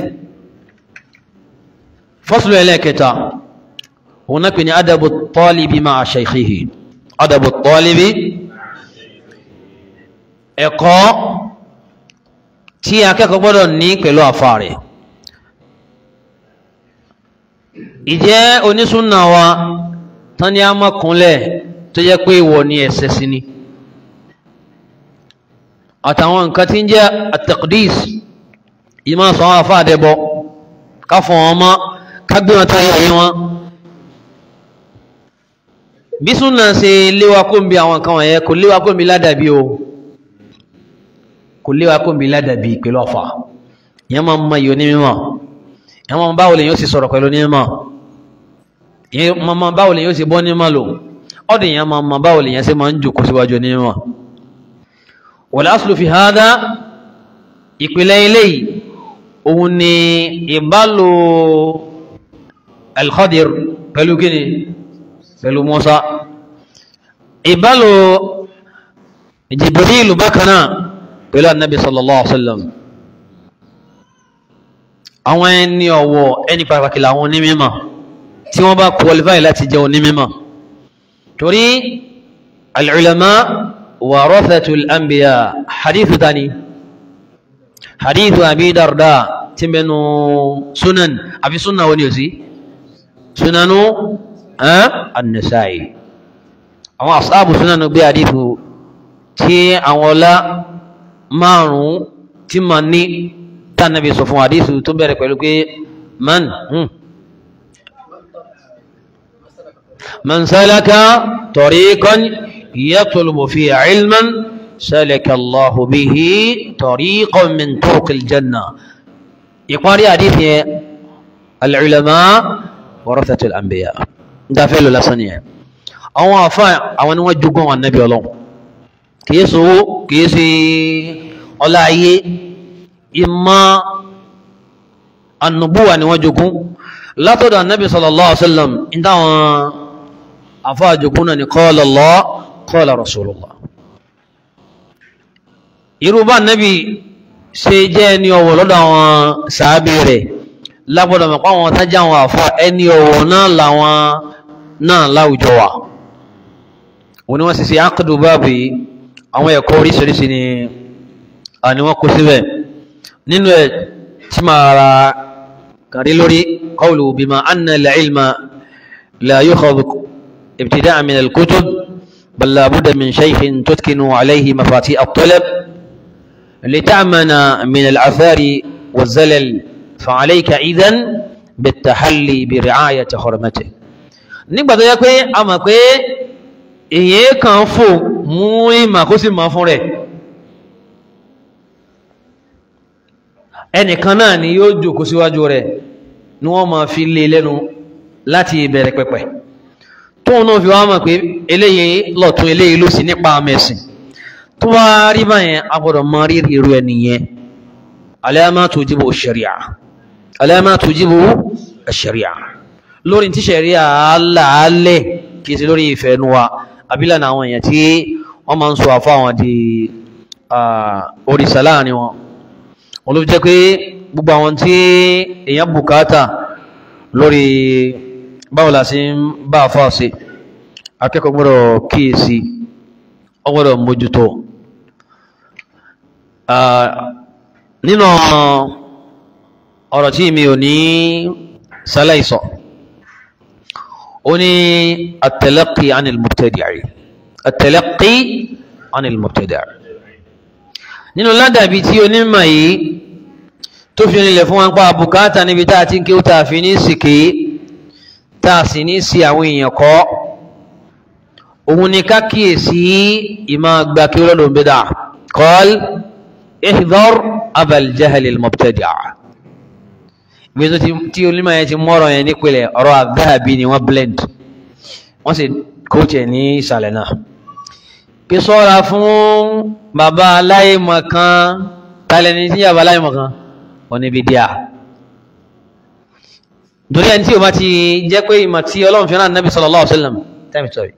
faslu ẹlẹ́kẹta òun náà pè ní adabu talibi ma'a shaykhihi adabu talibi ẹ̀kọ́ tí akẹ́kọ̀ọ́ gbọ́dọ̀ ní pẹ̀lú àfa rẹ̀ ìjẹ́ onísúnà wa tán ní a mọ́ kúnlẹ̀ tó jẹ́ pé ìwọ ni ẹ̀ṣẹ̀ sí ni àtàwọn nǹkan tí ń jẹ́ at-taqdis ìmọ̀ sọ wọn àfa àdẹ́bọ ká fọ wọn mọ́ ká gbé wọn táyà yé wọn bí súnà ṣe léwa kó ń bi àwọn nǹkan wọ̀nyẹn kò léwa kó ń bi ládàbí o kò léwa kó ń bi ládàbí pẹ̀lú ọ̀fà ìyẹn máa ń mọ ìyó ní mímọ́ ìyẹn máa ń báwo lè yóò sì sọ̀rọ̀ pẹ̀lú ní mímọ́ ìyẹn máa ń báwo lè yóò sì bọ́ ní mímọ́ lò ọ̀dọ̀ ìyẹn máa ń mọ báwo lè yẹn sì máa ń jòkó síwájú ní mímọ́ wal aslu fi hadha ìpìlẹ̀ eléyìí òun ni ìbálò al-Khadir pẹ̀lú kíni pẹ̀lú Musa ìbálò Jibrilu bákan náà pẹ̀lú annabi sallallahu alaihi wasallam àwọn ẹni ọ̀wọ̀ ẹni pàtàkì làwọn onímọ̀ tí wọ́n bá qualify láti jẹ́ onímọ̀ torí al-ulama warathatul anbiya hadithu tani hadithu abi darda tí mẹ́nu sunan àfi sunan wani yóò sí sunanu an-nasa'i àwọn asáàbù sunanu gbé hadithu tí àwọn ọlá márùn-ún tí ma ní tánàbí sọ fún hadithu tó bẹ̀rẹ̀ pẹ̀lú pé man hmm. man salaka tariqan yatlubu fi ilman salaka Allahu bihi tariqan min turuqil janna ìparí hadith yẹn al-ulama warathatul anbiya dáfẹ́ lọ lásán yẹn àwọn àfá àwọn ni wọ́n jogún àwọn annabi ọlọ́run kìí sówó kìí sí ọlá ayé ìmọ̀ annubuwa ni wọ́n jogún látọ̀dọ̀ annabi sallallahu alaihi wasallam ìdáwọn àfá àjòkún náà ni qala Allah qala Rasulullah irúbá nẹ́bí ṣe jẹ́ ẹni ọ̀wọ̀ lọ́dọ̀ àwọn sàábì rẹ̀ lágbọ́dọ̀ mọ̀ pàwọn tájá àwọn àfá ẹni ọ̀wọ̀ náà làwọn náà láwùjọ wa wọ́n ni wọ́n sì sí ákùdù báàbì àwọn ẹ̀kọ́ oríṣiríṣi ni àni wọ́n kó síbẹ̀ nínú ẹ̀ tí máa ra kàrí lórí qawlu bima anna al-ilma la yukhadhu ibtida'an min al-kutub bal la budda min shaykhin tutkinu alayhi mafati at-talab لتأمن من العثار والزلل فعليك إذن بالتحلي برعاية حرمته nígbà tó yẹ pé a mọ̀ pé èyí kan fò mú ìmà kó sì mọ̀ fún rẹ̀ ẹnìkan náà ni yóò jòkó síwájú rẹ̀ ni wọ́n máa fi lé lẹ́nu láti ìbẹ̀rẹ̀ pẹ̀pẹ̀ tóun náà fi wá mọ̀ pé eléyìí lọ́tún eléyìí ló sì nípa mẹ́sìn tó wá rí báyẹn a gbọ́dọ̀ mọ rí irú ẹni yẹn alama tujibu sharia alama tujibu sharia lórí tí sharia aláàlẹ̀ kìí sí lórí ìfẹ́ nu wa abílànà àwọn èèyàn tí wọ́n máa ń sọ àfọ́ àwọn di orísà láàrin wọn wọn ló jẹ́ pé gbogbo àwọn tí èèyàn bùkátà lórí báwo la sí ń bá àfọ́ sí akẹ́kọ̀ọ́ gbọ́dọ̀ kíyèsí ọgbọ́dọ̀ mójútó nínú ọ̀rọ̀ tí mi ò ní sálàìsọ̀ ó ní at-talaqqi 'anil mubtadi' at-talaqqi 'anil mubtadi' nínú ládàbí tí onímọ̀ yìí tó fi nílẹ̀ fún wọn pa bùkátà níbi tá a ti ń kí ó tàà fi ní sìkè tàà sì ní sí àwọn èèyàn kọ́ òun ni ká kíyèsí ìmá gba kí lọ́dọ̀ ń bídà qal ihdhar abal jahl al mubtadi' ibi tó tí olímọ̀ yẹn ti mọ́rọ̀ yẹn nípìnlẹ̀ ọ̀rọ̀ àdáàbí ni wọ́n blend wọ́n sì kóòtù ẹ̀ ní ìsàlẹ̀ náà pé sọ́ra fún bàbá aláìmọ̀ kan tálẹ̀ ní tí bàbá aláìmọ̀ kan oníbi díà torí ẹni tí o bá ti jẹ́ pé ìmọ̀ tí ọlọ́run fi rán nàbì sallallahu alaihi wasallam time story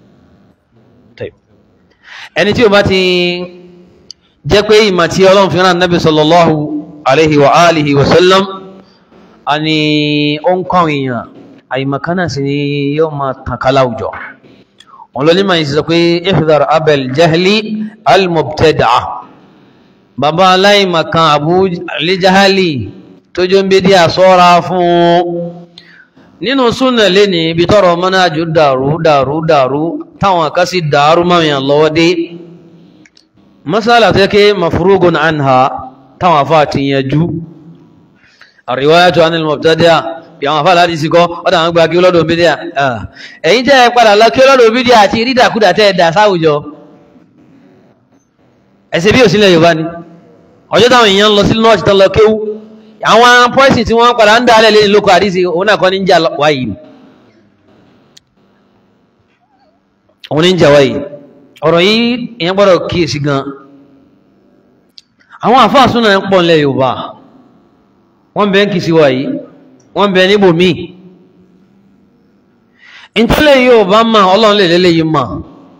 ẹni tí o bá ti jẹ́ pé ìmọ̀ tí ọlọ́run fi rán nàbì sallallahu alaihi wa alihi wa sallam a ni ó ń kọ́ èèyàn àìmọ̀kánà sí ni yóò máa tàn kálá òjò wọn lọ nímọ̀ ìsìsọ pé ihdhar abel jahli al-mubtada'a bàbá aláìmọ̀kan abu alijahali tó jọ ń bí díà sọ́ra fún nínú súnà lé ní ibi tọ́rọ mọ́nájú dàrú dàrú dàrú táwọn kan sì dàrú mọ́mìyàn lọ́wọ́ dé masala tó yẹ mafrugun anha táwọn afá ti yanjú àríwáyàtò anil mubtadi'a bí àwọn afá láti síkọ́ ọ́dá àwọn gba kí ọlọ́dọ̀ bídíà ẹ̀yìn jẹ́ padà lọ kí ọlọ́dọ̀ bídíà àti rídàkúdà tẹ́ ẹ̀dà sáwùjọ ẹ̀sẹ̀ bí òsílẹ̀ Yorùbá ni ọjọ́ táwọn èèyàn lọ sí nọ́ọ̀tì tán lọ kéwú àwọn pọ́ìsì tí wọ́n padà ń dá alẹ́ lẹ́yìn lóko àdísì òun náà kọ́ ní jà wáyìí òun ní jà wáyìí ọ̀rọ̀ yìí èèyàn gbọ́dọ̀ kíyèsí gan àwọn àfáà súnà ń pọ̀ nílẹ̀ Yorùbá wọ́n bẹ̀ ń kì sí wáyìí wọ́n bẹ̀ níbò míì ìtọ́lẹ̀ yóò bá mà ọlọ́run lè lélẹ̀ yìí mà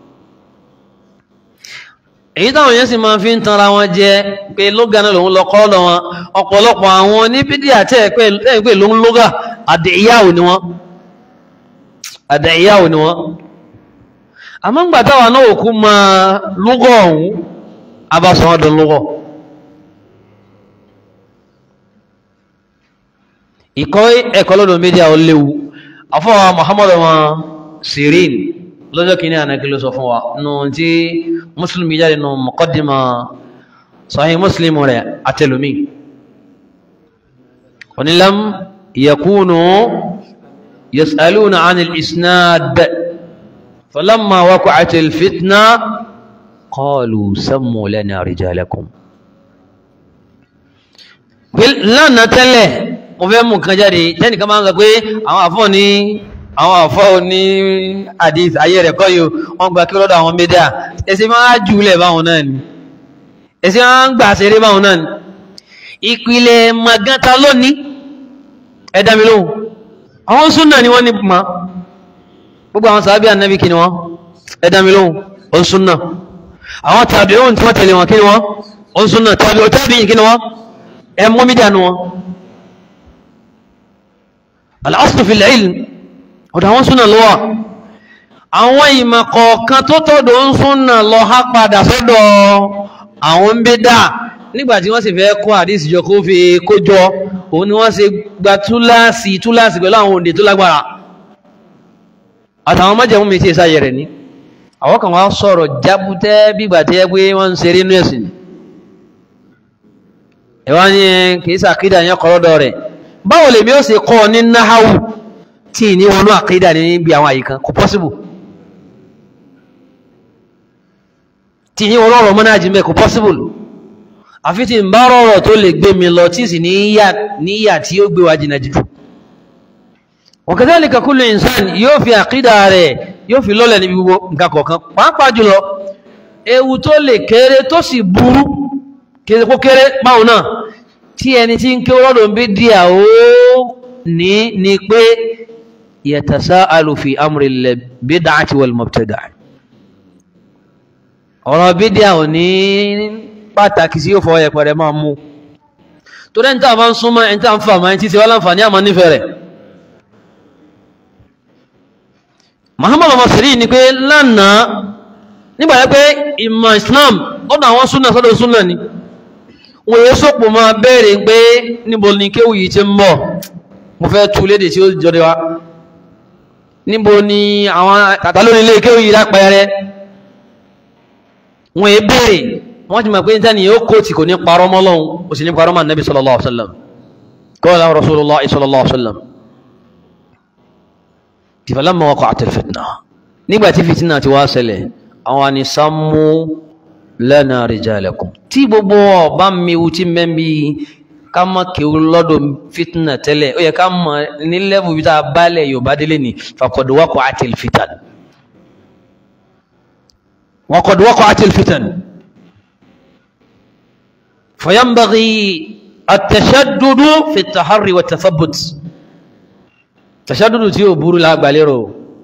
èyí táwọn yẹn sì máa fi ń tanra wọn jẹ pé lóga náà lòun lọ kọ́ lọ wọn ọ̀pọ̀lọpọ̀ àwọn oníbídí àti ẹ̀pẹ́ pé lòun lóga àdìyáwó ni wọ́n àdìyáwó ni wọ́n àmọ́ ń gbà táwọn náà òkú máa lúgọ̀ ọ̀hún abáṣọ wọn dùn lúgọ̀ ìkọ́ ẹ̀kọ́ lọ́dọ̀ mídíà ó léwu afọ́wà muhammadu wọn sirin lọ́jọ́ kìíní ànákí ló sọ fún wa nù tí muslim jáde nù muqaddima sahih muslim rẹ̀ àtẹlùmí onílam yakunu yas'aluna anil isnad falamma waqa'at alfitna qalu sammu lana rijalakum lánàá tẹ́lẹ̀ mo fẹ́ mú nǹkan jáde tẹ́nìkan máa ń sọ pé àwọn àfọ́ ní àwọn àfọ́ ní àdìs ayé rẹ̀ kọ́ yóò wọ́n gba kí lọ́dọ̀ àwọn médíà ẹsẹ̀ máa jùlẹ̀ báwọn náà ni ẹsẹ̀ máa ń gbà ṣeré báwọn náà ni ìpìlẹ̀ maganta lónìí ẹ̀dá mi lóhùn àwọn súnà ni wọ́n ní ma gbogbo àwọn sàábí ànábì kí ni wọ́n ẹ dá mi lóhùn ó ń súnà àwọn tàbí ohun tí wọ́n tẹ̀lé wọn kí ni wọ́n ó ń súnà tàbí ó tàbí yìí kí ni wọ́n ẹ mú mi dànù wọn al-aslu fil ilm ọ̀dọ̀ àwọn súnà lọ́wọ́ àwọn ìmọ̀ kọ̀ọ̀kan tó tọ́dọ̀ ń súnà lọ há padà sọ́dọ̀ àwọn ń bí dáa nígbàtí wọ́n sì fẹ́ kó àdísì jọ kó fi kójọ òun ni wọ́n ṣe gba túláàsì túláàsì pẹ̀lú àwọn òǹdè tó lágbára àtàwọn májẹ̀mú mi tí è sáyẹ̀ rẹ̀ ní àwọn kan wá sọ̀rọ̀ jábútẹ́ bígbà tí ẹ pé wọ́n ń ṣeré inú ẹ̀sìn ẹ̀wá ní kìí sàkídà yẹn kọ́lọ́dọ̀ rẹ̀ báwo lèmi ó ṣe kọ́ ní náháwù tí ní wọnú àkídà níbi àwọn àyíkan kò pọ́síbù tí ní wọnú ọ̀rọ̀ mọ́nájì mẹ́ kò pọ́síbù àfi tí ń bá rọrọ̀ tó lè gbé mi lọ tí sì níyà tí ó gbé wa jìnà jù wa kadhalika kullu insan yóò fi àkídà rẹ̀ yóò fi lọ́lẹ̀ níbi gbogbo nǹkan kọ̀ọ̀kan pàápàá jùlọ ewu tó lè kéré tó sì burú kéré kó kéré báwọn náà tí ẹni tí ń ké rọ́dọ̀ ń bí díà ó ní ni pé yatasa'alu fi amri al-bid'ati wal mubtada'i ọ̀rọ̀ bídíà ò ní pàtàkì sí yóò fọ ẹ̀pẹ̀rẹ̀ máa mú tó dẹ́ni tí a bá ń súnmọ́ ẹni tí a ń fà máa ń tí ti wá láǹfààní àmọ́ nífẹ̀ẹ́ rẹ̀ Muhammadu Masiri ni pé lánàá nígbàtí pé ìmọ̀ Islam lọ́dọ̀ àwọn súnà sọ́dọ̀ súnà ni wọ́n yé sọ́pọ̀ máa bẹ̀rẹ̀ pé níbo ni kéwù yìí ti ń bọ̀ mo fẹ́ tu léde tí ó jọde wa níbo ni àwọn tàtàlónílé kéwù yìí lápẹẹrẹ wọ́n yé bẹ̀rẹ̀ wọ́n ti mọ̀ pé níta ni yóò kó tí kò ní parọ́ mọ́ Ọlọ́hun kò sì ní parọ́ mọ́ Nabi sallallahu alaihi wasallam qala Rasulullah sallallahu alaihi wasallam falamma waqa'at al-fitna nígbà tí fìtínà ti wá ṣẹlẹ̀ àwọn ni sammu lana rijalakum tí gbogbo ọba miwu tí mẹ́bí ká mọ́ kéwú lọ́dọ̀ fìtínà tẹ́lẹ̀ ó yẹ ká mọ̀ ní lẹ́bù bí tá a bálẹ̀ Yorùbá délé ni faqad waqa'at al-fitan وقد وقعت الفتن فينبغي التشدد في التحري والتثبت تشدد tí ó burú lágbàlérò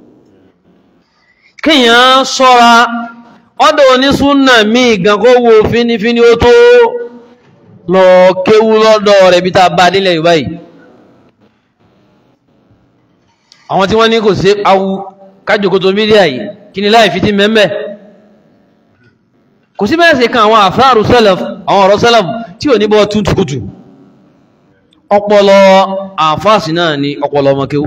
kíyàn ṣọ́ra ọdọ̀ onísúnnà míì gan kó wo fínífíní ó tó lọ kéwú lọ́dọ̀ rẹ̀ bí ta bá nílẹ̀ Yorùbá yìí àwọn tí wọ́n ní kò sí awu kájòkótó mídíà yìí kí ni láì fi ti mẹ́mẹ́ kò sí bẹ́ẹ̀ sí kan àwọn àfáàrù sẹ́lẹ̀f àwọn ọ̀rọ̀ sẹ́lẹ̀f tí ò ní bọ́ túntukùtù ọpọlọ àfáàsì náà ni ọpọlọ ọmọkéwú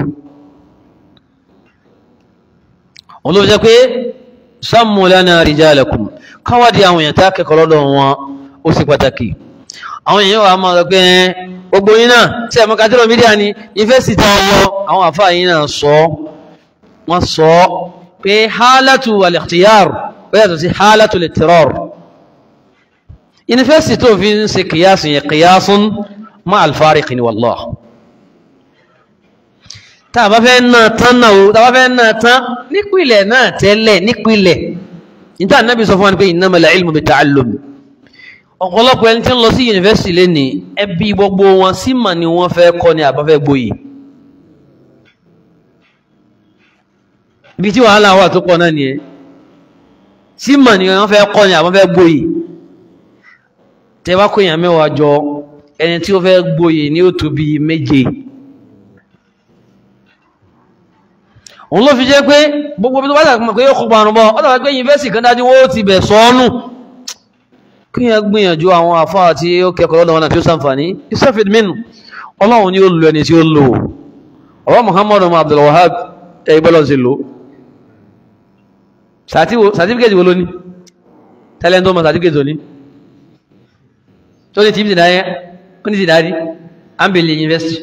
wọn ló jẹ́ pé sammu lana rijalakum káwàdí àwọn èèyàn tá kẹ́kọ̀ọ́ lọ́dọ̀ wọn ó sì pàtàkì àwọn èèyàn wà máa gbé gbogbo yín náà tí ẹ̀mọ́ kátírọ̀ mídíà ni yunifásitì ọwọ́ àwọn àfáà yín náà sọ wọ́n sọ pé hálàtù al-ikhtiyar ó yàtọ̀ sí hálàtù al-ittirar yunifásitì tó fi ń ṣe kìyàsùn yẹ kìyàsùn ma al-fariq ni wallah tá a bá fẹ́ náà tán náà o tá a bá fẹ́ náà tán nípìnlẹ̀ náà tẹ́lẹ̀ nípìnlẹ̀ níta Ànábì sọ fún wa pé innamal ilmu bit-ta'allum ọ̀pọ̀lọpọ̀ ẹni tí ń lọ sí yunifásitì lẹ́ni ẹbí gbogbo wọn sí mà ni wọ́n fẹ́ kọ́ ni àbá fẹ́ gboyè ibi tí wàhálà wà tó pọ̀ náà nìyẹn sí mà ni wọ́n fẹ́ kọ́ ni àbá fẹ́ gboyè tẹ́ bá kó èèyàn mẹ́wàá jọ ẹni tí ó fẹ́ gboyè ní ó tó bí méje òun ló fi jẹ́ pé gbogbo bí tó bá dàgbà pé yóò kópa àrùn bọ́ ọ́ dàgbà pé yunifásitì kan dájú wọ́n ti bẹ̀ sọ́ọ́nù kí yẹn gbìyànjú àwọn àfáà tí ó kẹ́kọ̀ọ́ lọ́dọ̀ wọn àti ó sàǹfàní ìsẹ́fìd mínú ọlọ́run ni ó lò ẹni tí ó lò ọwọ́ muhammadu abdul wahab ẹgbẹ́lọ́ sí lò sàtífíkẹ́tì wo ló ní tẹ́lẹ̀ tó mọ̀ sàtífíkẹ́tì tó ní tó ní tíbi dáyẹ ó ní ti dárí ambele university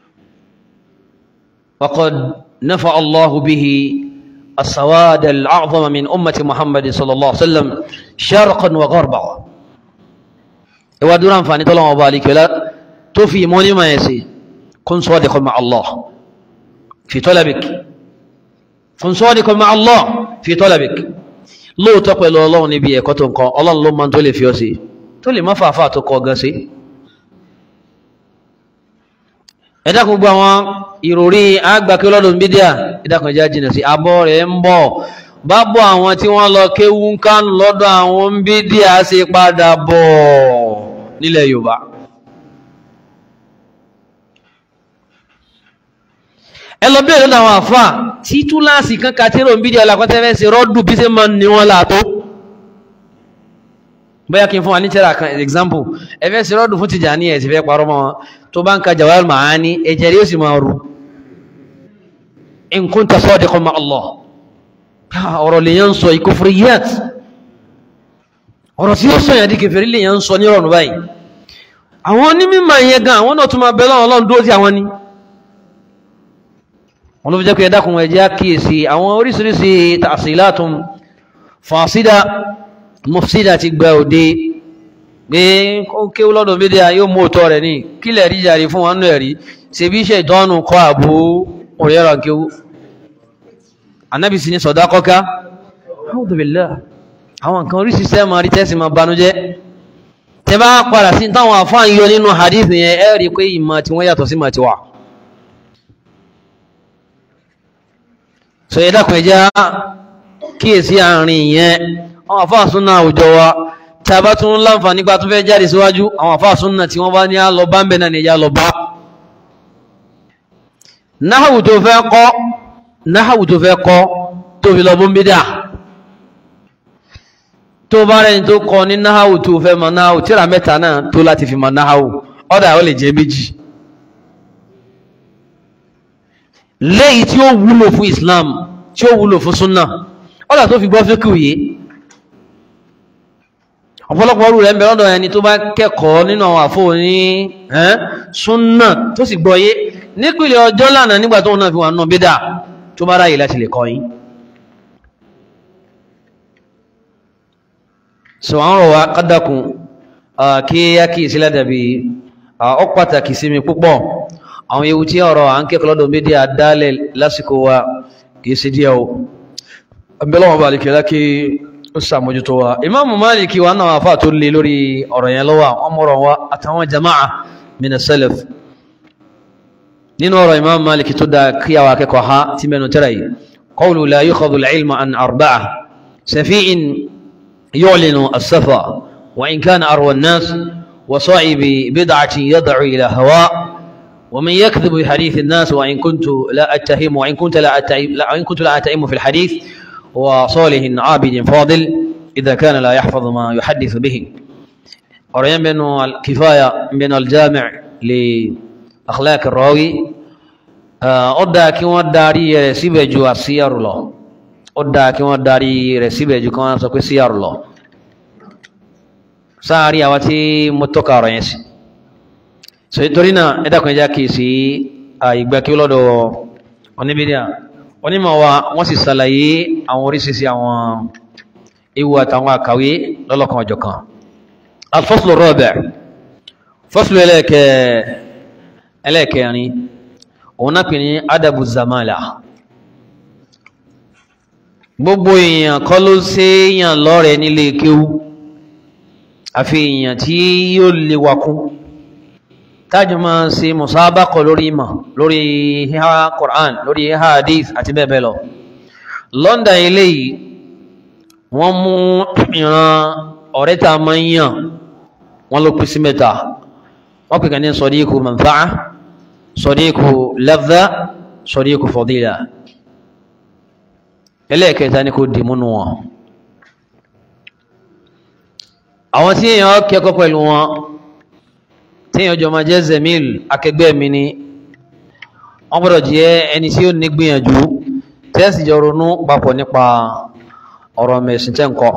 waqad nafa allahu bihi السواد الأعظم من أمة محمد صلى الله عليه وسلم شرقا وغربا ìwà dúró àǹfààní tọ́lọ́wọ́ ọba àlìkẹ́lá tó fi ìmọ̀ ní máa ẹ̀sẹ̀ kún sadiqan ma'a Allah fi talabik kún sadiqan ma'a Allah fi talabik lóòótọ́ pẹ̀lú ọlọ́run níbi ẹ̀kọ́ tó nǹkan ọlọ́run ló máa tó lè fi ọ́ sí tó lè má fàáfà tó kọ gan sí ẹ dákun gbogbo àwọn ìròrí àgbàkí lọ́dún bídíà ẹ dákun ẹjá jìnà sí abọ́ rẹ̀ ń bọ̀ bá bọ́ àwọn tí wọ́n lọ kéwú ń kánù lọ́dọ̀ àwọn bídíà ṣe padà bọ̀ nílẹ̀ Yorùbá ẹ lọ bẹ́ẹ̀ lọ́dọ̀ àwọn àfà tí túláàsì kan kàtírò ń bídíà lápẹ́tẹ́fẹ́ sí rọ́dù bí ṣe máa ń ní wọn láàtó bóyá kí n fún wa ní tẹ́ra kan example ẹfẹ́ sí rọ́dù fún Tìjàní ẹ̀ sì fẹ́ parọ́ mọ́ wọn tó bá ń ka Jawahirul Ma'ani ẹ̀jẹ̀ rí ó sì máa ru in kunta sadiqan ma Allah ọ̀rọ̀ lèyàn ń sọ ìkufriyat ọ̀rọ̀ tí ó sọ yàn di kèfèrí lèyàn ń sọ ní ọ̀rọ̀ báyìí àwọn onímọ̀ yẹn gan àwọn náà tún máa bẹ̀rẹ̀ Ọlọ́run dúró tí àwọn ní wọn ló fi jẹ́ pé ẹ̀dákun ẹ̀jẹ̀ kíyèsí àwọn oríṣiríṣi ta'silatun fasida mufsida ti gba òde pé ó kéwú lọ́dọ̀ mídíà yóò mú òtọ́ rẹ̀ ní kílẹ̀ rí jàre fún wọn nú ẹ̀rí ṣe bí iṣẹ́ ìdánù kọ́ àbú òrẹ́rà kéwú anábì sí ní sọ̀dá kọ́ká alhamdulillah àwọn nǹkan orí sísẹ́ máa rí tẹ́sí máa banújẹ́ tẹ bá padà sí táwọn àfáà ń yọ nínú hadith yẹn ẹ rí pé ìmọ̀ tí wọ́n yàtọ̀ sí mọ̀ tí wà so ẹ dákun ẹ jẹ́ kíyèsí àárín yẹn àwọn àfáà súnà àwùjọ wa tí a bá tún láǹfà nípa tó fẹ́ jáde síwájú àwọn àfáà súnà tí wọ́n bá ní àlọ́ bá ń bẹ̀ náà ní ìyá lọ bá náhàwù tó fẹ́ kọ́ náhàwù tó fẹ́ kọ́ tó fi lọ bó ń bí dà tó bá rẹ̀ tó kọ́ ní náhàwù tó fẹ́ mọ náhàwù tíra mẹ́ta náà tó láti fi mọ náhàwù ọ̀dà ó lè jẹ́ méjì léyìí tí ó wúlò fún Islam tí ó wúlò fún súnà ọ̀dà tó fi gbọ́ fíkù yìí ọ̀pọ̀lọpọ̀ ọrù rẹ̀ ń bẹ lọ́dọ̀ ẹni tó bá kẹ́kọ̀ọ́ nínú àwọn àfó ní súnà tó sì gbọ́yé nípìnlẹ̀ ọjọ́ lánàá nígbà tó náà fi wà náà bídà tó bá ráyè láti lè kọ́ yín so àwọn ọ̀rọ̀ wa kádàkùn kí á kí ìsílẹ̀ dàbí ọ pàtàkì sí mi púpọ̀ àwọn ewu tí ọ̀rọ̀ à ń kẹ́kọ̀ọ́ lọ́dọ̀ bídà dálẹ̀ lásìkò wa kìí sí díẹ̀ o abẹ́lọ́wọ̀n bá lè kẹ́lá kí ó sàmójútó wa imáàmù máàlìkì wa náà àfáà tó lè lórí ọ̀rọ̀ yẹn lọ́wọ́ àwọn mọ̀rọ̀ wa àtàwọn jama'a mina salaf nínú ọ̀rọ̀ imáàmù máàlìkì tó dá kí àwọn akẹ́kọ̀ọ́ ha ti mẹ́nu tẹ́ra yìí qawlu la yukhadhu al-ilma an arba'a safi'in yu'linu as-safa wa in kana arwa an-nas wa sa'ibi bid'atin yad'u ila hawa ومن يكذب بحديث الناس وإن كنت لا أتهم وإن كنت لا أتهم وإن كنت لا أتهم في الحديث وصالح عابد فاضل إذا كان لا يحفظ ما يحدث به أريان بأنه الكفاية من الجامع لأخلاق الراوي أدى كما داري رسيبة جو السيار الله أدى كما داري رسيبة جو كما سكو سيار الله ساري أواتي متوكا رئيسي so nítorí náà ẹ dákun ẹjá kìí sí ìgbà kí lọ́dọ̀ oníbídíà onímọ̀ wa wọ́n sì ṣàlàyé àwọn oríṣiríṣi àwọn ewu àtàwọn àkàwé lọ́lọ́kan ọ̀jọ̀kan alfọ́sùlù rọ́bẹ̀ fọ́sùlù ẹlẹ́ẹ̀kẹrin òun náà pè ní adabu zamala gbogbo èèyàn kọ́ ló ṣe èèyàn lọ́rẹ̀ẹ́ nílé kéwú àfi èèyàn tí yóò lè wakún tájọ máa ń ṣe musabaqah lórí ìmọ̀ lórí híhá Qur'an lórí híhá hadith àti bẹ́ẹ̀ bẹ́ẹ̀ lọ London eléyìí wọ́n mú ìran ọ̀rẹ́ tá a máa ń yàn wọ́n ló pín sí mẹ́ta wọ́n pè kàn ní sadiqu manfa'a sadiqu ladha sadiqu fadila ẹlẹ́ẹ̀kẹta ni kò dì múnú wọn àwọn tí èèyàn kẹ́kọ̀ọ́ pẹ̀lú wọn tíyàn jọ máa jẹ́ zemil akẹgbẹ́ mi ni wọ́n gbọ́dọ̀ jẹ́ ẹni tí ó ní gbìyànjú tẹ́sì jọ ronú papọ̀ nípa ọ̀rọ̀ mẹ̀sìn tẹ́ ǹkọ́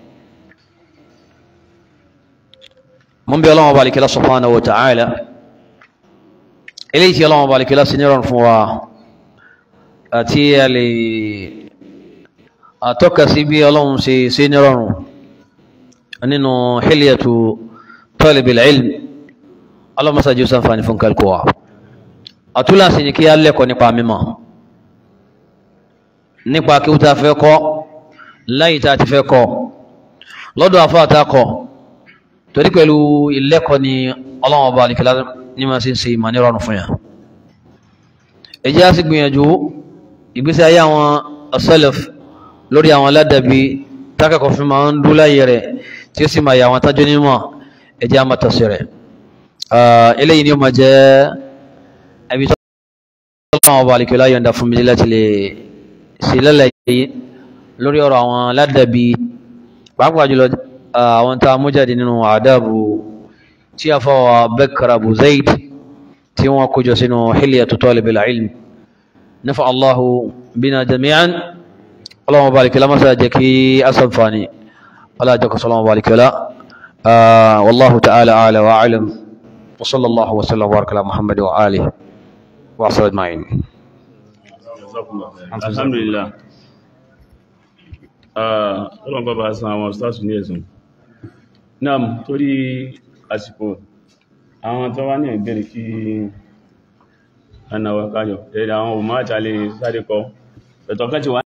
mú bí ọlọ́wọ́ balikila subhanahu wa ta'ala eléyìí tí ọlọ́wọ́ balikila sí nírọ̀rùn fún wa àti a lè àtọ́ka sí bí ọlọ́run ṣe sí nírọ̀rùn nínú hilyatu talibil ilm ọlọ́mọsá jù sánfàní fún kálkọ́wà àtúláṣì ní kí á lẹ́kọ̀ọ́ nípa mímọ̀ nípa kí ó ta fẹ́ kọ́ láyé tá ti fẹ́ kọ́ lọ́dọ̀ àfáàtà kọ́ torí pẹ̀lú ilẹ́kọ̀ọ́ ni ọlọ́wọ́ bá alìkìlá ní máa sí ń ṣe ìmọ̀ nírọ̀rùn fún yà ẹ jẹ́ á sì gbìyànjú ìgbésí ayé àwọn as-salaf lórí àwọn aládàbí tákàkọ̀ fi máa ń dúró láyé rẹ̀ tí ó sì máa yà àwọn tájú nímọ̀ ẹ jẹ́ á máa tọ̀sí rẹ̀ eléyìí ni ó máa jẹ́ ẹbí tó lọ́wọ́ ọba àlìkẹ́ láyọ̀ ń da fún mi láti lè ṣe lálàyé lórí ọ̀rọ̀ àwọn aládàbí pàápàá jùlọ àwọn tá a mú jáde nínú àdábù tí a fọwọ́ Bakr Abu Zayd tí wọ́n kójọ sínú hilyatu talibil ilm nafa Allahu bina jami'an ọlọ́wọ́ balikila masa jẹ́ kí asanfani wala jẹ́ kọsọ́lọ́wọ́ balikila wallahu ta'ala ala wa alam wa sallallahu wa sallam wa barakala muhammad wa alihi wa asar ajma'in alhamdulillah ọlọ́run bá bá san àwọn stars ní ẹ̀sùn náà torí àsìkò àwọn tó wá ní ìbéèrè kí anáwọ̀ káyọ̀ ẹ̀dà àwọn òmá àtàlẹ̀ sáré kọ ẹ̀tọ̀kan ti wá